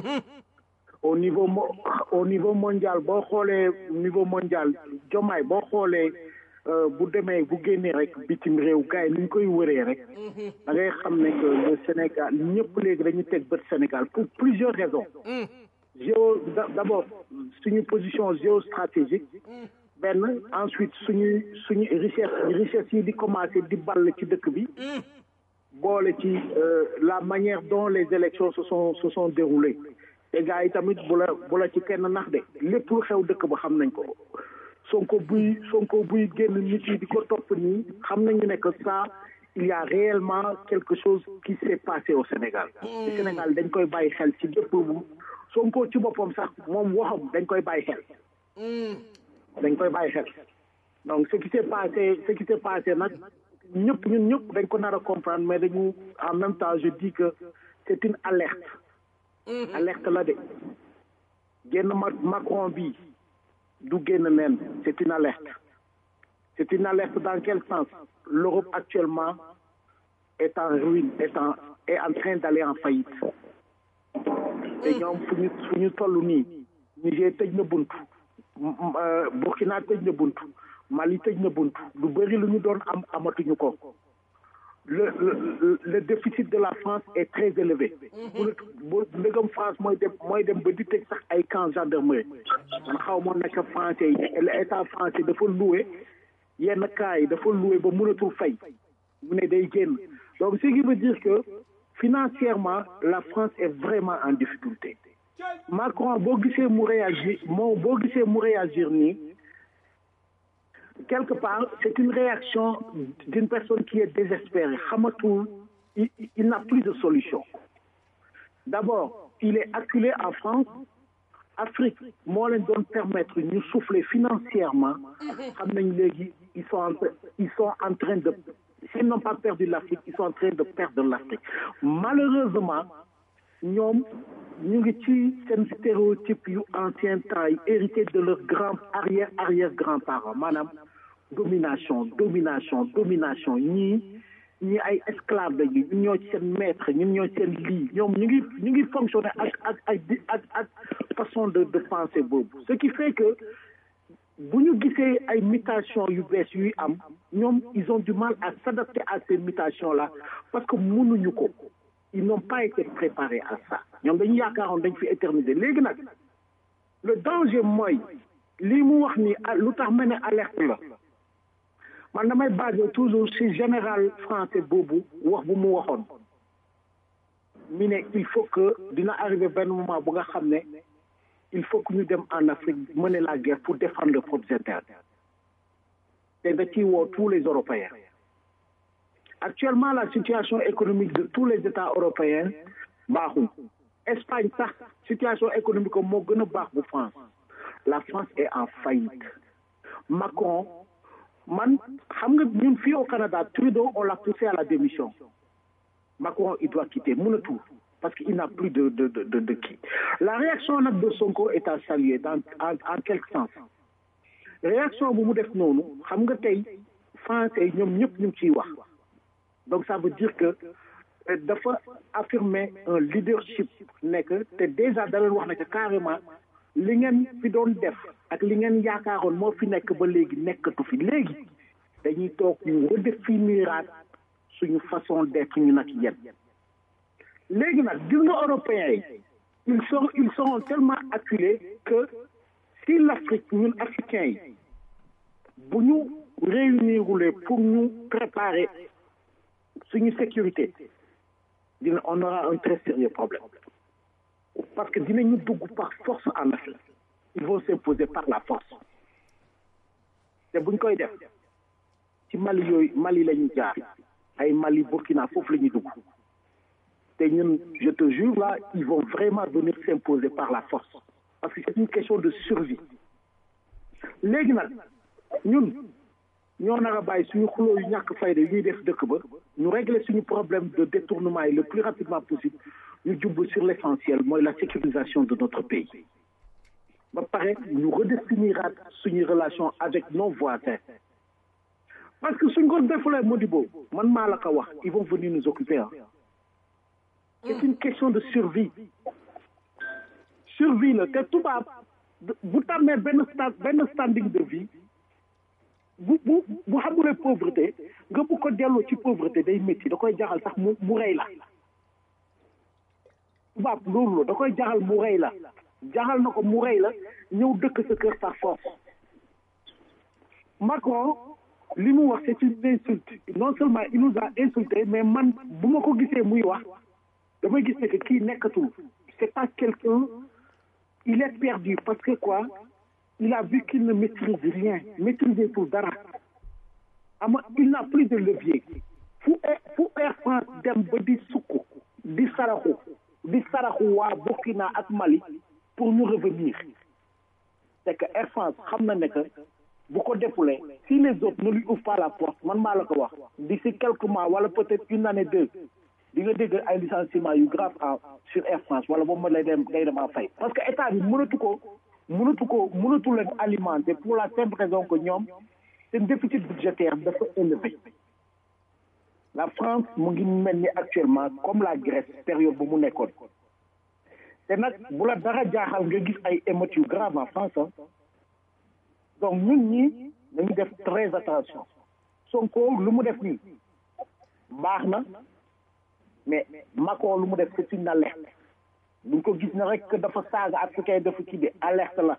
au niveau mo au niveau mondial boo xoolee niveau mondial jomaay boo xoolee euh, bu demee bu génnee rek bitim réew gars yi ni ñu koy wëree rek da ngay xam ne que le Sénégal ñëpp léegi dañu teg bët Sénégal pour plusieurs raisons géo d' abord suñu position géostratégique benn ensuite suñu suñu richesse richesse yi di commencé di ball ci dëkk bi boole ci euh, la manière dont les élections se sont se sont déroulées te gars yi tamit bu la bu la ci kenn nax de lépp lu xew dëkk ba xam nañ ko sonko buy sonko buy génn nit yi di ko topp nii xam nañu ne que ça il y a réellement quelque chose qui s'est passé au Sénégal te Sénégal dañ koy bàyyi xel ci bépp bu sonko ci boppam sax moom waxam dañ koy bàyyi xel dañ koy bàyyi xel donc ce qui s'est passé ce qui s'est passé nag ñëpp ñun ñëpp dañ ko nar a comprendre mais dañu en même temps je dis que c'est une alerte alerte la de génn ma Macron bi du génn neen c'est une alerte c'est une alerte dans quel sens l'Europe actuellement est en ruine est en est en train d'aller en faillite te ñoom fu ñu fu ñu toll nii Niger tëj na buntu Burkina tëj na buntu Mali tëj na buntu lu bëri lu ñu doon am amatuñu ko le le le déficit de la France est très élevé. bu bu ndegam France mooy dem mooy dem ba di tëj sax ay camp gendarmerie man xaw ma nekk français yi l'état français dafa loué yenn cas yi dafa loué ba mënatul fay mu ne day génn donc ce qui veut dire que financièrement la France est vraiment en difficulté Macron boo gisee mu réagir moo boo gisee mu réagir nii quelque part c'est une réaction d'une personne qui est désespérée xamatul il, il n'a plus de solution d'abord il est acculé en France Afrique moo leen doon permettre ñu souffler financièrement xam nañ léegi ils sont en ils sont en train de s'ils n'ont pas perdu l'Afrique ils sont en train de perdre l'Afrique malheureusement ñoom ñu ngi ci seen stéréotype yu ancien temps yi hérité de leur grand arrière arrière grands-parents maanaam domination domination domination ñii ñii ay esclaves lañu ñun ñoo ci seen maître ñun ñoo ci seen lii ñoom ñu ngi ñu ngi fonctionner ak ak ak ak ak façon de de penser boobu ce qui fait que bu ñu gisee ay mutations yu bees yuy am ñoom ils ont du mal à s'adapter à ces mutations là parce que mënuñu ko ils n'ont pas été préparés à ça ñoom dañu yaakaaroon dañ fi éterniser léegi nag le danger mooy lii mu wax ni lu tax ma ne alerte la man damay basé toujours ci général français boobu wax bu mu waxoon mi ne il faut que dina arriver benn moment bu nga xam ne il faut que ñu dem en Afrique mener la guerre pour défendre leurs propres intérêts te da ciy woo tous les Européens actuellement la situation économique de tous les États européens baaxul Espagne sax situation économique moo gën a baax bu France la France est en faillite Macron man xam nga ñun fii au Canada Trudeau on l'a poussé à la démission Macron il doit quitter mënatul parce qu'il n'a plus de de de de de qui la réaction nag de Sonko est à saluer dans en en quelque sens réaction bu mu def noonu xam nga tey français ñoom ñëpp ñu ngi ciy wax donc ça veut dire que dafa affirmer un leadership nekk te déjà da leen wax ne que carrément li ngeen fi doon def ak li ngeen yaakaaroon moo fi nekk ba léegi nekkatu fi léegi dañuy toog ñu redéfiniraat suñu façon d'être ñu nag yéen léegi nag gis nga européens yi ils sont ils sont tellement acculés que si l'Afrique ñun africains yi bu ñu réunirule pour ñu préparer suñu sécurité dina on aura un très sérieux problème parce que dinañu dugg par force en Afrique ils vont s'imposer par la force te buñ koy def ci Mali yooyu Mali la ñu jaar ay Mali Burkina foofu la ñuy dugg te ñun je te jure là ils vont vraiment venir s'imposer par la force parce que c'est une question de survie léegi nag ñun ñoo nar a bàyyi suñu xuloo yu ñàkk fayda yi ñuy def dëkk ba ñu régler suñu problème de détournement yi le plus rapidement possible ñu jublu sur l'essentiel mooy la sécurisation de notre pays ba pare ñu redéfiniraat suñuy relation avec nos voisins parce que suñ ko defulee Modibo man maa la ko wax ils vont venir nous occuper ah c'est une question de survie survie la te tubaab bu tàmmee benn sta benn standing de vie bu bu bu xamulee pauvreté nga bu ko delloo ci pauvreté day métti da koy jaxal sax mu mu rey la tubaab loolu la da koy jaxal mu rey la jaxal na ko mu rey la ñëw dëkk sa kër par force Macron li mu wax c'est une insulte non seulement il nous a insulté mais man bu ma ko gisee muy wax damay gis ne que kii nekkatul c'est pas quelqu'un il est perdu parce que quoi il a vu qu'il ne maîtrise rien maîtriser pour dara ama il n'a plus de levier fu fu Air France dem ba di sukk di saraxu di saraxu waa Burkina ak Mali pour ñu revenir c'est que Air France xam na ne que bu ko defulee si les autres ne lui ouvrent pas la porte man maa la ko wax d'ici quelques mois wala peut-être une année deux di nga dégg ay licenciement yu grave en sur Air France wala boobu ma lay dem day dem en fay parce que état bi mënatu ko mënatu ko mënatu leen alimenter pour la simple raison que ñoom seen déficit budgétaire dafa élevé la France mu ngi mel ni actuellement comme la Grèce période bu mu nekkoon te nag bu la dara jaaxal nga gis ay émeutes yu grave en France ah donc ñun ñi nañu def très attention Sonko lu mu def nii baax na mais Macron lu mu def c'est une alerte buñ ko gis na rek dafa saaga africain dafa kii de alerte la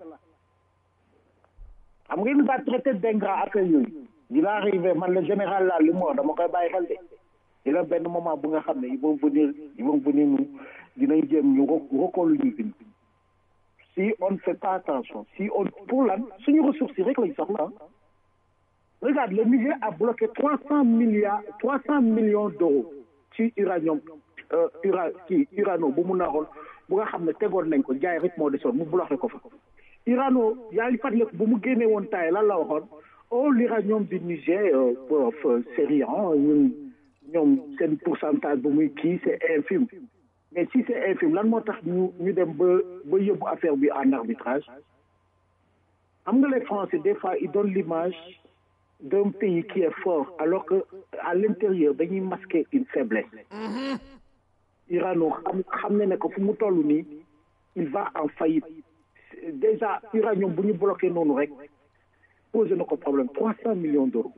xam nga il va traiter d'ingrat affaire yooyu dina arrivé man le général là li mu wax dama koy bàyyi xel de dina benn moment bu nga xam ne ils vont venir ils vont venir ñu dinañ jéem ñu recoolu ñu bind si on ne fait pas attention si on pour lan suñu ressources yi rek lañ soxla regarde le Niger a bloqué trois cent milliards trois cent millions d'euros ci uranium ura ci urano bu mu naroon bu nga xam ne tegoon nañ ko jaay rek moo desoon mu bloqué ko fa urano yaa ngi fàttaliku bu mu génnee woon taay lan la waxoon oh l'uranium du Niger c'est rien ñun ñoom seen pourcentage bu muy kii c'est infime mais si c'est infime lan moo tax ñu ñu dem ba ba yóbbu affaire bi en arbitrage xam nga les Français des fois ils donnent l'image d'un pays qui est fort alors que à l'intérieur dañuy masquer une faiblesse Urano xam xam ne ne que fu mu toll nii il va en faillite déjà uranium bu ñu bloqué noonu rek posé na ko problème trois cent millions d'euros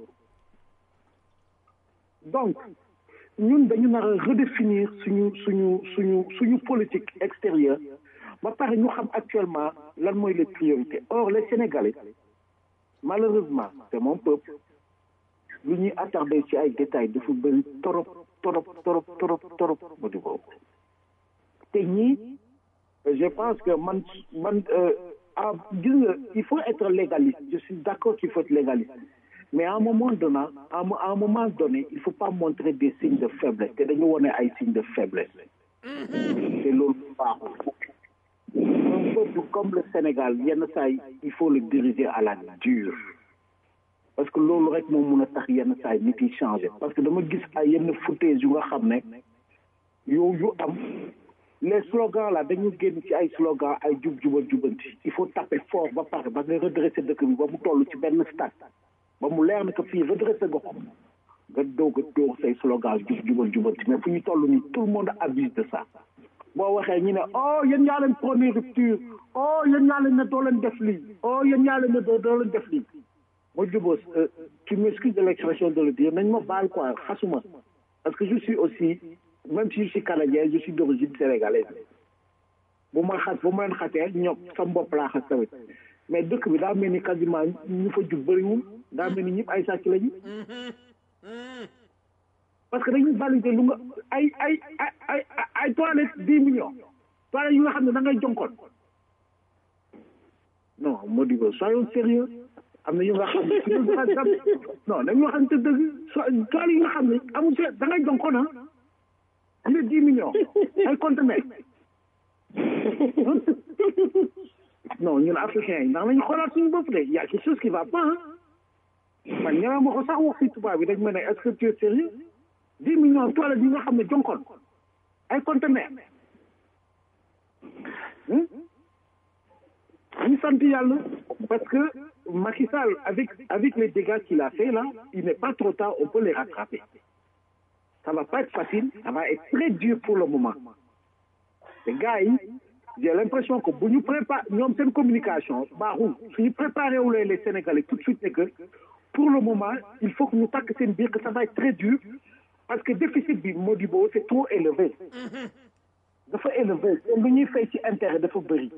donc ñun dañu nar a redéfinir suñu suñu suñu suñu politique extérieure ba pare ñu xam actuellement lan mooy les priorités or les Sénégalais malheureusement c'est mon peuple lu ñuy attardé ci ay détails dafa bëri torop torop torop torop torop ba di boobu te ñii je pense que man man ah gis nga il faut être légaliste je suis d'accord qu'il faut être légaliste mais à un moment donné à un moment donné il faut pas montrer des signes de faiblesse te dañu wone ay signes de faiblesse te loolu baaxul un peuple comme le Sénégal yenn saa yi il faut le diriger à la dure parce que loolu rek moo mun a tax yenn saa yi nit yi changer parce que dama gis ay yenn foutaise yu nga xam ne yow yu am les slogans là dañu génn ci ay slogans ay jub jubal jubanti il faut taper fort ba pare ba nga redresser dëkk bi ba mu toll ci benn stade ba mu leer na que fii redresser nga ko nga doog a doog say slogans jub jubal jubanti mais fu ñu toll nii tout le monde abuse de ça boo waxee ñu ne oh yéen ñaa leen prôné rupture oh yéen ñaa leen ne doo leen def lii oh yéen ñaa leen ne doo doo leen def lii ma jubóos tu m'excuses de l'expression de le dire nañ ma baal quoi xasuma parce que je suis aussi même si je suis canadien je suis d'origine sénégalaise bu ma xas bu ma leen xasee ñoom sama bopp laa xas tamit mais dëkk bi daa mel ni quasiment ñu fa jub bëriwul daa mel ni ñëpp ay sàcc lañu parce que dañuy valider lu nga ay ay ay ay ay toilettes dix millions toilettes yu nga xam ne da ngay jonkoon non Modibo soyons sérieux am na yu nga xam ne suñu non dañu waxante dëgg so toilettes yi nga xam ne amul se da ngay jonkoon ah am na dix millions ay conteneurs non ñun africains yi ndax nañu xoolaat suñu bopp de y a quelque chose qui va pas man ñëwee ma ko sax wax si tubaab bi dañ ma ne est-ce que tu es sérieux dix millions toilettes yi nga xam ne jonkoon ay conteneurs ñu sant yàlla parce que Macky Sall avec avec les dégâts qu'il a fait là il n'est pas trop tard on peut les rattraper ça va pas être facile ça va être très dur pour le moment les gars yi j'ai l'impression que bu ñu prépare ñoom seen communication baaxul suñu préparé wulee les Sénégalais tout de suite ne que pour le moment il faut que ñu takk seen biir que ça va être très dur parce que déficit bi Modibo c'est trop élevé dafa élevé te lu ñuy fay ci intérêt dafa bëri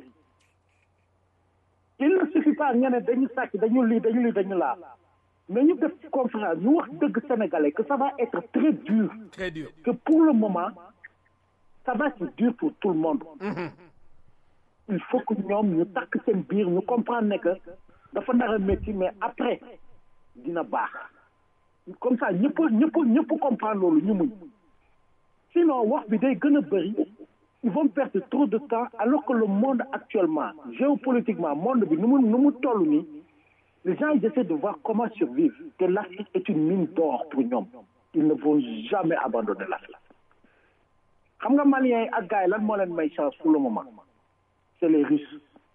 il ne suffit pas nga ne dañu sàcc dañu lii dañu lii dañu laa mais ñu def conférence ñu wax dëgg sénégalais que ça va être très dur très dur que pour le moment ça va être dur pour tout le monde il faut que ñoom ñu takk seen biir ñu comprendre ne que dafa nar a métti mais après dina baax comme ça ñëpp ñëpp ñëpp comprendre loolu ñu muñ sinon wax bi day gën a bëri ils vont perdre trop de temps alors que le monde actuellement géopolitiquement monde bi nu mu nu mu toll nii les gens ils essaient de voir comment survivre que l'Afrique est une mine d'or pour ñoom ils ne vont jamais abandonner l'Afrique xam nga Maliens yi ak gars yi lan moo leen may chance pour le moment c'est les Russes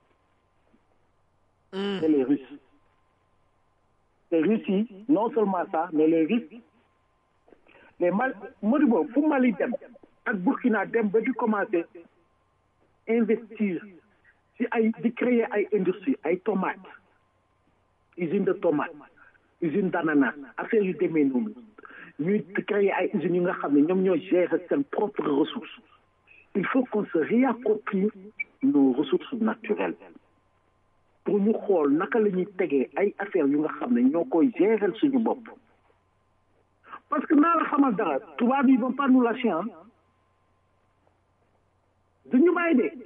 c'est les Russes les Russes yi non seulement ça mais les Russes les Mal Modibo fu Mali dem ak Burkina dem ba di commencer investir si ay di créer ay industrie ay tomates usine de tomates usine d'ananas affaire yu demee noonu ñuy créer ay usines yu nga xam ne ñoom ñoo gérer seen propres ressources il faut qu'on se réapproprie nos ressources naturelles pour ñu xool naka la ñuy tegee ay affaires yu nga xam ne ñoo koy gérer suñu bopp parce que naa la xamal dara tubaab yi vont pas nous lâcher hein du ñu bàyyi de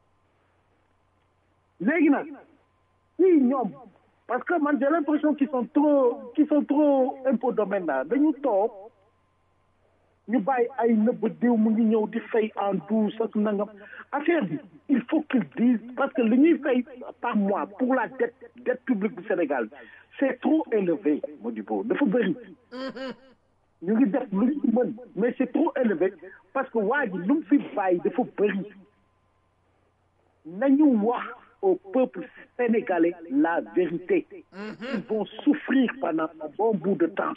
léegi nag ñii ñoom parce que man j'ai l'impression qu'ils sont trop qu'ils sont trop impôt domaine là dañu toog ñu bàyyi ay nëbb diw mu ngi ñëw di fay en douce ak nangam affaire bi il faut qu'ils disent parce que li ñuy fay par mois pour la dette dette publique du Sénégal c'est trop élevé Modibo dafa bëri ñu ngi def lu ñu mën mais c'est trop élevé parce que waa ji lu mu fi bàyyi dafa bëri nañu wax au peuple sénégalais la vérité ils vont souffrir pendant un bon bout de temps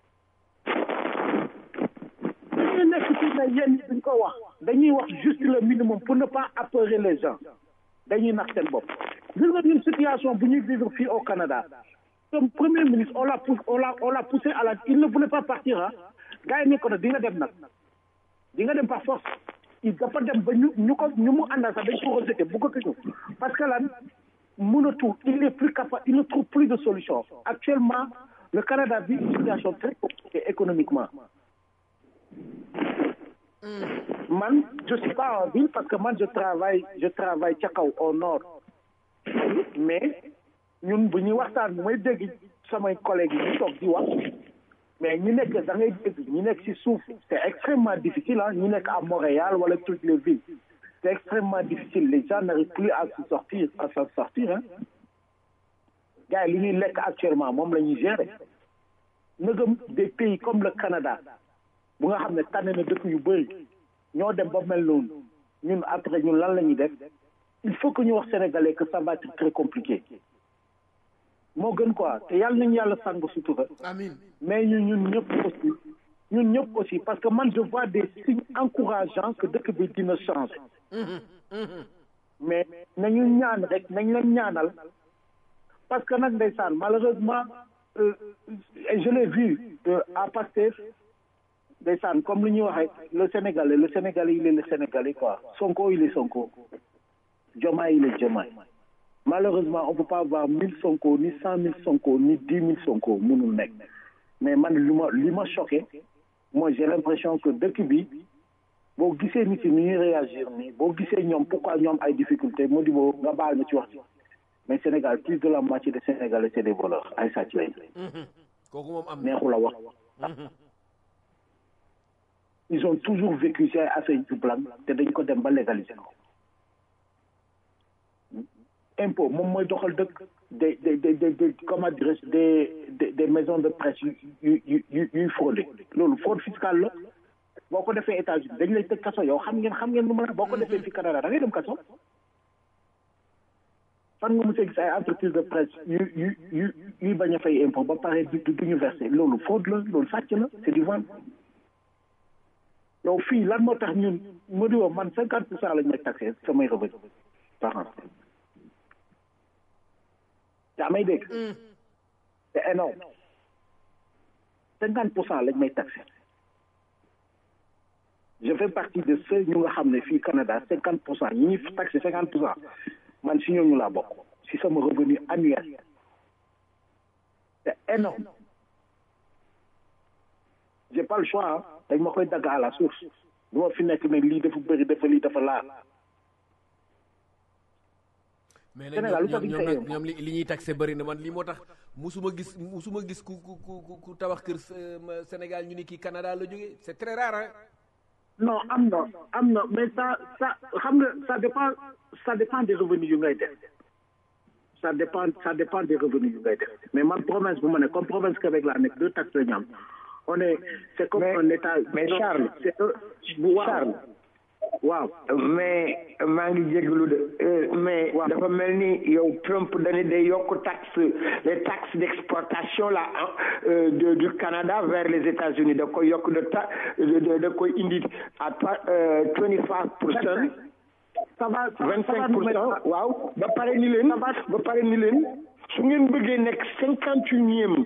dañuy nekk ci ne yéen ñi duñ ko wax dañuy wax juste le minimum pour ne pas apeurer les gens dañuy nax seen bopp gis nga une situation bu ñuy vivre fii au Canada comme premier ministre on l'a poussé on l'a on l'a poussé à la il ne voulait pas partir ah gars yi ne ko nag di nga dem nag di nga dem par force il dafa dem ba ñu ñu ko ñu mu àndal sax dañ ko rejeté bu ko ko parce que lan mënatul il est plus capable il ne trouve plus de solution actuellement le Canada vit une situation très compliquée économiquement man je suis pas en ville parce que man je travaille je travaille ca kaw au nord mais ñun bu ñuy waxtaan bu may dégg samay collègues yi ñu toog di wax mais ñi nekk da ngay dégg ñi nekk ci suuf c'est extrêmement difficile ah ñi nekk à Montréal wala toutes les villes c'est extrêmement difficile les gens n'arrivent plus à se sortir à s'en sortir hein gars yi li ñuy lekk actuellement moom la ñuy gérer nëgëm des pays comme le Canada bu nga xam ne tànn na dëkk yu bëri ñoo dem ba mel noonu ñun après ñun lan la ñuy def il faut que ñu wax sénégalais que ça va être très compliqué moo gën quoi te yàlla nañu yàlla sàng sutura amiin mais ñun ñun ñëpp aussi ñun ñëpp aussi parce que man je vois des signes encourageants que dëkk bi dina changer mais nañu ñaan rek nañ leen ñaanal parce que nag ndeysaan malheureusement euh, je l'ai vu euh, à Pastef ndeysaan comme li ñuy waxee le Sénégalais le Sénégalais il est le Sénégalais quoi Sonko il est Sonko Diomaye il est Diomaye malheureusement on peut pas avoir mille Sonko ni cent mille Sonko ni dix mille Sonko mënul nekk mais man li ma li ma choqué moi j'ai l'impression que dëkk bi boo gisee nit yi ni ñuy réagir nii boo gisee ñoom pourquoi ñoom ay difficultés moo di boo nga baal ma ci wax ci mais Sénégal plus de la moitié des Sénégalais c'est des voleurs ay sàcc lañ kooku moom am neexu la wax ils ont toujours vécu ci ay affaire yu blanc te dañ ko dem ba légaliser ko impôt moom mooy doxal dëkk des des des des comment dirais-je des des maisons de presse yu yu yu yu yuy fraudé loolu fraude fiscale la boo ko defee États-Unis dañ lay tëj kaso yow xam ngeen xam ngeen lu ma la boo ko defee fi Canada da ngay dem kaso fan nga mos a gis ay entreprise de presse yu yu yu yuy bañ a fay impôt ba pare du du ñu versé loolu fraude la loolu sàcc la c'est du vol yow fii lan moo tax ñun ma di woo man cinquante pour cent lañ may taxé samay revenu par an yaa may dégg c'est énorme cinquante pour cent lañ may taxé je fais partie de ceux ñu nga xam ne fii Canada cinquante pour cent ñi ñuy taxé cinquante pour cent man si ñooñu laa bokk si sama revenu annuel c'est énorme j'ai pas le choix dañ ma koy dagg à la source du ma fi nekk ne lii dafa bëri dafa lii dafa laa mais nag Sénégal lu tax ñoom duñ ñoom fay nag ñoom li li ñuy taxé bëri na man lii moo tax musuma gis musuma gis ku ku ku ku tabax kër euh, ma- Sénégal ñu ni kii Canada la jógee c'est très rare hein non am na am na mais ça ça xam nga ça dépend ça dépend des revenus yu ngay def ça dépend ça dépend des revenus yu ngay def mais man province bu ma ne comme province Québec laa nekk deux taxes la ñu am on est c'est comme Mais- un état mais non, Charles, c'est un- waaw Charles. waaw mais maa ngi jéglu de euh, mais Waaw. dafa mel ni yow Trump dañu day yokk taxe les taxes d'exportation là hein, euh, de du Canada vers les États-Unis da koy yokk de ta de de- da koy indi à twenty five pour cent ça va ça va vingt ça va cinq nous pour mettre cent waaw ba pare ni leen ba pare ni leen su ngeen bëggee nekk cinquante unième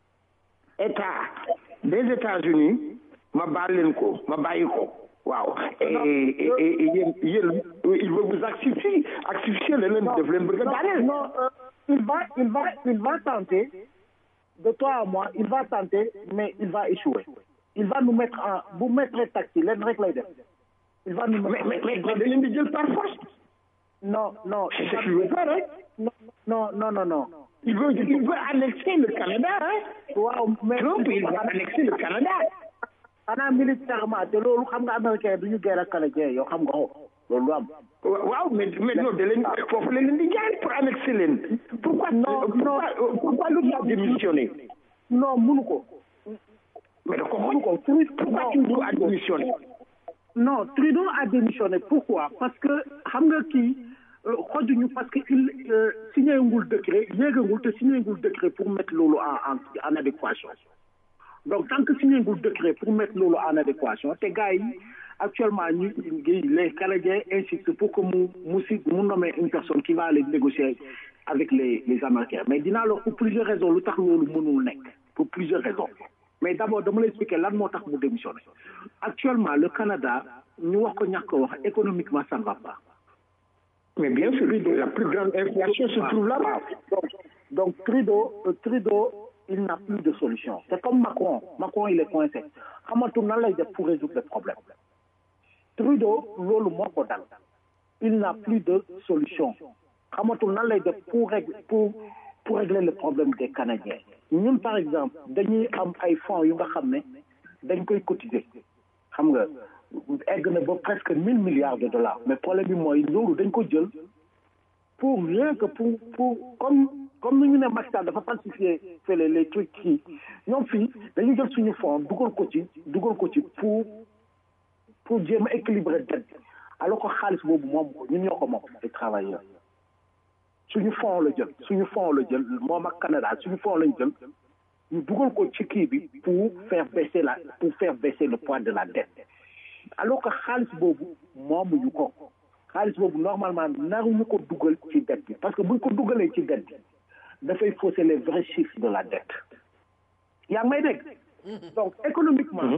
état des États-Unis ma baal leen ko ma bàyyi ko waaw et et et yéen yéen il veut vous asphyxier asphyxier la leen def leen bëgg a daaneel non euh, il va il va il va tenter de toi à moi il va tenter mais il va échouer il va nous mettre en bu mettre taxi leen rek lay def il va nous mais mettre mais mais da leen di jël par force non non c'est ce qu'il veut faire hein non non non non non il veut il veut annexer le Canada hein waaw mais Trump il veut annexer le Canada xanaa militairement te loolu xam nga américain du ñu guerre ak canadien yow xam nga ko loolu du am waaw mais mais non da leen foofu la leen di jaay pour annexer leen pourquoi Non, pourquoi pourquoi lu a démissionné non munu ko mais da ko munu ko xool pourquoi Trudeau a démissionné non Trudeau a démissionné pourquoi parce que xam nga kii euh, xojuñu parce que il euh, signé ngul décret yéegangul te signé ngul décret pour mettre loolu en en en adéquation donc tant que signé ngul décret pour mettre loolu en adéquation te gars yi actuellement ñu ngi les Canadiens insistent pour que mu mu si mu nommer une personne qui va aller négocier avec les les Américains mais dinaa la pour plusieurs raisons lu tax loolu mënul nekk pour plusieurs raisons mais d'abord dama lay expliquer lan moo tax mu démissionné actuellement le Canada ñu wax ko ñàkk ko wax économiquement ça ne va pas mais bien sûr la plus grande inflation se trouve là-bas donc donc Trudeau euh, Trudeau il n'a plus de solution c'est comme Macron Macron il est coincé xamatul nan lay def pour résoudre le problème Trudeau loolu moo ko dal il n'a plus de solution xamatul nan lay def pour régler pour pour régler le problème des Canadiens ñun par exemple dañuy am ay fonds yu nga xam ne dañ koy cotiser xam nga egg na ba presque mille milliards de dollars mais problème bi mooy loolu dañ ko jël pour rien que pour pour comme comme ni ñu ne Macky Sall dafa falsifier fële les trucs kii ñoom fii dañu jël suñu fonds dugal ko ci dugal ko ci pour pour jéem a équilibrer dette bi alors que xaalis boobu moom ko ñun ñoo ko moom les travailleurs suñu fonds la jël suñu fonds la jël moom ak Canada suñu fonds lañ jël ñu dugal ko ci kii bi pour faire baisser la pour faire baisser le poids de la dette alors que xaalis boobu moomuñu ko xaalis boobu normalement naruñu ko dugal ci dette bi parce que buñ ko dugalee ci dette bi dafay fausser les vrais chiffres de la dette yaa ngi may dégg donc économiquement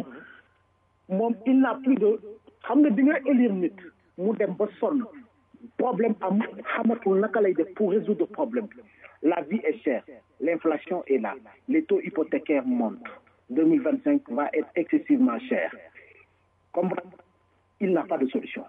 moom il n'a plus de xam nga di nga élire nit mu dem ba sonn problème am xamatul naka lay def pour résoudre problème bi la vie est chère l'inflation est là les taux hypothécaires montent 2025 va être excessivement cher comme il n'a pas de solution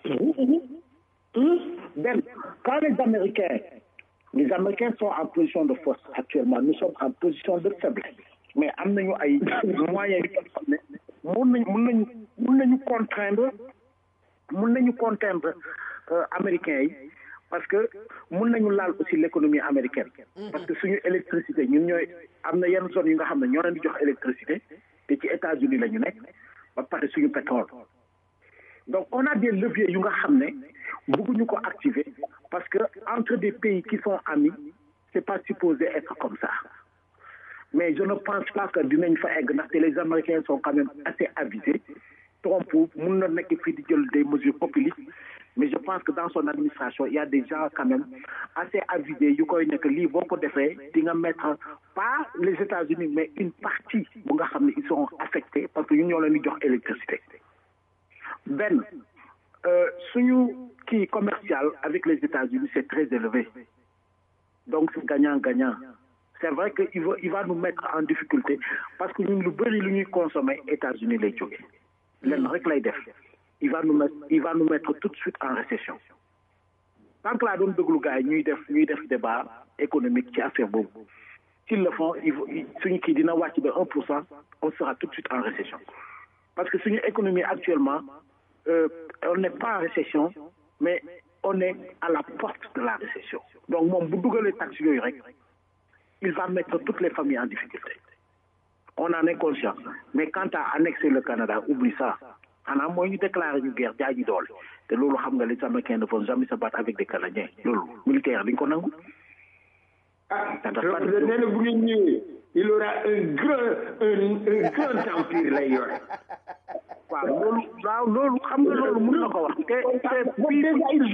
Ben, quand les Américains les Américains sont en position de force actuellement nous sommes en position de faiblesse mais am nañu ay moyens yu xam ne mun nañu mun nañu mun nañu contraindre mun nañu contraindre euh, américains yi parce que mun nañu laal aussi l'économie américaine parce que suñu électricité ñun ñooy am na yenn zones yi nga xam ne ñoo leen di jox électricité te ci États-Unis la ñu nekk ba pare suñu pétrole donc on a des leviers yu nga xam ne bëgguñu ko activer parce que entre des pays qui sont amis c'est pas supposé être comme ça mais je ne pense pas que dinañ fa egg ndaxte les Américains sont quand même assez avisés Trump mun na nekk fii di jël des mesures populistes mais je pense que dans son administration il y a des gens quand même assez avisés yu koy nekk lii boo ko defee di nga mettre pas les États-Unis mais une partie bu nga xam ne ils seront affectés parce que ñu ñoo leen di jox électricité benn euh, suñu kii commercial avec les États-Unis c'est très élevé donc c'est gagnant-gagnant c'est vrai que il va il va nous mettre en difficulté parce que ñun lu bëri lu ñuy consommer États-Unis lay jóge lenn rek lay def il va nous mettre il va nous mettre tout de suite en récession tant que laa doon déglu gars yi ñuy def ñuy def débat économique ci affaire boobu s'ils le font il suñu kii dina wàcc ba un pour cent on sera tout de suite en récession parce que suñu économie actuellement euh, on n'est pas en récession mais on est à la porte de la récession donc moom bu dugalee taxe yooyu rek il va mettre toutes les familles en difficulté on en est conscient mais quant à annexer le Canada oublie ça xanaa mooy ñu déclarer ñu guerre jaay ji doole te loolu xam nga les Américains ne vont jamais se battre avec des Canadiens loolu militaire dañ ko nangu. ah donc nee na bu ngeen ñëwee il aura un grand un un grand empire lay yore. waaw loolu waaw loolu xam nga loolu mën na ko wax te te fii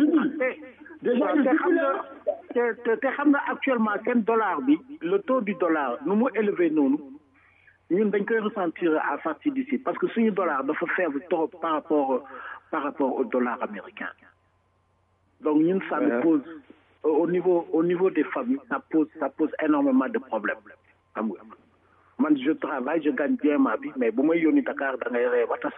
te te xam nga te te te xam nga actuellement seen dollar bi le taux du dollar nu mu élevé noonu ñun dañ koy ressentir à partir d'ici parce que suñu dollar dafa faible trop par rapport par rapport au dollar américain donc ñun ça nous pose au niveau au niveau des familles ça pose ça pose énormément de problèmes xam nga man je travaille je gagne bien ma vie mais bu may yónni Dakar da ngay ree ba tas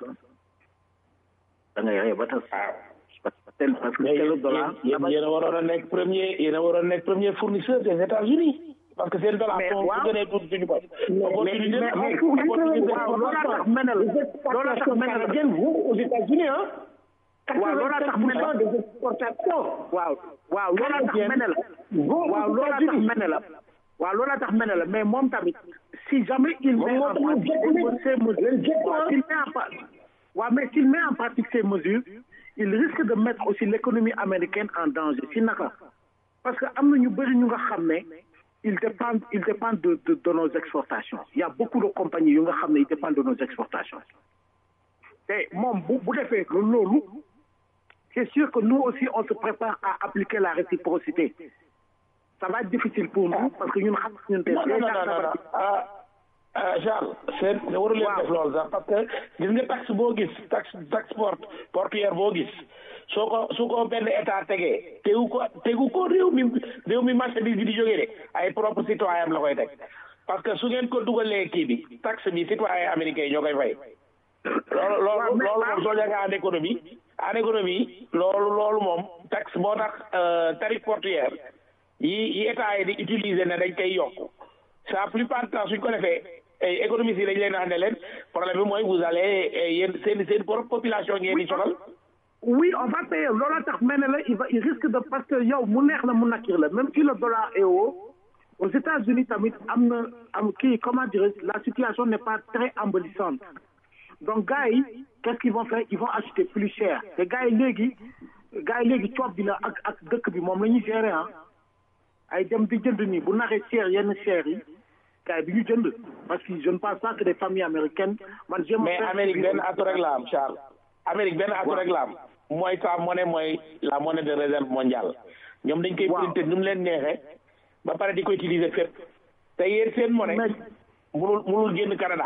da ngay ree ba tas parce que tel parce que tel dollar yéen yéen a waroon a nekk premier yéen a waroon a nekk premier fournisseur des États-Unis parce que seen dollar sont su gënee tuuti suñu bopp. opportunité waaw loolaa tax mel ne la loolaa tax mel ne la vous aux États-Unis hein. waaw loolaa tax mel ne la des exportations. waaw waaw loolaa tax mel ne la waaw loolaa tax mel ne la waaw loolaa tax mel ne la mais moom tamit si jamais il met en pratique ces mesures waaw mais s'il met en pratique ces mesures il risque de mettre aussi l'économie américaine en danger si naka parce que am na ñu bëri ñu nga xam ne ils dépendent ils dépendent de, de de nos exportations il y a beaucoup de compagnies yu nga xam ne ils dépendent de nos exportations te moom bu bu defee loolu c'est sûr que nous aussi on se prépare à appliquer la réciprocité ça va être difficile pour nous parce que ñun xam ñun non non non ah ah Charles seen waru leen def loolu sax parce que gis nga taxe boo gis taxe taxe port portuaire boo gis soo ko su ko benn état tegee tegu ko tegu ko réew mi réew mi marchandise bi di jógee de ay propre citoyen am la koy teg parce que su ngeen ko dugalee kii bi taxe bi citoyen américain yi ñoo koy fay loolu loolu loolu moom soo jàngee en économie en économie loolu loolu moom taxe boo tax tarif portuaire yi yi état yi di utiliser ne dañ koy yokk ça plupart du temps suñ ko defee économistes yi dañ leen wax ne leen problème bi mooy vous allez yéen seen seen propre population ngeen di soxal oui on va payer looloo tax mel ne la il va il risque de parce que yow mu neex la mu nakkir la même si le dollar est haut aux États-Unis tamit am na am kii comment dirais la situation n'est pas très embellissante donc gars yi qu'est-ce qu'ils vont faire ils vont acheter plus cher te gars yi léegi gars yi léegi coob bi la ak ak dëkk bi moom la ñuy gérer ah ay dem di jënd nii bu naxee cher yenn cher yi gars yi bi ñu jënd parce que je ne pense pas que des familles américaines man j'aime mais Amérique benn atu rek la am Charles Amérique benn atu rek la am mooy sa monnaie mooy la monnaie de réserve mondiale ñoom dañ koy printer nu mu leen neexee ba pare di ko utiliser fépp te yéen seen monnaie munul munul génn Canada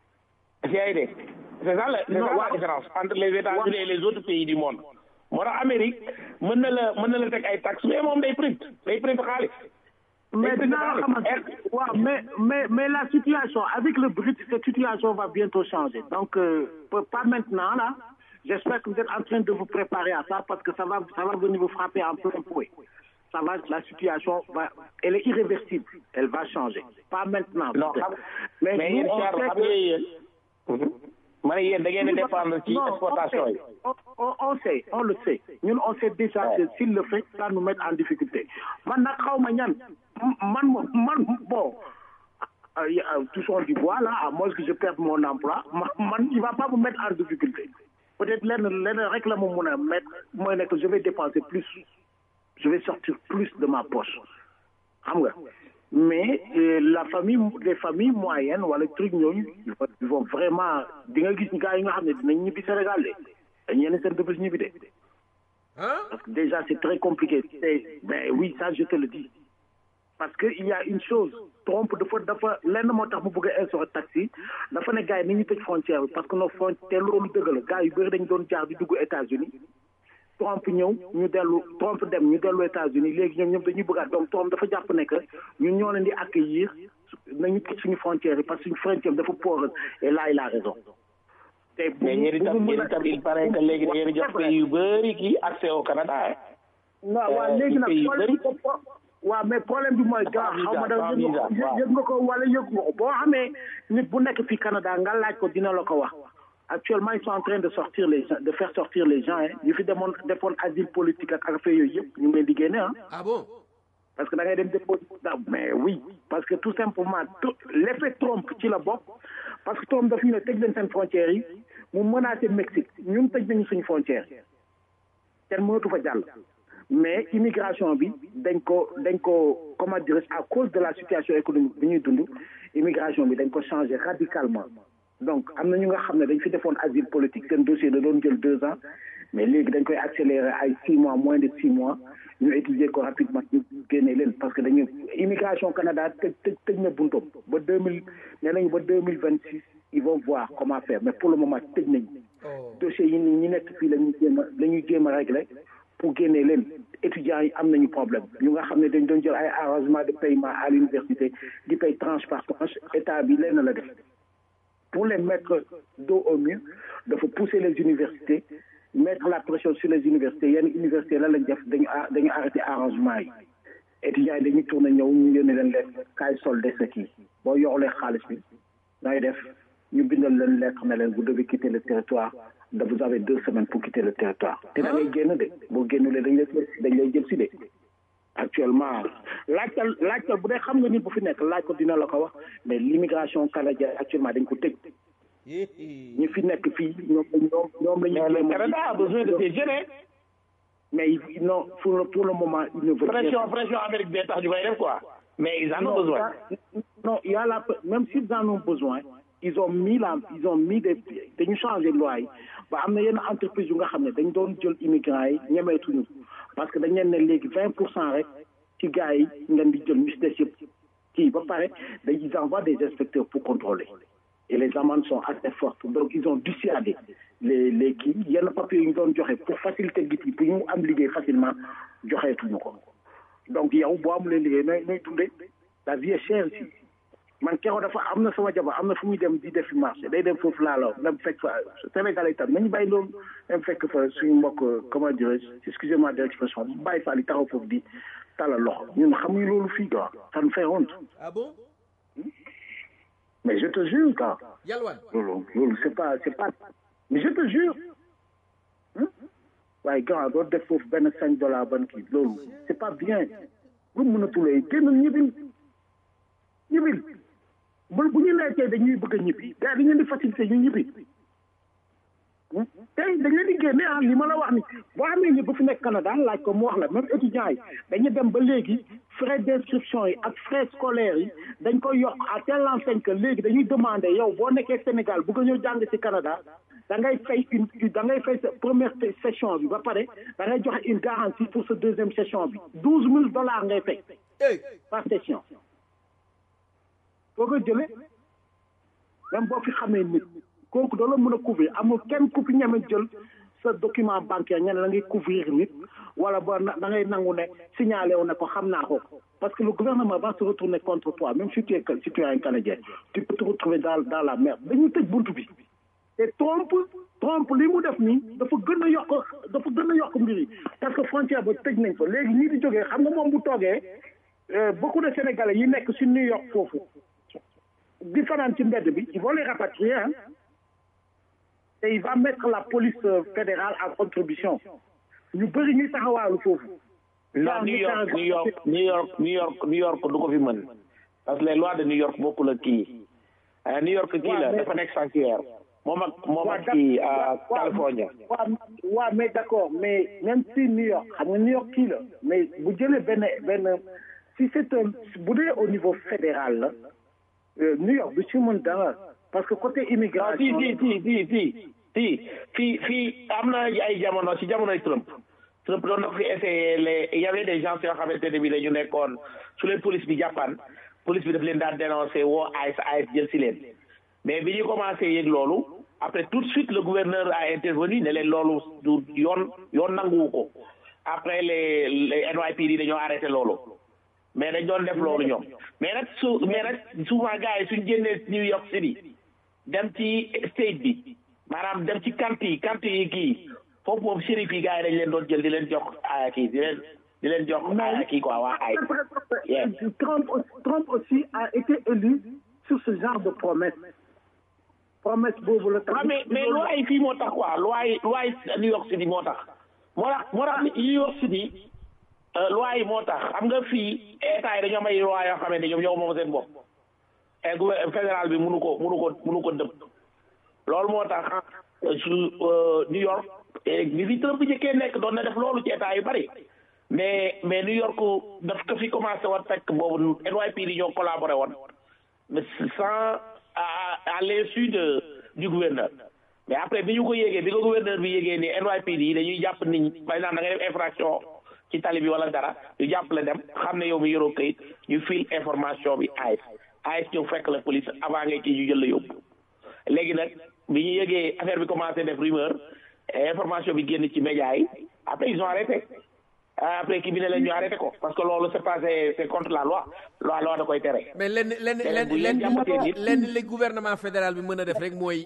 si ay dégg c'est ça la c'est ça la différence entre les États-Unis et les autres pays du monde moo tax Amérique mën na la mën na la teg ay taxes mais moom day print day print xaalis mais dinaa la xamante waaw mais mais mais la situation avec le Brexit cette situation va bientôt changer donc euh, pas maintenant là j'espère que vous êtes en train de vous préparer à ça parce que ça va ça va venir vous frapper en plein fouet ça va la situation va elle est irréversible elle va changer pas maintenant non mais mais yéen Charles xam nga yéen ma ne yéen da ngeen di dépendre ci exportation yi on on sait on le sait ñun on sait déjà que s'il le fait ça nous met en difficulté man nag xaw ma ñan man man bon touchons du bois là à moins que je perde mon emploi man il va pas me mettre en difficulté peut-être lenn lenn rek la ma mun a mettre mooy ne que je vais dépenser plus je vais sortir plus de ma poche xam nga mais euh, la famille les familles moyennes wala truc ñooñu ils vont vraiment di nga gis gars yi nga xam ne dinañ ñibbi Sénégal de dañ yenn seen dëbës ñibbi de parce que déjà c'est très compliqué mais oui ça je te le dis parce que il y a une chose Trump dafa dafa lenn moo tax mu bëgg a instaurer taxi dafa ne gars yi ni ñu tëj frontière bi parce que nos frontières loolu dëgg la gars yu bëri dañ doon jaar di dugg États-Unis Trump ñëw ñu dellu Trump dem ñu dellu États-Unis léegi ñoom ñoom dañuy bëggaat donc Trump dafa jàpp ne que ñun ñoo leen di accueillir nañu tëj suñu frontière yi parce que suñu frontière dafa poreuse et là il a raison. te bu mais yéen itam yéen itam il paraît que léegi da ngeen jox pays yu bëri kii accès au Canada ah. waaw waaw léegi nag problème waaw mais problème bi mooy gaa xaw ma da yëg nga ko wala yëg nga ko boo xamee nit bu nekk fii Canada nga laaj ko dina la ko wax actuellement ils sont en train de sortir les gens de faire sortir les gens hein ñu fi demoon defoon asile politique ak affaire yooyu yëpp ñu ngi leen di génne ah ah bon parce que da ngay dem dépôt mais oui parce que tout simplement tout l'effet Trump ci la bokk parce que Trump daf ñu ne tëj leen seen frontières yi mu menacé Mexique ñun tëj nañu suñu frontière kenn mënatu fa jàll mais immigration bi dañ ko dañ ko comment dirais à cause de la situation économique bi ñuy dund immigration bi dañ ko changé radicalement donc am na ñu nga xam ne dañ fi defoon asile politique seen dossier da doon jël deux ans mais léegi dañ koy accélérer ay six mois moins de six mois ñu étudier ko rapidement ñu génne leen parce que dañu immigration Canada tëj tëj tëj na buntoom ba deux mille nee nañu ba deux mille vingt six ils vont voir comment faire mais pour le moment tëj nañ dossiers yi ñi nekk fii la ñuy jéem a la ñuy jéem a régler pour génne leen étudiants yi am nañu problème ñu nga xam ne dañ doon jël ay arrangement de paiement à l'université di pay tranche par tranche état bi leen la def pour les mettre dos au mur dafa pousser les universités mettre la pression sur les universités yenn universités la lañ def dañu dañu arrêté arrangement yi étudiants yi dañuy tourné ñëw ñu yónnee leen leen kaay solde sa kii boo yoxlee xaalis bi ngay def ñu bindal leen lettre ne leen vous devez quitter le territoire da vous avez deux semaines pour quitter le territoire te da ngay génn de boo génnulee dañ lay dañ lay jël si de actuellement laajtal laajtal bu dee xam nga nit bu fi nekk laaj ko dina la ko wax mais l'immigration canadienne actuellement dañ ko tëj ñi fi nekk fii ñoom ñoom ñoom la ñu. mais le Canada a besoin de ces jeunes. mais non pour le pour le moment ils ne veulent pression pression Amérique bee tax ñu koy def quoi. mais ils en ont besoin. non il y a la même s'ils en ont besoin ils ont mis la ils ont mis des dañu changé loi yi ba am na yenn entreprise yu nga xam ne dañ doon jël immigrants yi ñemeetuñu parce que dañ leen ne léegi vingt pour cent rek ci gars yi ngeen di jël ñu si des yëpp kii ba pare dañ ils envoient des inspecteurs pour contrôler. et les amendes sont assez fortes donc ils ont dissuadé les les kii yenn papiers yu ñu doon joxe pour faciliter nit yi pour ñu am liggéey facilement joxeetuñu ko donc yow boo amulee liggéey nooy nooy dundee la vie est chère ici man keroog dafa am na sama jabar am na fu muy dem di def marché day dem foofu laalaw dem fekk fa Sénégal itam nañu bàyyi loolu dem fekk fa suñu mbokk comment dirais-je excusez-moi de l'expression bàyyi fa li taxaw foofu di talal loxo ñun xamuñu loolu fii quoi ça nous fait honte. ah bon. mais je te jure quoi. Yalwan. loolu loolu c'est pas c'est pas mais je te jure. waaye grand doo def foofu benn cinq dollars ban kii loolu c'est pas bien. bu mën a tulee génn ñibbil ñibbil bu bu ñu nekkee dañuy bëgg a ñibbi gars dañ leen di faciliter ñu ñibbi. tey dañ leen di génne ah li ma la wax ni boo amee ñi bu fi nekk Canada laaj ko mu wax la même étudiants yi dañu dem ba léegi frais d'inscription yi ak frais scolaires yi dañ koy yokk à telle enseigne que léegi dañuy demander yow boo nekkee Sénégal bëgg a ñëw jàng ci Canada da ngay fay une da ngay fay sa première session bi ba pare da ngay joxe une garantie pour sa deuxième session bi douze mille dollars ngay fay par session foo ko jëlee même boo fi xamee nit kooku doo la mën a couvrir amul kenn ku fi ñeme jël sa document bancaire ñene la ngay couvrir nit wala ba da ngay nangu ne signalé wu ne ko xam naa ko parce que le gouvernement va se retourner contre toi même si tu es si tu es un Canadien tu peux te retrouver dans dans la merde dañuy tëj buntu bi te Trump Trump li mu def nii dafa gën a yokk dafa gën a yokk mbir yi parce que frontière ba tëj nañ fa léegi ñii di jógee xam nga moom bu toogee beaucoup de Sénégalais yi nekk si New York foofu di fanaan ci mbedd bi ils vont les rapatrier hein et il va mettre la police fédérale en contribution ñu bëri ñuy taxawaalu foofu. non New York New York New York New York New York du ko fi mën parce que les lois de New York bokkul ak kii New York kii la dafa nekk sanctuaire moom ak moom ak kii California. waaw waaw mais d'accord mais même si New York xam nga New York kii la mais bu jëlee benn benn si c'est un bu dee au niveau fédéral la New York du ci mën dara. parce que côté immigration. si si si si si si fii fii am na ay jamono si jamonoy Trump Trump doon na fi essayé les il y avait des gens yoo xamante ne bi dañu nekkoon su leen police bi jàppan police bi daf leen daan dénoncé woo AIS AIS jël si leen mais bi ñu commencé yëg loolu après tout de suite le gouverneur a intervenu ne leen loolu du yoon yoon nanguwu ko après les les NYPD dañoo arrêté loolu mais dañ doon def loolu ñoom mais nag su mais nag souvent gars yi suñ génnee New York City dem ci state bi maanaam dem ci county yi county yi kii foofu moom shérif yi gars yi dañ leen doon jël di leen jox kii di leen di leen jox kii quoi waa ay Trump Trump aussi a été élu sur ce genre de promesse promesse boobu la waaw mais mais loi yi fii moo tax quoi loi yi loi yi New York City moo tax moo tax moo tax New York City loi yi moo tax xam nga fii état yi dañoo am ay loi yoo xamante ne ñoom ñoo moom seen bopp et gouvernement fédéral bi mënu ko mënu ko mënu ko dëpp loolu moo tax su New York bi fi Trump bi njëkkee nekk doon na def loolu ci état yu bari mais mais New York daf ko fi commencé woon fekk boobu NYPD ñoo collaboré woon mais sans à à l'insu de du gouverneur mais après bi ñu ko yéegee bi ko gouverneur bi yéegee ni NYPD yi dañuy jàpp nit ñi par exemple da ngay def infraction ci tali bi wala dara ñu jàpp la dem xam ne yow mi yoroo kayit ñu fil information bi AIS AIS ñëw fekk la police avant ngay kii ñu jël la yóbbu léegi nag bi ñu yëgee affaire bi commencé def rumeur information bi génn ci média yi après ils ont arrêté après kii bi ne leen ñu arrêté ko parce que loolu c'est passé c'est contre la loi loi loi da koy tere. mais lenn lenn lenn lenn lenn li gouvernement fédéral bi mën a def rek mooy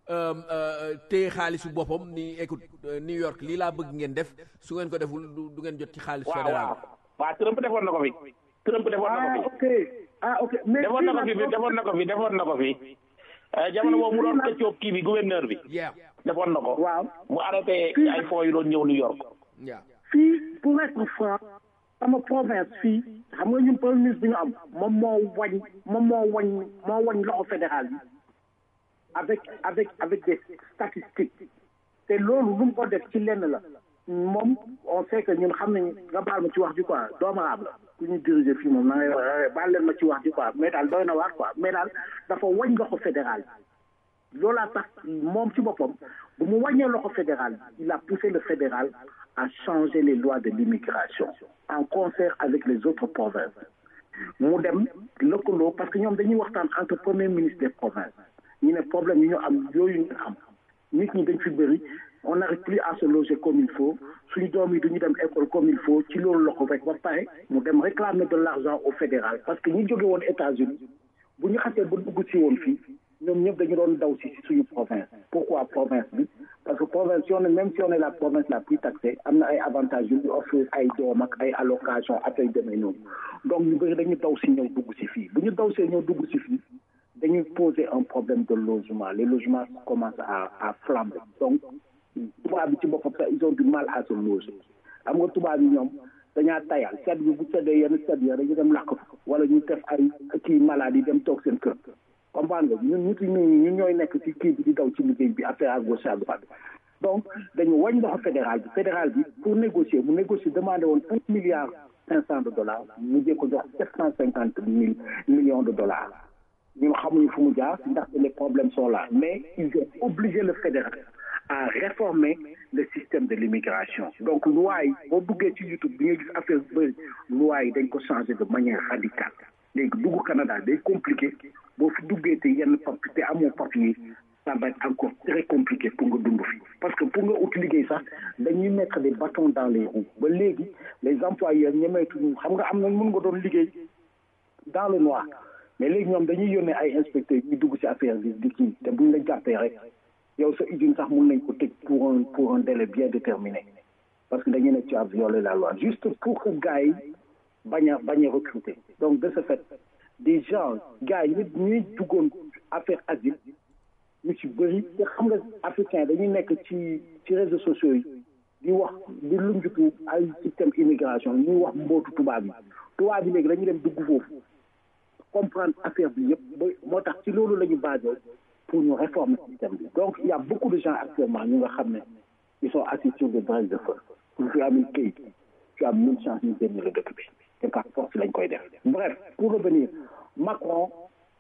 téye xaalisu boppam ni écoute New York lii laa bëgg ngeen def su ngeen ko deful du ngeen jot ci xaalisu fédéral waaw waaw Trump defoon na ko fi. Trump defoon na ko fi. ah ok mais defoon na ko fi defoon na ko fi defoon na ko fi. jamono boobu mu doon xëccoo kii bi gouverneur bi. defoon na ko. waaw mu arrêté ay fonds yu doon ñëw New York. fii pour être franc sama province fii xam nga ñun premier ministre bi ñu am moom moo wañ moom moo wañ moo wañ loxo fédéral bi avec avec avec des statistiques te loolu lu mu ko def ci lenn la moom on sait que ñun xam nañ nga baal ma ci wax ji quoi doomu aab la ku ñu diriger fii moom na ngay wax baal leen ma ci wax ji quoi mais daal doy na waar quoi mais daal dafa wañ loxo fédéral bi loolaa tax moom ci boppam bu mu wàññee loxo fédéral bi il a poussé le fédéral à changer les lois de l'immigration en concert avec les autres provinces mu dem lëkkaloo parce que ñoom dañuy waxtaan entre premier ministre des provinces ñu ne problème yi ñu am yooyu ñu am nit ñi dañ fi bëri on n'arrive plus à se loger comme il faut suñu doom yi duñu dem école comme il faut ci loolu la ko rek ba pare mu dem réclamer de l'argent au fédéral parce que ñi jóge woon États-Unis bu ñu xasee ba dugg si woon fii ñoom ñëpp dañu doon daw si suñu province pourquoi province bi parce que province si on est même si on est la province la plus taxée am na ay avantages yu ñu offrir ay doom ak ay allocation ak ay demee noonu donc ñu bëri dañu daw si ñëw dugg si fii bu ñu daw see ñëw dugg si fii dañuy poser un problème de logement les logements commencent à à flamber donc tubaab bi ci boppam sax ils ont du mal à se loger xam nga tubaab yi ñoom dañaa tayal sedd bi bu seddee yenn sedd ya dañu dem làkk wala ñu def ay kii maladie dem toog seen kër comprendre nga ñun nit ñi ñun ñooy nekk ci kii bi di daw ci liggéey bi affaire à gauche à droite donc dañu wañ loxo fédéral bi fédéral bi pour négocier mu négocier demandé woon un milliard cinq cent de dollars mu jee ko jox sept cent cinquante mille millions de dollars ñun xamuñu fu mu jaar ndaxte les problèmes sont là mais ils ont obligé le fédéral à réformer le système de l'immigration donc loi yi boo duggee ci YouTube bi nga gis affaire bëri loi yi dañ ko changer de manière radicale léegi dugg Canada day compliqué boo fi duggee te yenn papier te amoo papier ça va être encore très compliqué pour nga dund fi parce que pour nga ut liggéey sax dañuy mettre des bâtons dans les roues ba léegi les employeurs ñemeetuñu xam nga am na mën nga doon liggéey dans le noir mais léegi ñoom dañuy yónnee ay inspecteurs ñuy dugg ci affaire bi di kii te buñ la jàppee rek yow sa usine sax mun nañ ko tëj pour un pour un délai bien déterminé parce que dañu ne tu as violé la loi juste pour que gars yi bañ a bañ a recruter donc de ce fait des gens gars yi nit ñuy duggoon affaire asile ñu ci bëri te xam nga africain dañuy nekk ci ci réseaux sociaux yi di wax di lunjutu ay système immigration ñuy wax mbootu tubaab yi tubaab yi léegi dañuy dem dugg foofu comprendre affaire bi yëpp ba moo tax ci loolu la ñu basé pour ñu réformer système bi donc il y a beaucoup de gens actuellement ñu nga xam ne ils sont assis sur des braises de feu pour fi amul këyit tu as mille chance ñu génn la dëkk bi te par force lañ koy def bref pour revenir Macron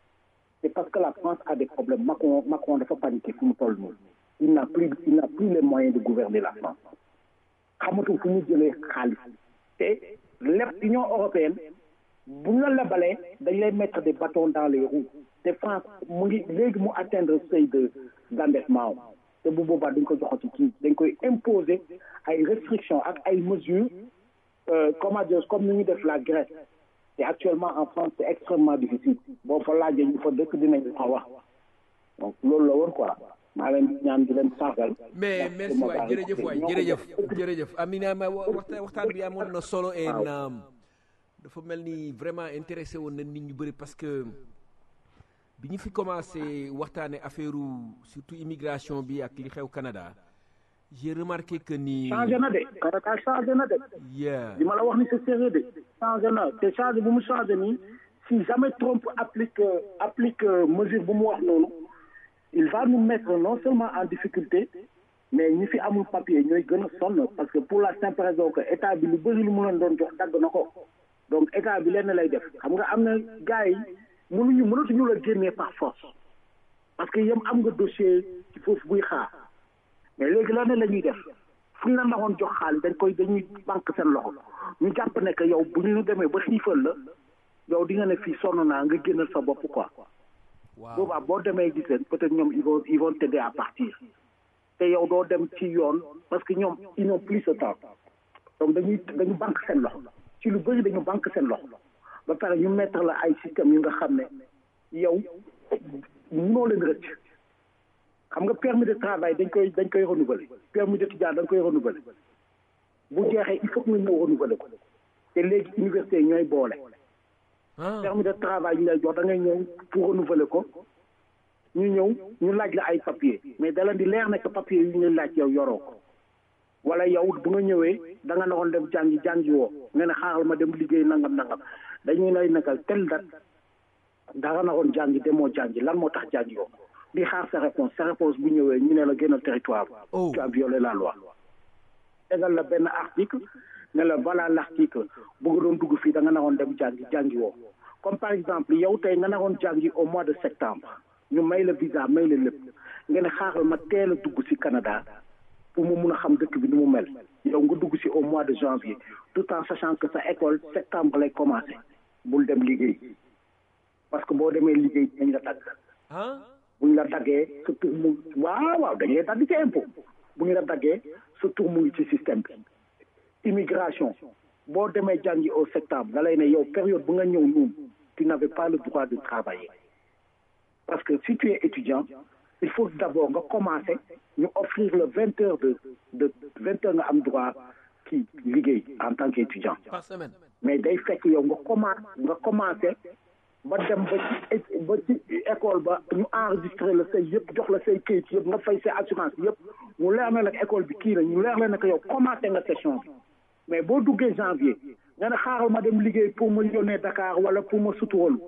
c'est parce que la France a des problèmes Macron Macron dafa paniqué fu mu toll nii il n'a plus il n'a plus les moyens de gouverner la France xamatul fu mu jëlee xaalis te lépp Union européenne bu ñu la lebalee dañ lay mettre des bâtons dans les roues te France mu ngi léegi mu atteindre seuil de d'endettement te bu boobaa dañ ko joxati kii dañ koy imposer ay restrictions ak ay mesures comment dire comme ni ñu def la Grèce te actuellement en France c'est extrêmement difficile boo fa laajee ñu fa dëkk dinañ la wax donc loolu la woon quoi maa leen di ñaan di leen sargal mais merci waay jërëjëf waay jërëjëf jërëjëf Amina ma waxtaan waxtaan bi amoon na solo et dafa mel ni vraiment intéressé woon na nit ñu bëri parce que bi ñu fi commencé waxtaane affaire surtout immigration bi ak li xew Canada j'ai remarqué que ni changé na de Canada changé na de yeah li ma la wax ni c'est sérieux de changé na te changé bu mu changé nii si jamais Trump applique applique mesure bu mu wax noonu il va nous mettre non seulement en difficulté mais ñi fi amul papier ñooy gën a sonn parce que pour la simple raison que état bi lu bëri lu mu leen doon jox dagg na ko donc état bi lenn lay def xam nga am na gars yi mënuñu mënatuñu la génnee par force parce que yem am nga dossier ci foofu buy xaar mais léegi lenn la ñuy def fu ñu la naxoon jox xaalis dañ koy dañuy banque seen loxo ñu jàpp ne que yow bu ñu demee ba xiifal la yow di nga ne fii sonn naa nga génnal sa bopp quoi boobaa boo demee gis leen peut-être ñoom ils vont ils vont t'aider à partir te yow doo dem ci yoon parce que ñoom ils n'ont plus ce temps donc dañuy dañu banque seen loxo ci lu bëri dañu banque seen loxo ba pare ñu mettre la ay système yu nga xam ne yow mënoo leen rëcc xam nga permis de travail dañ koy dañ koy renouveler permis d'étudiant dañ koy renouveler bu jeexee il faut que nga ñëw renouveler ko te léegi université ñooy boole permis de travail ñu lay jox da ngay ñëw pour renouveler ko ñu ñëw ñu laaj la ay papier mais da leen di leer ne que papier yi ñu laaj yow yoroo ko wala yow bu nga ñëwee da nga naroon dem jàngi jàngi woo nga ne xaaral ma dem liggéey nangam nangam dañuy lay nekkal tel date da nga naroon jàngi demoo jàngi lan moo tax jàngi woo di xaar sa réponse sa réponse bu ñëwee ñu ne la génnal territoire tu as violé la loi tegal la benn article ne la voilà l'article bu nga doon dugg fii da nga naroon dem jàngi jàngi woo comme par exemple yow tey nga naroon jàngi au mois de septembre ñu may la visa may la lépp nga ne xaaral ma teel a dugg ci Canada pour mu mun a xam dëkk bi ni mu mel yow nga dugg ci au mois de janvier tout en sachant que sa école septembre lay commencer bul dem liggéey parce que boo demee liggéey dañ la dagg buñ la daggee sa tur mu waaw waaw dañ lay dagg ci impôt bu ñu la daggee sa tur mu ngi ci système bi immigration boo demee jàngi au septembre da lay ne yow période bu nga ñëw noonu tu n'avais pas le droit de travailler parce que si tu es étudiant il faut d'abord nga commencer ñu offrir le vingt heures de de vingt heures nga am droit kii liggéey en tant qu'étudiant par semaine mais day fekk yow nga commencé nga commencé ba dem ba ci ba ci école ba ñu enregistré la say yëpp jox la say kayit yëpp nga fay say assurance yëpp mu leer na nag école bi kii la ñu leer la ne que yow commencé nga session bi mais boo duggee janvier nga ne xaaral ma dem liggéey pour ma yónnee Dakar wala pour ma suturoolu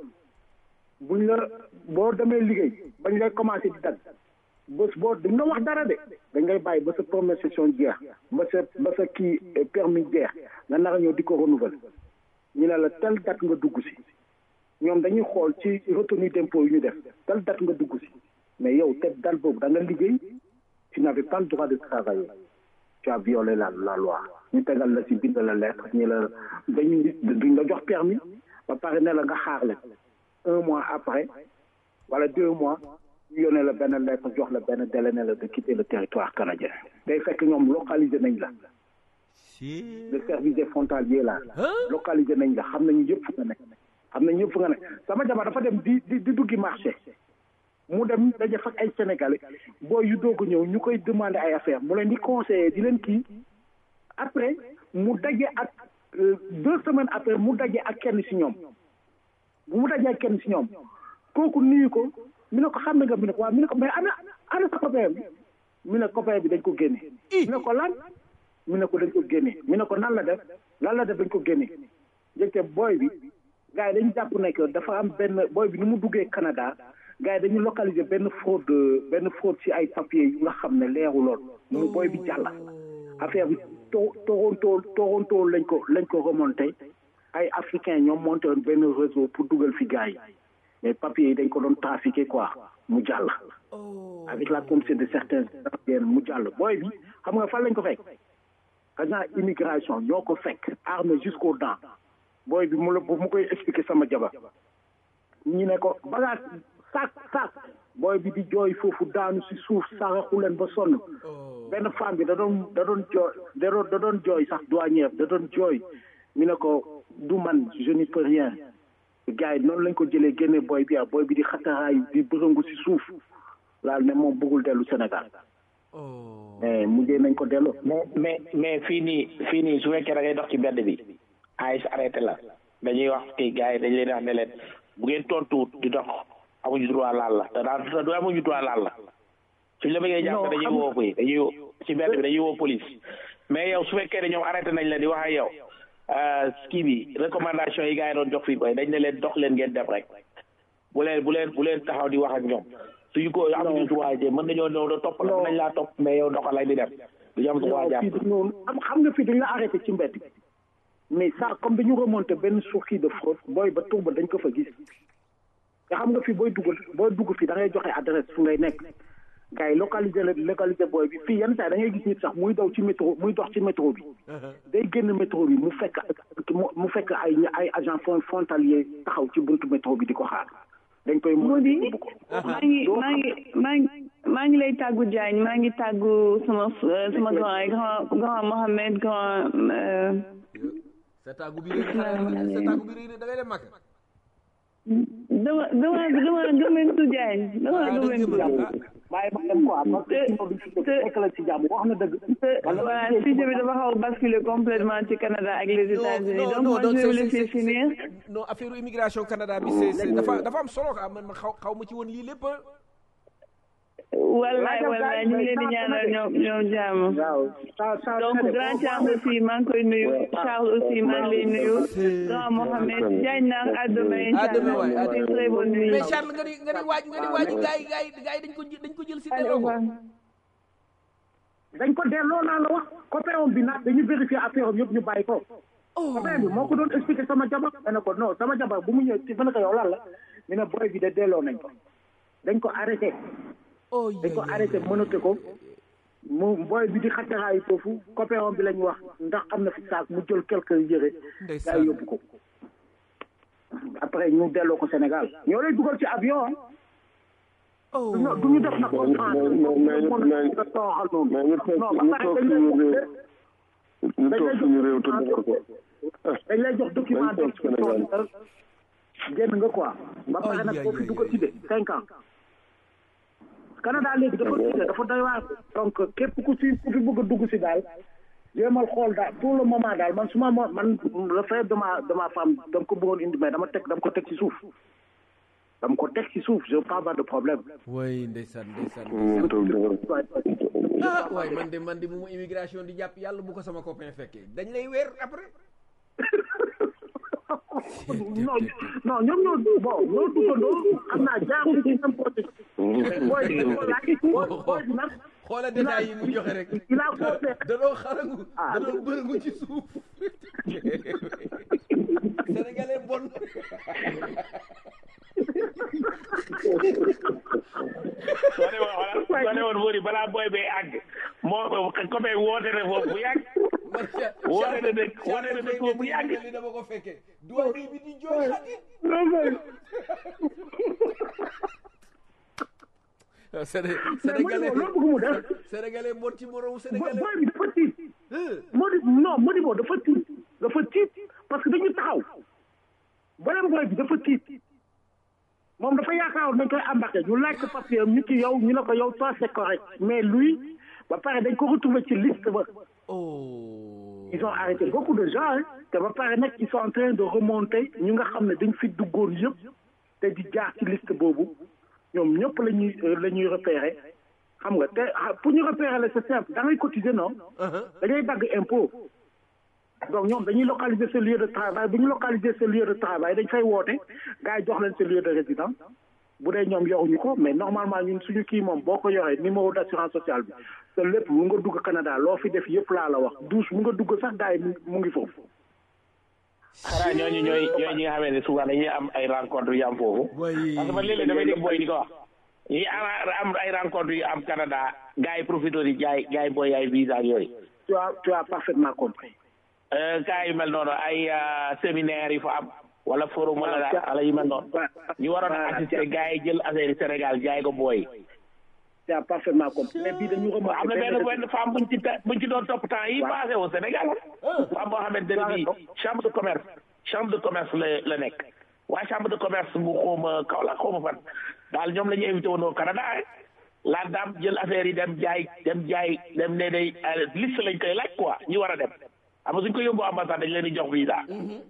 buñ la boo demee liggéey bañ lay commencé di dagg bés boo duñ la wax dara de dañ ngay bàyyi ba sa première session jeex ba sa ba sa kii permis jeex nga nar a ñëw di ko renouveler ñu ne la telle date nga dugg si ñoom dañuy xool ci retenue d'impôt yu ñu def telle date nga dugg si mais yow te date boobu da nga liggéey tu n'avais pas le droit de travailler tu as violé la la loi ñu tegal la si bind la lettre ñu la dañuy duñ la jox permis ba pare ne la nga xaar leen un mois après wala deux mois ñu yónnee la benn lettre jox la benn délai ne la de quitter le territoire canadien day fekk ñoom localisé nañ la le service des frontaliers là localisé nañ la xam nañu yëpp fu nga nekk xam nañu yëpp fu nga nekk sama jabar dafa dem di di di duggi marché mu dem daje fak ay sénégalais booy yu doog a ñëw ñu koy demander ay affaire mu leen di conseiller di leen kii après mu daje ak deux semaines après mu daje ak kenn si ñoom bu mu dajee ak kenn si ñoom kooku nuyu ko mi ne ko xam ne nga mi ne ko waaw mi ne ko mais ana ana sa copain bi mi ne copain bi dañ ko génne mi ne ko lan mi ne ko dañ ko génne mi ne ko nan la def lan la def dañ ko génne jëkte booy bi gars yi dañu jàpp ne que dafa am benn booy bi ni mu duggee Canada gars yi dañu localiser benn fraude benn fraude ci ay papiers yu nga xam ne leeru lool mu booy bi jàll affaire bi to Toronto Toronto lañ ko lañ ko remonté ay africains ñoom monté woon benn réseau pour dugal fi gars yi mais papiers yi dañ ko doon trafiqué quoi mu jàll avec la complicité de certains mu jàll booy bi xam nga fan lañ ko fekk agent immigration ñoo ko fekk armé jusqu'aux dents booy bi mu la mu koy expliquer sama jabar ñu ne ko bagage sac sac booy bi di jooy foofu daanu si suuf saraxu leen ba sonn benn femme bi da doon da doon jooy da doon da doon jooy sax douanière da doon jooy mi ne ko du man je n'y peux rien gars yi noonu lañ ko jëlee génne booy bi ah booy bi di xataraayu di bërëngu si suuf laal ne moom bëggul dellu Sénégal mais mujjee nañ ko dellu mais mais mais fii nii fii nii su fekkee da ngay dox ci mbedd bi ay arrêté la dañuy wax kii gars yi dañ leen wax ne leen bu ngeen tontuwut di dox amuñu droit laal la te daal te du amuñu droit laal la suñ la bëggee jàpp dañuy woo koy dañuy woo ci mbedd bi dañuy woo police mais yow su fekkee ne ñoom arrêté nañ la di wax ak yow kii bi recommandation yi gars yi doon jox fii koy dañ ne leen dox leen ngeen dem rek bu leen bu leen bu leen taxaw di wax ak ñoom suñu ko amuñu droit de mën nañoo ñëw da topp la mën nañ laa topp mais yow doxal lay di dem duñu am droit jàpp fii noonu am xam nga fii dañ la arrêté ci mbedd bi mais ça comme dañu remonté benn source de fraude booy ba tur ba dañ ko fa gis nga xam nga fii booy dugg booy dugg fii da ngay joxe adresse fu ngay nekk gars yi localisé la localisé booy bi fii yenn saa da ngay gis nit sax muy daw ci métro muy dox ci métro bi day génn métro bi mu fekk mu fekk ay ay agent frontalier taxaw ci buntu métro bi di ko xaar dañ koy moo di maa ngi maa ngi maa ngi maa ngi lay tàggu Diagne maa ngi tàggu sama sama grand grand grand Mohamed grand sa tàggu bi réy sa tàggu bi réy da ngay dem màkk dama dama dama gëmmentu Diagne dama gëmmentu bàyyi ma dem quoi parce que sinon duñ fi fekk la ci jàmm wax na dëgg voilà sujet bi dafa xaw basculer complètement ci Canada ak les États-Unis donc moi je vais laisser finir non affaire immigration Canada bi c'est c'est dafa dafa am solo quoi man xaw xaw ma ci woon lii lépp wallaay wallaay ñu ngi leen di ñaanal ñoom ñoom jàmm donc grand Thiam aussi maa ngi koy nuyu Charles aussi maa ngi lay nuyu grand Mohamed Diagne naar à demain inchallah c'est très bonne nuit mais Charles nga ni nga ni waaj nga ni waaj gars yi gars yi gars yi dañ ko dañ ko jël si delloo ko dañ ko delloo laa la wax copain bi nag dañu vérifier affaire am yëpp ñu bàyyi ko copain bi moo ko doon expliquer sama jabar ma ne ko non sama jabar bu mu ñëw ci ma ne ko yow lan la ñu ne boy bi de delloo nañ ko dañ ko arrêté dañ ko arrêté mënate ko mu booy bi di xataraayu foofu copain bi lañ wax ndax am na fi saak mu jël quelque yére gaa yóbbu ko après ñu delloo ko Sénégal ñoo lay dugal ci avion ah du ñu def na ko mais ñu toog ñu toog suñu réew ñu toog suñu réew te def ko dañ lay jox document de génn nga quoi ba pare nag foofu du ko tudde cinq ans Canada léegi dafa tudde dafa doy waar donc képp ku fi ku fi bëgg a dugg si daal jéemal xool daal pour le moment daal man suma mo man le fait de ma de ma femme dama ko bëggoon indi mais dama teg dama ko teg ci suuf dama ko teg ci suuf je veux pas avoir de problème way ndeysaan ndeysaan ah waay man de man de bu mu immigration di jàpp yàlla bu ko sama copain fekkee dañ lay weer après non non ñoom ñoo bon ñoo duggandoo xam naa jaaxul ci n'importe booy booy bi nag xoola détails yi mu joxe rek il a fait danoo xarangu danoo bërëngu ci suuf sénégalais bon soo ne woon xoolal soo ne woon wóori balaa booy bay àgg moo copain woote na foofu bu yàgg woote na dëkk woote na dëkk foofu bu yàgg li dama ko fekkee doy bi di jooy xati sénégalais sénégalais bon ci moromu sénégalais booy bi dafa tiit Modi non Modibo dafa tiit dafa tiit parce que dañu taxaw beneen booy bi dafa tiit moom dafa yaakaaroon dañ koy embarqué ñu laaj ko papier ñu ci yow ñu ne ko yow toi c'est correct mais lui ba pare dañ ko retrouvé ci liste ba ils ont arrêté beaucoup de gens te ba pare nag ils sont en train de remonter ñu nga xam ne dañ fi duggoon yëpp te di jaar ci liste boobu ñoom ñëpp la ñuy la ñuy repérer xam nga te pour ñu repérer la c'est simple da ngay cotiser non dañuy dagg impôt donc ñoom dañuy localiser ce lieu de travail bu ñu localiser ce lieu de travail dañ fay woote gars yi jox leen ce lieu de résidence bu dee ñoom yoruñu ko mais normalement ñun suñu kii moom boo ko yoree numéro d'assurance sociale bi te lépp mu nga dugg Canada loo fi def yëpp laa la wax douche mu nga dugg sax gars yi mu ngi foofu. xanaa ñooñu ñooy ñooy ñi nga xamee ne souvent dañuy am ay rencontre yu am foofu. parce que man léeg-léeg damay dégg booy di ko wax. ñi am ay rencontre yu am Canada gars yi profité di jaay jaay booy ay visa ak yooyu. tu as tu as parfaitement compris. cas yu mel noonu ay séminaire yu fa am wala forum wala wala yu mel noonu ñu waroon a assister gars yi jël affaire Sénégal jaay ko booy. tu as parfaitement compris mais bii dañu remonté am na benn benn femme buñ ci buñ ci doon topp temps yi passé au Sénégal femme boo xamante ne bii chambre de commerce chambre de commerce la la nekk waaye chambre de commerce bu xawma Kaolack xawma fan daal ñoom la ñu invité woon au Canada la dame jël affaire yi dem jaay dem jaay dem ne day liste lañ koy laaj quoi ñu war a dem xam nga suñ ko yóbbu ambassade dañ leen di jox visa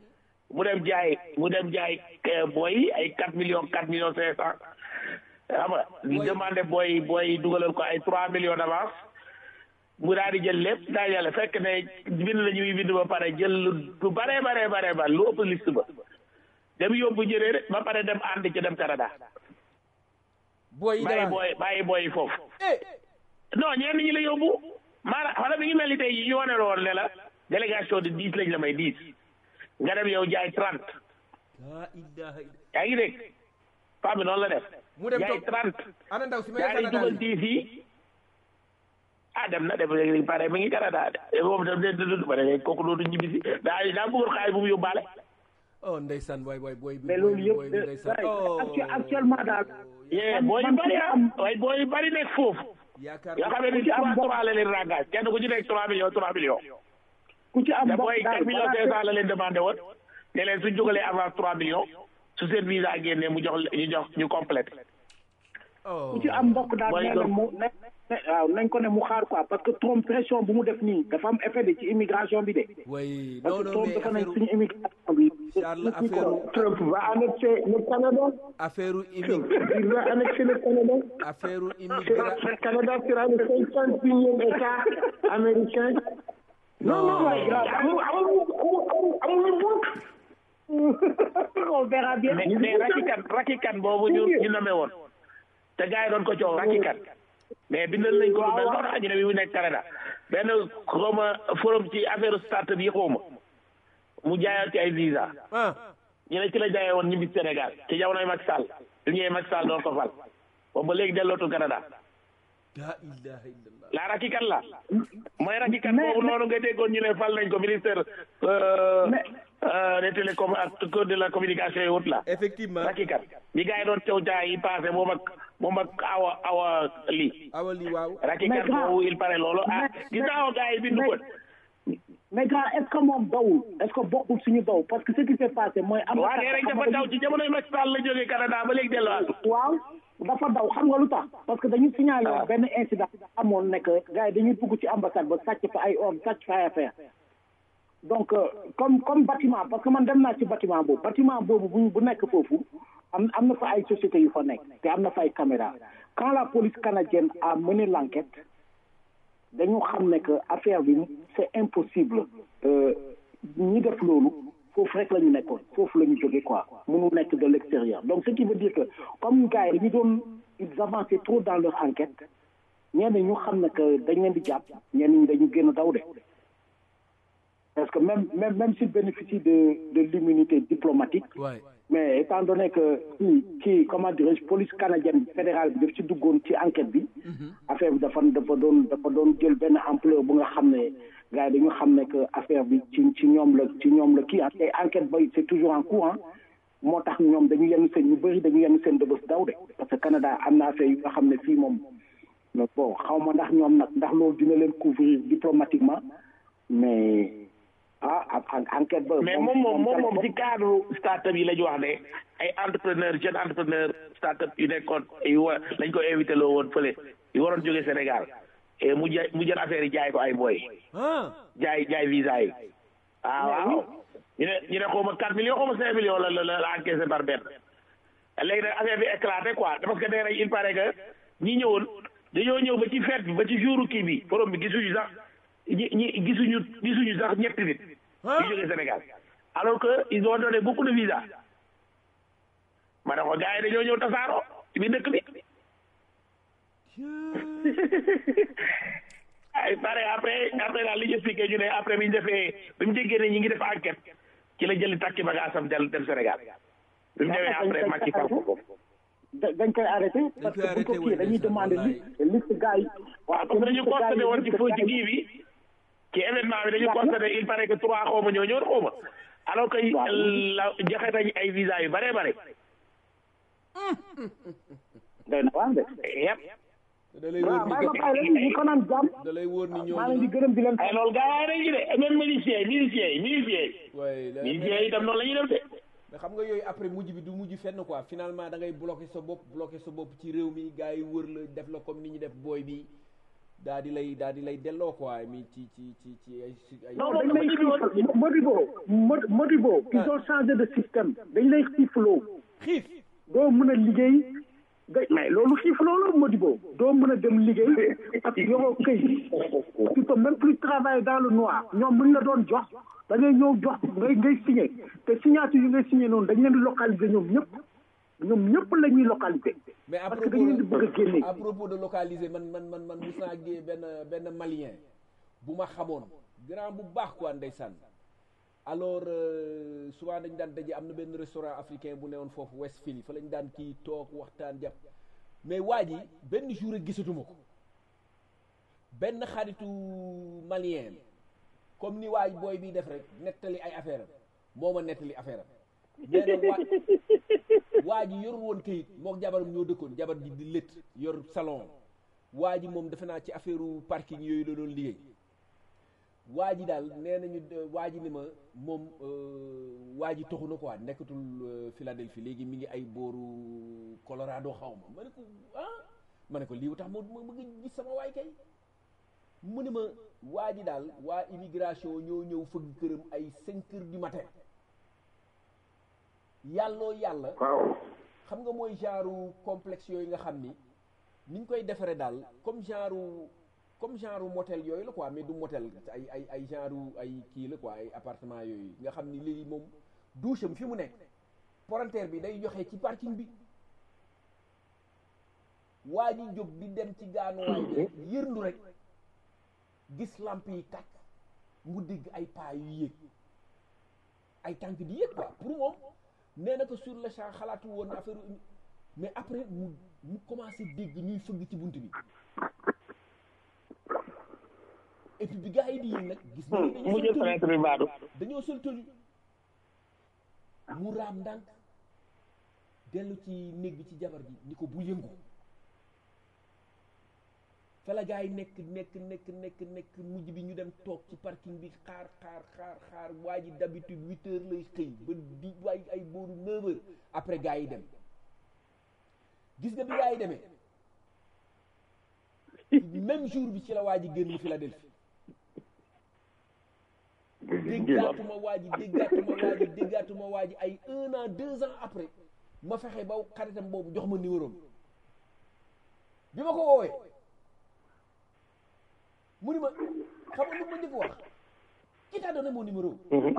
mu dem jaay mu dem jaay booy ay quatre millions quatre millions cinq cent xam nga di demandé booy booy dugalal ko ay trois millions d'avance mu daal di jël lépp daa yàlla fekk ne bind la ñuy bind ba pare jël lu bare bare bare ba lu ëpp liste ba dem yóbbu jëree rek ba pare dem ànd ci dem Canada booy bàyyi booy bàyyi booy foofu non ñenn ñi la yóbbu maanaam xanaa mi ngi mel ni tey ñu wane la woon ne la délégation de dix lañ la may dix nga dem yow jaay trente yaa ngi dégg femme bi noonu la def mu dem jaay trente ana ndaw si may yaa ngi dugal dix yi ah dem na dem léegi pare mi ngi Canada de moom tam de de ba léegi kooku dootu ñibbi si daa daa bëggoon xaalis bu mu yóbbaale oh ndeysaan waay waay booy bi mais loolu booy bi yëpp ndeysaan actu- actuellement daal yee booy yu man bari ku ci ah am- waaye booy yu bari nekk foofu yaakaar yoo xam ne ni trois trois la leen rangage kenn ku ci nekk trois millions trois millions ku ci am te mbokk booy daal quatre millions balaa cinq cent la leen demandé woon ne leen suñ jógalee avant trois millions su seen visa génnee mu jox ñu jox ñu complété oh ku ci am mbokk daal Booy nee na gëm. mu ne ne- waaw nañ ko ne mu xaar quoi parce que Trump pression bu mu def nii dafa am effet de ci immigration bi de way parce non que non Trump mais dafa nañ affaire suñu immigration bi Charles affaire Trump va annexer le Canada. affaire Trump, immig il va annexer le Canada. affaire immigra Le Canada sera le 51e État américain. Non, non, mais amul amul amul amul bokk. on verra bien mais mais rakikan rakikan boobu ñu ñu nommé woon te gars yi doon ko coow rakikan mais bindal nañ ko lu mel noonu ñu ne bi mu nekk Canada benn xawma forum ci affaire start bi xawma mu jaayoon ci ay visa ah ñu ne ci la jaayee woon ñibbi Sénégal ci jamonoy Macky Sall bi ñëwee Macky Sall doon ko fal boobu ba léegi dellootul Canada la ilaha illallah la rakikan la mooy rakikan boobu noonu nga déggoon ñu ne fal nañ ko ministère euh, euh, des télécom ak de la communication et autres là effectivement rakikan bi gars yi doon caw jaay yi passé moom ak moom ak awa awa lii awali waaw rakikan Mais grand- boobu il paraît loolu ah mais- gis naa awa gars yi bindu ko mais grand est-ce que moom dawul est-ce que bokkul suñu daw parce que ce qui s'est passé mooy am waa nee nañ dafa daw ci jamonoy Macky Sall la jógee Canada ba léegi delluwaatu waaw dafa daw xam nga lu tax parce que dañu signalé woon Ah. benn incident amoon nekk gars yi dañuy dugg ci ambassade ba sàcc fa ay or sàcc fa ay affaire donc euh, comme comme bâtiment parce que man dem naa ci bâtiment boobu bâtiment boobu bu bu nekk foofu am am na fa ay sociétés yu fa nekk te am na fa ay caméra quand la police canadienne a mené l'enquête dañu xam ne que affaire bi c'est impossible euh, ñi def loolu foofu rek la ñu nekkoon foofu la ñu jógee quoi mënu nekk de l'extérieur donc ce qui veut dire que comme gars yi dañu doon ils avançaient trop dans leur enquête ñenn ñu xam ne que dañ leen di jàpp ñenn ñi dañu génn daw de parce que même même même s'ils bénéficient de de l'immunité diplomatique waay mais étant donné que kii kii comment dirais-je police canadienne fédérale bi daf ci duggoon ci enquête bi affaire bi dafa dafa doon dafa doon jël benn ampleur bu nga xam ne gars yi dañu xam ne que affaire bi ci ci ñoom la ci ñoom la kii ah te enquête ba c'est toujours en cours ah moo tax ñoom dañu yenn seen ñu bëri dañu yenn seen dëbës daw de parce que Canada am na affaire yu nga xam ne fii moom mais bon xaw ma ndax ñoom nag ndax loolu dina leen couvrir diplomatiquement mais ah ak enquête ba mais moom moom moom moom ci cadre start-up yi la ñu wax ne ay entrepreneur jeune entrepreneur start-up yu nekkoon yu wa lañ ko invité loo woon fële yu waroon jóge Sénégal et mu ja mu jël affaire yi jaay ko ay boy ah jaay jaay visa yi ah waaw ñu ne ñu ne xaw ma 4 millions xaw ma 5 millions la la la encaissé par benn léegi nag affaire bi éclaté quoi parce que nee nañ il paraît que ñi ñëwoon dañoo ñëw ba ci fête bi ba ci jouru kii bi forum bi gisuñu sax ñi ñi gisuñu gisuñu sax ñetti nit yu jógee Sénégal alors que ils ont donné beaucoup de visa ma ne ko gars yi dañoo ñëw tasaaroo ci biir dëkk bi ay pare après après daal li ñu expliqué ñu ne après bi ñu defee bi mu déggee ne ñi ngi def enquête ci la jëli takki bagaasam del dem Sénégal bi mu demee après Macky fal ko foofu da- dañ koy arrêté parce que bu ko kii dañuy demander liste liste gars yi waaw parce que dañu constaté woon ci foo ci kii bi ci événement bi dañu constaté il paraît que trois xaw ma ñoo ñëw xaw ma alors que la joxe nañ ay visa yu bare bare day na waaw de yëpp da lay wóor waaw ni maa ngi bàyyi leen ñu ko naan jàmm da lay wóor ni maa leen di ñooñu gërëm di leen ay loolu gars yi nañ ci de même miliciens yi miliciens yi miliciens yi waay la- miliciens yi itam noonu la ñuy def de mais xam nga yooyu après mujj bi du mujj fenn quoi finalement da ngay bloqué sa bopp bloqué sa bopp ci réew mi gars yi wër la def la comme ni ñu def booy bi daa di lay daa di lay delloo quoi mi ci ci ci ci ay ay non dañ lay xiif Modibo Mod- Modibo ils ont changé de système dañ lay xiifloo xiif doo mën a liggéey ga mais loolu xiifloo la Modibo doo mën a dem liggéey parce que yoroo këy tu peux même plus travailler dans le noir ñoom buñ la doon jox da ngay ñëw jox ngay ngay signé te signature yi ngay signé noonu dañ leen di localiser ñoom ñëpp ñoom ñëpp la ñuy localiser mais à parce que dañ leen di bëgg a génne à propos de localiser man man man man mus naa gée benn benn malien bu ma xamoon grand bu baax quoi ndeysaan alors euh, souvent dañ daan daje am na benn restaurant africain bu newoon foofu Westfield fa lañ daan kii toog waxtaan jàpp mais waa ji benn jour rek gisatuma ko benn xaritu malien comme ni waay booy bi def rek nettali ay affaire am moo ma nettali affaire am nee na waa waa ji yorul woon këyit mook jabaram ñoo dëkkoon jabar ji di lët yor salon waa ji moom defe naa ci affaire parking yooyu la doon liggéey waa ji daal nee nañu waa ji ni ma moom waa ji toxu na quoi nekkatul Philadelphie léegi mi ngi ay booru Colorado xaw ma ma ne ko ah ma ne ko lii tax ma ma bëgg gis sama waay kay mu ne ma waa ji daal waa immigration ñoo ñëw fëgg këram ay cinq heures du matin yàlloo yàlla waaw xam nga mooy genre complexe yooyu nga xam ni niñ koy defaree daal comme genre comme genre motel yooyu la quoi mais du motel ay ay ay genre ay kii la quoi ay appartement yooyu nga xam ni léegi moom douche am fi mu nekk parenteer bi day joxe ci parking bi waa ji jóg di dem ci gaanuwaay bi rek yërndu rek gis lamp yi tàkk mu dégg ay pas yu yéeg ay tànk di yéeg quoi pour moom nee na ko sur le champ xalaatu woon affaire mais après mu mu commencé dégg ñuy fëgg ci bunt bi et puis bi gars yi di yéeg nag gis nañu dañoo mu jël sol fenêtre bi baadu tenue dañoo sol tenue mu raam ndànk dellu ci néeg bi ci jabar ji ni ko bu yëngu fa la gars yi nekk nekk nekk nekk nekk mujj bi ñu dem toog ci parking bi xaar xaar xaar xaar waa ji d'habitude huit heures lay xëy ba di waay ay booru neuf heures après gars yi dem gis nga bi gars yi demee même jour bi ci la waa ji génn Philadelphie déggaatuma waa ji déggaatuma waa ji déggaatuma waa ji ay un an deux ans après ma fexe ba xaritam boobu jox ma numéro am bi ma ko woowee mu ni ma xam nga lu ma njëkk wax qui t'a donné mon numéro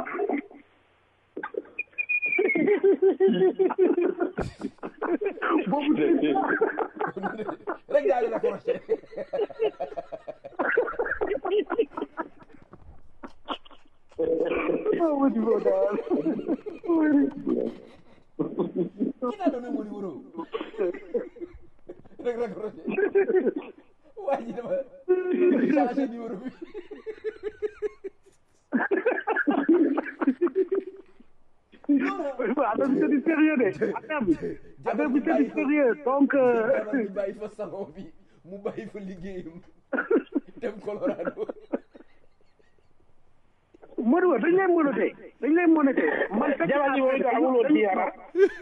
boobu de rek daal di raccroché ah Modibo daal qui t'a donné mon numéro rek raccroché waa ji dama changé numéro bi affaire bi c'est du sérieux de affaire bi affaire bi c'est du sérieux donc euh, jabar bi bàyyi fa salon bi mu bàyyi fa liggéeyam dem Colorado Modibo dañ lay monoté dañ lay monoté man fekk jabar ji mooy tax amuloo ci yaram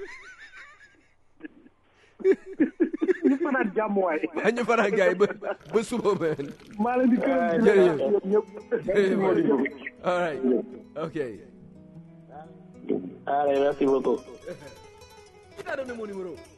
ñu fanaan jàmm waay waa ñu faral gars yi ba ba suba man maa leen di gërëm di jërëjëf. leen ñëpp jërëjëf all right ok allez merci beaucoup qui t'a donné mon numéro